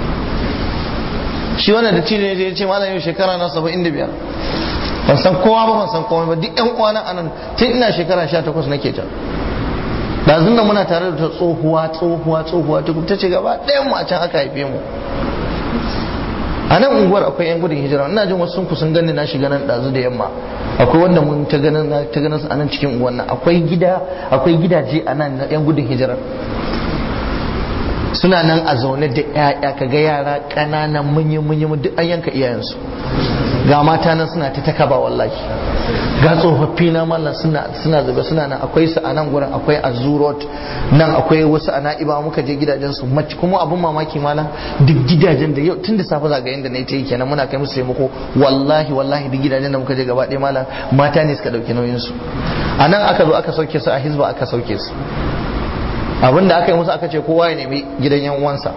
shi wannan da cire ya ce malam yau shekara na saba'in da biyar ban san kowa ba ban san kowa ba duk yan uwana anan tun ina shekara sha takwas nake ta ɗazun nan muna tare da ta tsohuwa tsohuwa tsohuwa ta ce gaba ɗayan mu a can aka haife mu a nan unguwar akwai yan gudun hijira ina jin wasu sun kusan gani na shiga nan ɗazu da yamma akwai wanda mun ta ganin ta ganin su a nan cikin unguwar nan akwai gida akwai gidaje a nan na yan gudun hijira suna nan a zaune da ƴaƴa kaga yara ƙananan munyi munyi duk an yanka iyayensu ga mata nan suna ta takaba wallahi ga tsofaffi na mallan suna suna zube suna nan akwai su a nan gurin akwai a zurot nan akwai wasu a na'iba muka je gidajen su mace kuma abun mamaki malam duk gidajen da yau tun da safe zaga yanda na ta yi kenan muna kai musu taimako wallahi wallahi duk gidajen da muka je gaba ɗaya malam mata ne suka ɗauki nauyin su a nan aka zo aka sauke su a hizba aka sauke su abinda aka yi musu aka ce kowa ya nemi gidan yan uwansa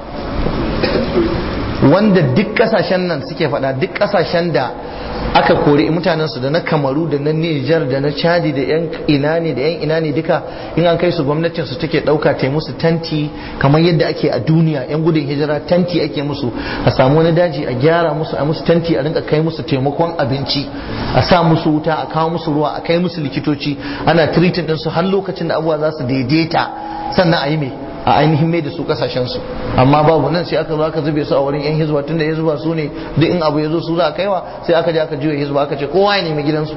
wanda duk kasashen nan suke faɗa duk kasashen da aka kori mutanensu da na kamaru da na nijar da na chadi da yan ina ne da yan ina ne duka in an kai su gwamnatin su take ɗauka ta musu tanti kamar yadda ake a duniya yan gudun hijira tanti ake musu a samu wani daji a gyara musu a musu tanti a rinka kai musu taimakon abinci a sa musu wuta a kawo musu ruwa a kai musu likitoci ana treating ɗinsu har lokacin da abubuwa za su daidaita sannan a yi mai a ainihin mai da su kasashen su amma babu nan sai aka zo aka zube su a wurin yan hizba tunda ya zuba su ne duk in abu ya zo su za a kaiwa sai aka je aka juya hizba aka ce kowa ya nemi gidansu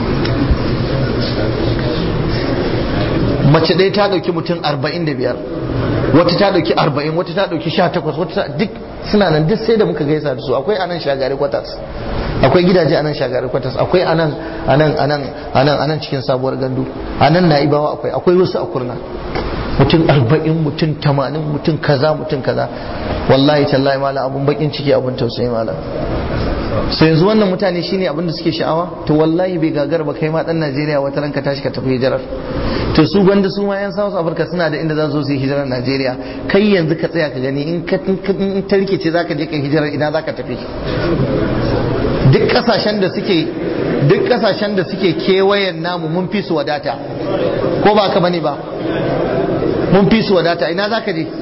mace ɗaya ta ɗauki mutum arba'in da biyar wata ta ɗauki arba'in wata ta ɗauki sha takwas wata duk suna nan duk sai da muka gaisa da su akwai anan shagari kwatas akwai gidaje anan shagari kwatas akwai anan anan anan anan anan cikin sabuwar gandu anan na'ibawa akwai akwai wasu a kurna mutum arba'in mutum tamanin mutum kaza mutum kaza wallahi tallahi malam abun bakin ciki abun tausayi malam so yanzu wannan mutane shine abin da suke sha'awa to wallahi bai gagar ba kai ma dan Najeriya wata ranka tashi ka tafi hijirar to su gwanda su ma yan South Africa suna da inda za su yi hijirar Najeriya kai yanzu ka tsaya ka gani in ka in ta rikice zaka je kai hijirar ina zaka tafi duk kasashen da suke duk kasashen da suke kewayen namu mun fi su wadata ko ba ka bane ba mun fi su wadata ina za ka je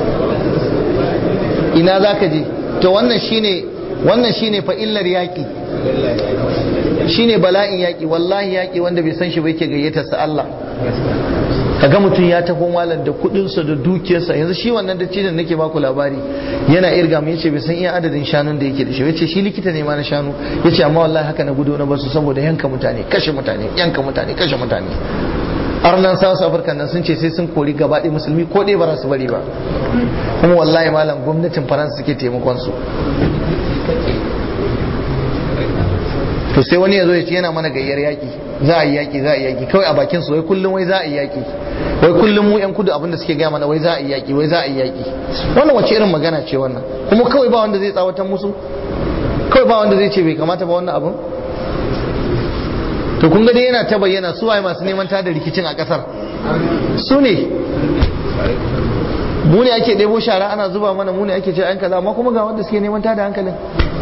ina za ka je to wannan shine wannan shine fa illar yaƙi shine bala'in yaƙi wallahi yaƙi wanda bai san shi ba yake gayyatar sa Allah kaga mutum ya tafi malam da kudinsa da dukiyarsa yanzu shi wannan da cijin nake baku labari yana irga mu yace bai san iya adadin shanun da yake da shi yace shi likita ne ma na shanu yace amma wallahi haka na gudu na basu saboda yanka mutane kashe mutane yanka mutane kashe mutane arnan south africa nan sun ce sai sun kori gaba ɗaya musulmi ko ɗaya ba za su bari ba kuma wallahi malam gwamnatin faransa suke taimakon su to sai wani ya zo ya ce yana mana gayyar yaƙi za a yi yaƙi za a yi yaƙi kawai a bakin su wai kullum wai za a yi yaƙi wai kullum mu yan kudu abinda suke gaya mana wai za a yi yaƙi wai za a yi yaƙi wannan wace irin magana ce wannan kuma kawai ba wanda zai tsawatar musu kawai ba wanda zai ce bai kamata ba wannan abin to kun ga dai yana ta bayyana su waye masu neman tada rikicin a kasar su ne mu ne ake ɗebo shara ana zuba mana mu ne ake ce an kaza amma kuma ga wanda suke neman tada hankalin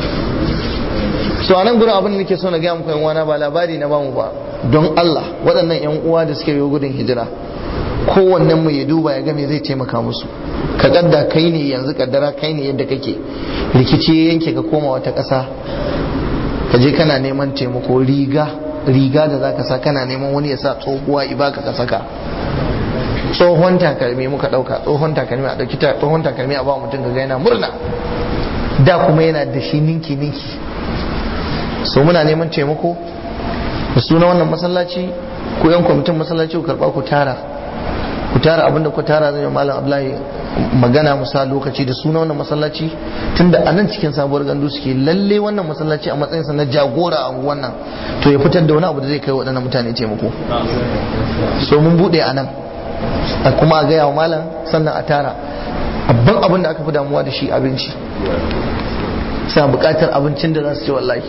so a nan gurin abin da nake so na gaya muku yan uwana ba labari na bamu ba don Allah waɗannan yan uwa da suke yi gudun hijira kowannen mu ya duba ya ga me zai taimaka musu ka kadda kai ne yanzu kaddara kai ne yadda kake rikici ya yanke ka koma wata ƙasa ka je kana neman taimako riga riga da zaka sa kana neman wani ya sa tsohuwa ibaka ka saka tsohon takalmi muka dauka tsohon takalmi a dauki tsohon takalmi a ba mutum ga yana murna da kuma yana da shi ninki ninki so muna neman taimako da suna wannan masallaci ko yan kwamitin masallaci ku karba ku tara ku tara abinda ku tara zai malam abdullahi magana musa lokaci da suna wannan masallaci tunda a nan cikin sabuwar gandu suke lalle wannan masallaci a matsayinsa na jagora a wannan to ya fitar da wani abu da zai kai waɗannan mutane taimako so mun buɗe a nan a kuma a gaya wa malam sannan a tara abban abin da aka fi damuwa da shi abinci sa buƙatar abincin da za su ci wallahi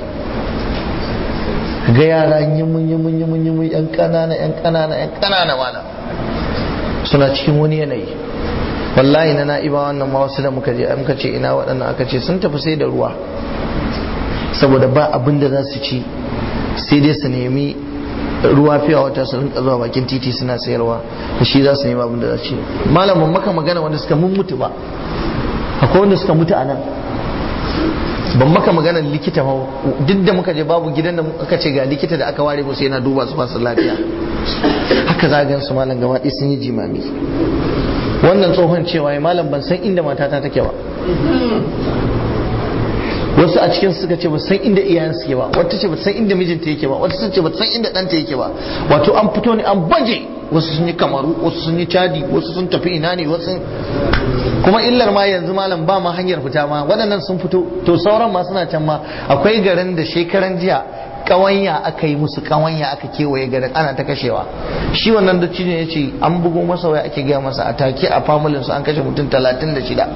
ga yara yimun yimun yimun yimun yan ƙanana yan ƙanana yan ƙanana malam suna cikin wani yanayi wallahi na na'iba wannan ma wasu da muka je muka ce ina waɗannan aka ce sun tafi sai da ruwa saboda ba abin da za su ci sai dai su nemi ruwa fiya wata su rinka zuwa bakin titi suna sayarwa da shi za su nemi abin da za su ci malamin maka magana wanda suka mun mutu ba akwai wanda suka mutu a nan ban maka maganar likita ba duk da muka je babu gidan da aka ce ga likita da aka ware musu yana duba su masu lafiya haka za gan su malam gaba ɗaya sun yi jimami wannan tsohon cewa ya malam ban san inda matata take ba wasu a cikin suka ce ba san inda iyayen suke ba wata ce ba san inda mijinta yake ba wata ce ba san inda ɗanta yake ba wato an fito ne an baje wasu sun yi kamaru wasu sun yi chadi wasu sun tafi ina ne wasu kuma illar ma yanzu malam ba ma hanyar fita ma waɗannan sun fito to sauran ma suna can ma akwai garin da shekaran jiya kawanya aka yi musu kawanya aka kewaye garin ana ta kashewa shi wannan dattijo ya ce an bugo masa waya ake gaya masa a take a familin su an kashe mutum talatin da shida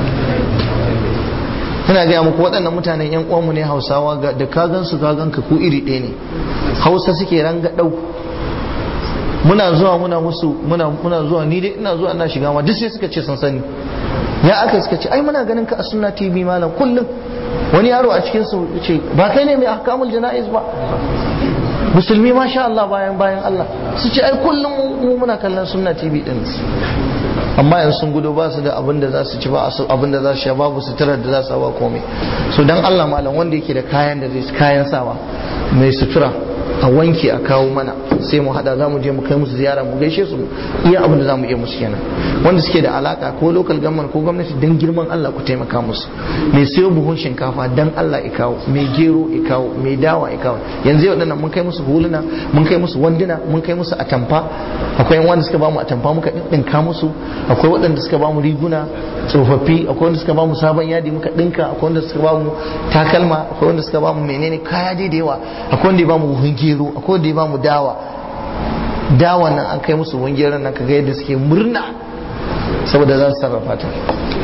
ina gaya muku waɗannan mutanen yan uwanmu ne hausawa da kagan su kagan ka ku iri ɗaya ne hausa suke ranga ɗau muna zuwa muna musu muna muna zuwa ni dai ina zuwa ina shiga ma duk sai suka ce sun sani ya aka suka ce ai muna ganin ka a sunna tv malam kullum wani yaro a cikin su ce ba kai ne mai ahkamul jana'iz ba musulmi masha Allah bayan bayan Allah su ce ai kullum mu muna kallon sunna tv din amma yanzu sun gudu ba su da abin da za su ci ba abin da za su sha babu suturar da za su ba komai so dan Allah malam wanda yake da kayan da zai kayan sawa mai sutura a wanke a kawo mana sai mu hada za mu je mu kai musu ziyara mu gaishe su iya abin da za mu iya musu kenan wanda suke da alaka ko local government ko gwamnati dan girman Allah ku taimaka musu mai sayo buhun shinkafa dan Allah ya kawo mai gero ya kawo mai dawa ya kawo yanzu yau dinnan mun kai musu huluna mun kai musu wanduna mun kai musu atamfa akwai yan wanda suka bamu atamfa muka dinka musu akwai waɗanda suka bamu riguna tsofaffi akwai wanda suka bamu sabon yadi muka dinka akwai wanda suka bamu takalma akwai wanda suka bamu menene kaya dai da yawa akwai wanda ya bamu buhun gero akwai wanda ya bamu dawa dawa nan an kai musu buhun gero nan kaga yadda suke murna saboda za su sarrafa ta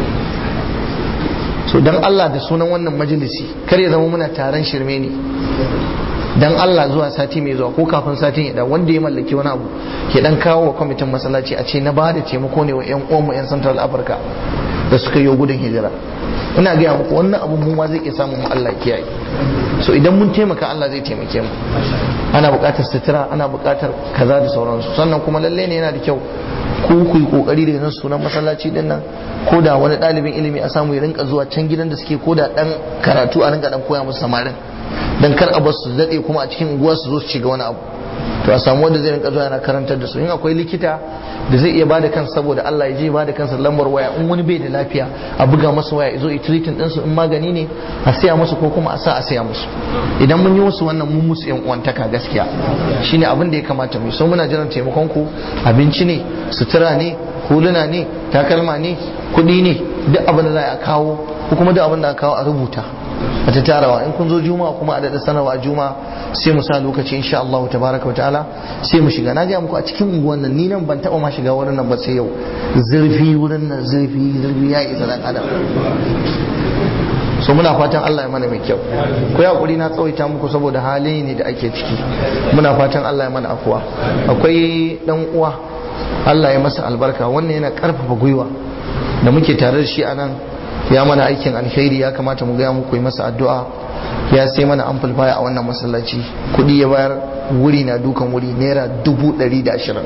so dan Allah da sunan wannan majalisi kar ya zama muna taron shirme ne dan Allah zuwa sati mai zuwa ko kafin satin ya da wanda ya mallaki wani abu ke dan kawo wa kwamitin masallaci a ce na ba da taimako ne wa yan uwanmu yan Central Africa da suka yi gudun hijira ina gaya muku wannan abu mu ma zai iya samun mu Allah kiyaye so idan mun taimaka Allah zai taimake mu ana buƙatar sutura ana buƙatar kaza da sauransu sannan kuma lalle ne yana da kyau ku ku yi kokari da yanzu sunan masallaci din nan ko da wani ɗalibin ilimi a samu ya rinka zuwa can gidan da suke ko da dan karatu a rinka dan koya musu samarin dan kar a su daɗe kuma a cikin unguwa su zo su shiga wani abu to a samu wanda zai rinka zuwa yana karantar da su in akwai likita da zai iya bada kansa saboda Allah ya je bada kansa lambar waya in wani bai da lafiya a buga masa waya zo treating din su in magani ne a siya musu ko kuma a sa a siya musu idan mun yi musu wannan mun musu yan uwantaka gaskiya shine abin da ya kamata mu so muna jiran taimakon ku abinci ne sutura ne huluna ne takalma ne kuɗi ne duk abin da za a kawo ko kuma duk abin da aka kawo a rubuta a ta tarawa in kun zo juma'a kuma a daɗa sanarwa juma'a sai mu sa lokaci insha Allah tabaraka wa ta'ala sai mu shiga na gaya muku a cikin unguwan nan ni nan ban taɓa ma shiga wurin nan ba sai yau zurfi wurin nan zurfi zurfi ya isa dan adam so muna fatan Allah ya mana mai kyau ko ya kuri na tsawaita muku saboda hali ne da ake ciki muna fatan Allah ya mana afuwa akwai dan uwa Allah ya masa albarka wannan yana karfafa gwiwa da muke tare da shi a nan ya mana aikin alkhairi ya kamata mu gaya muku yi masa addu'a ya sai mana amplifier a wannan masallaci kudi ya bayar wuri na dukan wuri naira dubu ɗari da ashirin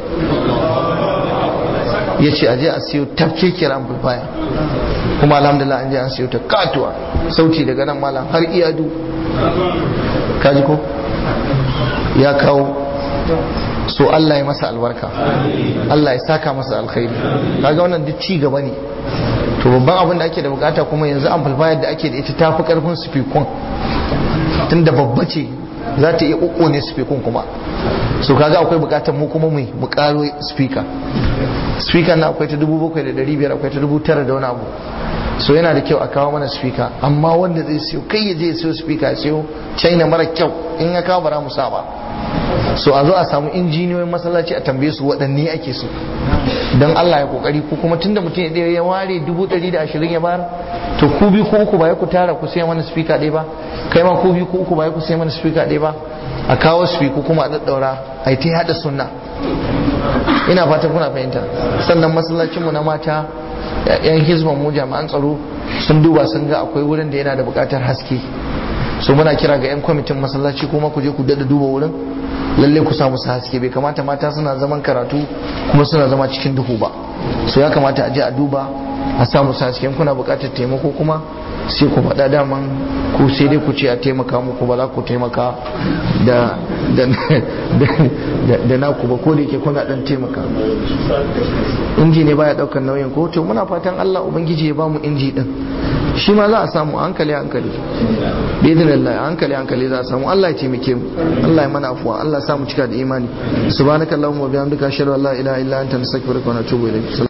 ya ce aje a siyo tafkekiyar amplifier kuma alhamdulillah an je an siyo ta katuwa sauti daga nan malam har iyadu kaji ko ya kawo so Allah ya masa albarka Allah ya saka masa alkhairi kaga wannan duk ci gaba ne to babban abin da ake da bukata kuma yanzu amplifier da ake da ita tafi karfin speakon tunda babba ce za ta iya ne speakon kuma so kaga akwai bukatar mu kuma mai mu karo speaker speaker na akwai ta dubu bakwai da dari biyar akwai ta dubu tara da wani abu so yana da kyau a kawo mana speaker amma wanda zai siyo kai ya je ya siyo speaker ya siyo china mara kyau in ya kawo bara mu sa ba so a zo a samu injiniyoyin masallaci a tambaye su waɗanne ake so don Allah ya kokari ko kuma tunda mutum ya ya ware dubu ɗari da ashirin ya bayar to ku biyu ko uku ba ya ku tara ku sai mana speaker ɗaya ba kai ma ku biyu ko uku ba ya ku sai mana speaker ɗaya ba a kawo speaker kuma a daddaura a yi ta haɗa sunna ina fatan kuna fahimta sannan masallacinmu na mata yan hizban mu jami'an tsaro sun duba sun ga akwai wurin da yana da buƙatar haske so muna kira ga 'yan kwamitin masallaci kuma ku je ku dada duba wurin lalle ku samu su haske bai kamata mata suna zaman karatu kuma suna zama cikin duhu ba so ya kamata a je a duba a samu su haske kuna buƙatar taimako kuma sai ku faɗa daman ku sai dai ku ce a taimaka muku ba za ku taimaka da da naku ba ko da yake kuna dan taimaka inji ne baya daukar nauyin ko to muna fatan Allah ubangiji ya bamu inji din shi ma za a samu hankali hankali bidin Allah hankali hankali za a samu Allah ya taimake mu Allah ya mana afuwa Allah ya samu cika da imani subhanakallahumma wa bihamdika ashhadu an la ilaha illa anta nastaghfiruka wa natubu ilayk